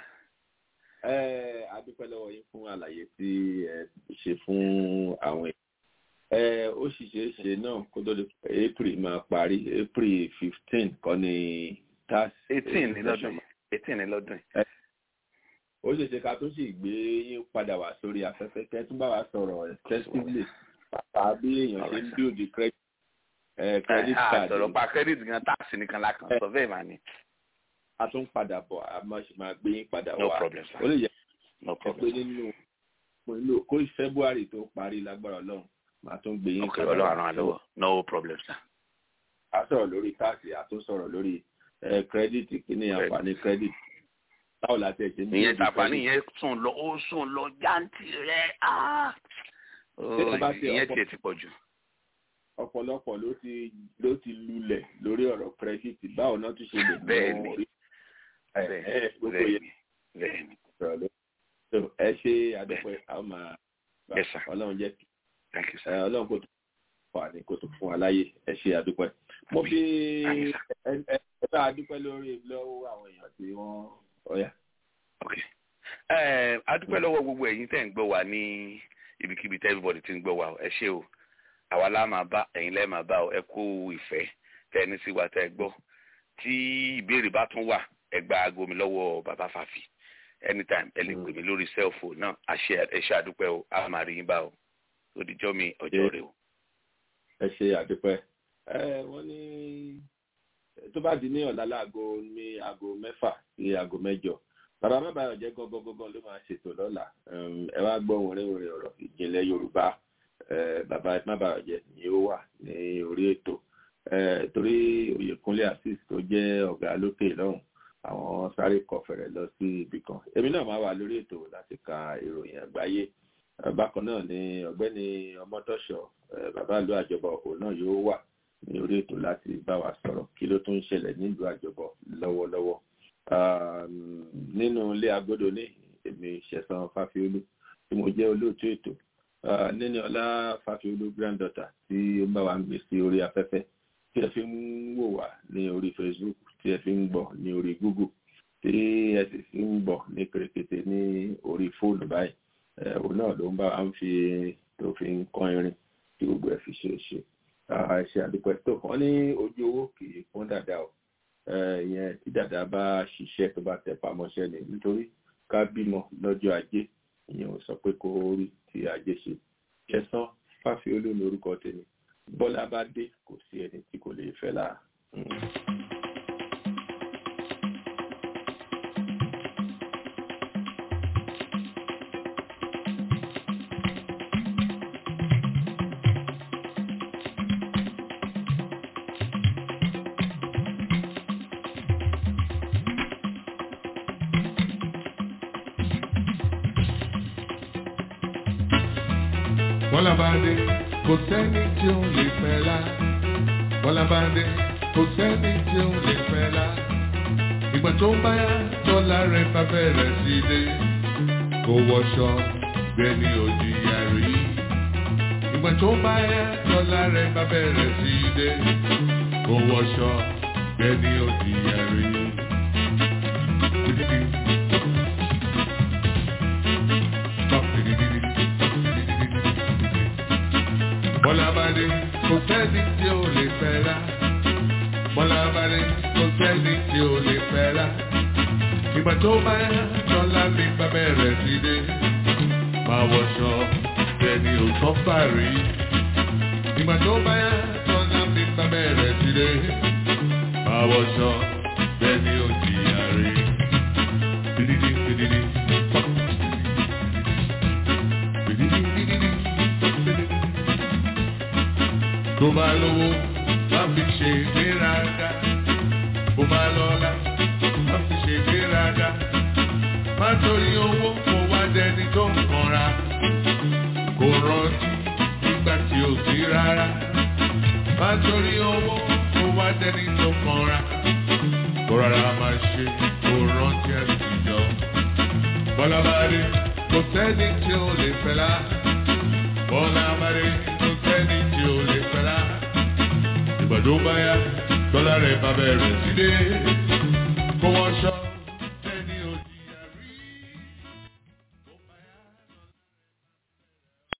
ẹ adúpẹ́ lọ́wọ́ yín fún àlàyé tí ẹ ṣe fún àwọn èèyàn ẹ ó sì ṣeé ṣe náà kó tó di april máa parí april fifteen kọ́ ni tax. eighteen ní lọ́dún yìí eighteen ní lọ́dún yìí. ó ṣeé ṣe ká tó sì gbé yín padà wá sórí afẹ́fẹ́ kẹ́ tún bá wa sọ̀rọ̀ extensively pàpà bí èèyàn ṣe ń build credit eh, credit card. àtọ̀rọ̀ pa credit gan tax nìkan la kàn sọ bẹ́ẹ̀ máa ní. a tún padà bọ̀ a máa ṣe máa gbé yín padà wá. no problem sir. ó lè yẹ no pé problem. nínú nínú kó february tó parí lágbára ọlọ́run máa tún gbé yín ok ọlọ́run àrùn àlọ́wọ́ no problem sir. a sọ̀rọ̀ lórí táàsì a tún sọ̀rọ̀ lórí eh, credit kí ni àǹfààní credit báwo la tẹ̀ ṣe ní ìyẹn ibi tàpá credit? nìyẹn sùn lọ ó sùn lọ jáǹtì rẹ ah. Ṣé ẹ bá ṣe ìyẹn ọ̀pọ̀- tiẹ̀ ti pọ̀ jù. ọ̀pọ̀lọpọ̀ ló ti ló ti lulẹ̀ lórí ọ̀rọ̀ credit báwo náà tún ṣe lè mọ Bẹ́ẹ̀ni. orí bẹ́ẹ̀ ẹ gbogbo bẹ́ẹ̀ yẹn ni bẹ́ẹ̀ ni sọ̀rọ̀ ló so ẹ ṣe àdúpẹ́ a ó máa Yes, sir. ọlọ́run jẹ́ kí thank you sir. ẹ, ọlọ́run kò tó wà ní kò tó fún wa láyè ẹ ṣe àdúpẹ́ mo fi Àmín, ẹ ẹ ẹ bá a dúpẹ́ lórí lọ́wọ́ àwọn èèyàn tí wọ́n ọ̀yà. ok ẹ adúpẹ́ lọ́wọ́ gbogbo ẹ̀yin tẹ́ ń gbọ́ wa ní ibikíbi tẹ́ everybody ti ń gbọ́ wa o. ẹ ṣé o àwa la máa bá ẹ̀yin lẹ́ẹ̀ máa bá o ẹ kú ìfẹ́ tẹ́ ẹ ní sí wa tẹ́ ẹ gbọ́ tí ìbéèrè bá tún wà ẹ gba aago mi lọ́wọ́ bàbá fàfì anytime ẹ lè pè mí lórí cellphone náà àṣẹ ẹ ṣe àdúpẹ́ o a máa rí yín bá o òdìjọ́ mi ọjọ́ rẹ o. ẹ ṣe àdúpẹ́ ẹ wọ́n ní tó bá di ní ọ̀la láago ní aago mẹ́fà sí aago mẹ́jọ bàbá má bàa jẹ́ gángan ló máa ṣètò lọ́la Um, ẹ wá gbọ́ orin orin ọ̀rọ̀ ìjìnlẹ̀ yorùbá Eh, bàbá má bàa jẹ́ ni ó wà ní orí ètò Eh, torí oyèkúnlé asis tó jẹ́ ọ̀gá lókè lọ́hùn àwọn sáré kọfẹ̀rẹ̀ lọ sí ibì kan èmi náà máa wà lórí ètò láti ka ìròyìn àgbáyé Eh, bákan náà ni ọ̀gbẹ́ni ọmọtọ́ṣọ eh, bàbá ìlú àjọbọ òun náà yóò wà ní orí ètò láti bá wa sọ̀rọ̀ kí ló tún ń ṣẹlẹ̀ nílùú àjọbọ lọ́wọ́lọ́wọ́ Um, nínú ilé agodo ní èmi ṣẹ̀san fáfiolú tí mo jẹ́ olóòtú ètò Ah, níní ọlá fáfiolú granddaughter tí ó bá wa ń gbé sí orí afẹ́fẹ́ tí ẹ fi ń wò wá ní orí facebook tí ẹ fi ń gbọ́ ní orí google tí ẹ sì fi ń gbọ́ ní kèrèkètè ní orí fóònù báyìí Eh, òun náà ló ń bá wa ń fi tó fi ń kán irin tí gbogbo ẹ fi ṣe é ṣe Ah, ẹ ṣe àdúpẹ́ tó wọ́n ní ojú owó kì í fún dàda o Eh, ìyẹn tí dàda bá ṣiṣẹ́ tó bá tẹ pamọ́ṣẹ́ ni nítorí ká bímọ lọ́jọ́ ajé ìyẹn ò sọ pé kó rí ti ajé ṣe kẹsàn fáfiolú ní orúkọ tèmi bọ́lá bá dé kò sí ẹni tí kò lè fẹ́ lára. Bọ́lá bá dé, kò sẹ́ni tí ó lè fẹ́ la. Bọ́lá bá dé, kò sẹ́ni tí ó lè fẹ́ la. Ìgbà tó bá yá, dọ́là rẹ̀ bá bẹ̀rẹ̀ sí dé. Kò wọṣọ, bẹ́ẹ̀ ni ò jìyà. ìgbà tó bá yá lọ́la rẹ̀ bá bẹ̀rẹ̀ sí í dé kó wọṣọ ẹni ó di ẹ̀rí. Bọ́lá bá dé kò sẹ́ni tí ó lè fẹ́ rà. Bọ́lá bá dé kò sẹ́ni tí ó lè fẹ́ rà. Ìgbà tó bá yá lọ́la mi bá bẹ̀rẹ̀ sí dé. Máa wọṣọ ẹni ò tọ́ fàrí. Ìgbà tó bá yá lọ́la mi bá bẹ̀rẹ̀ sí dé. Máa wọṣọ ẹni ò jìyà rí. Bididi bididi. Bididi bididi. Tó bá lówó, má fi ṣe ìgbéraga. Bó bá lọ́lá, má fi ṣe ìgbéraga. Má torí owó kó wá dẹni tó ń kanra. Kò rántí nígbà tí ò sí rárá. Má torí owó kó wá dẹni tó ń kanra. Kó rárá máa ṣe kó rántí àtijọ́. Bọ́lá bá dé, kò sẹ́ni tí ó lè fẹ́ lá. Bọ́lá bá dé, kò sẹ́ni tí ó lè fẹ́ lá. Ìgbà tó bá yá, dọ́là rẹ̀ bá bẹ̀rẹ̀ sí dé.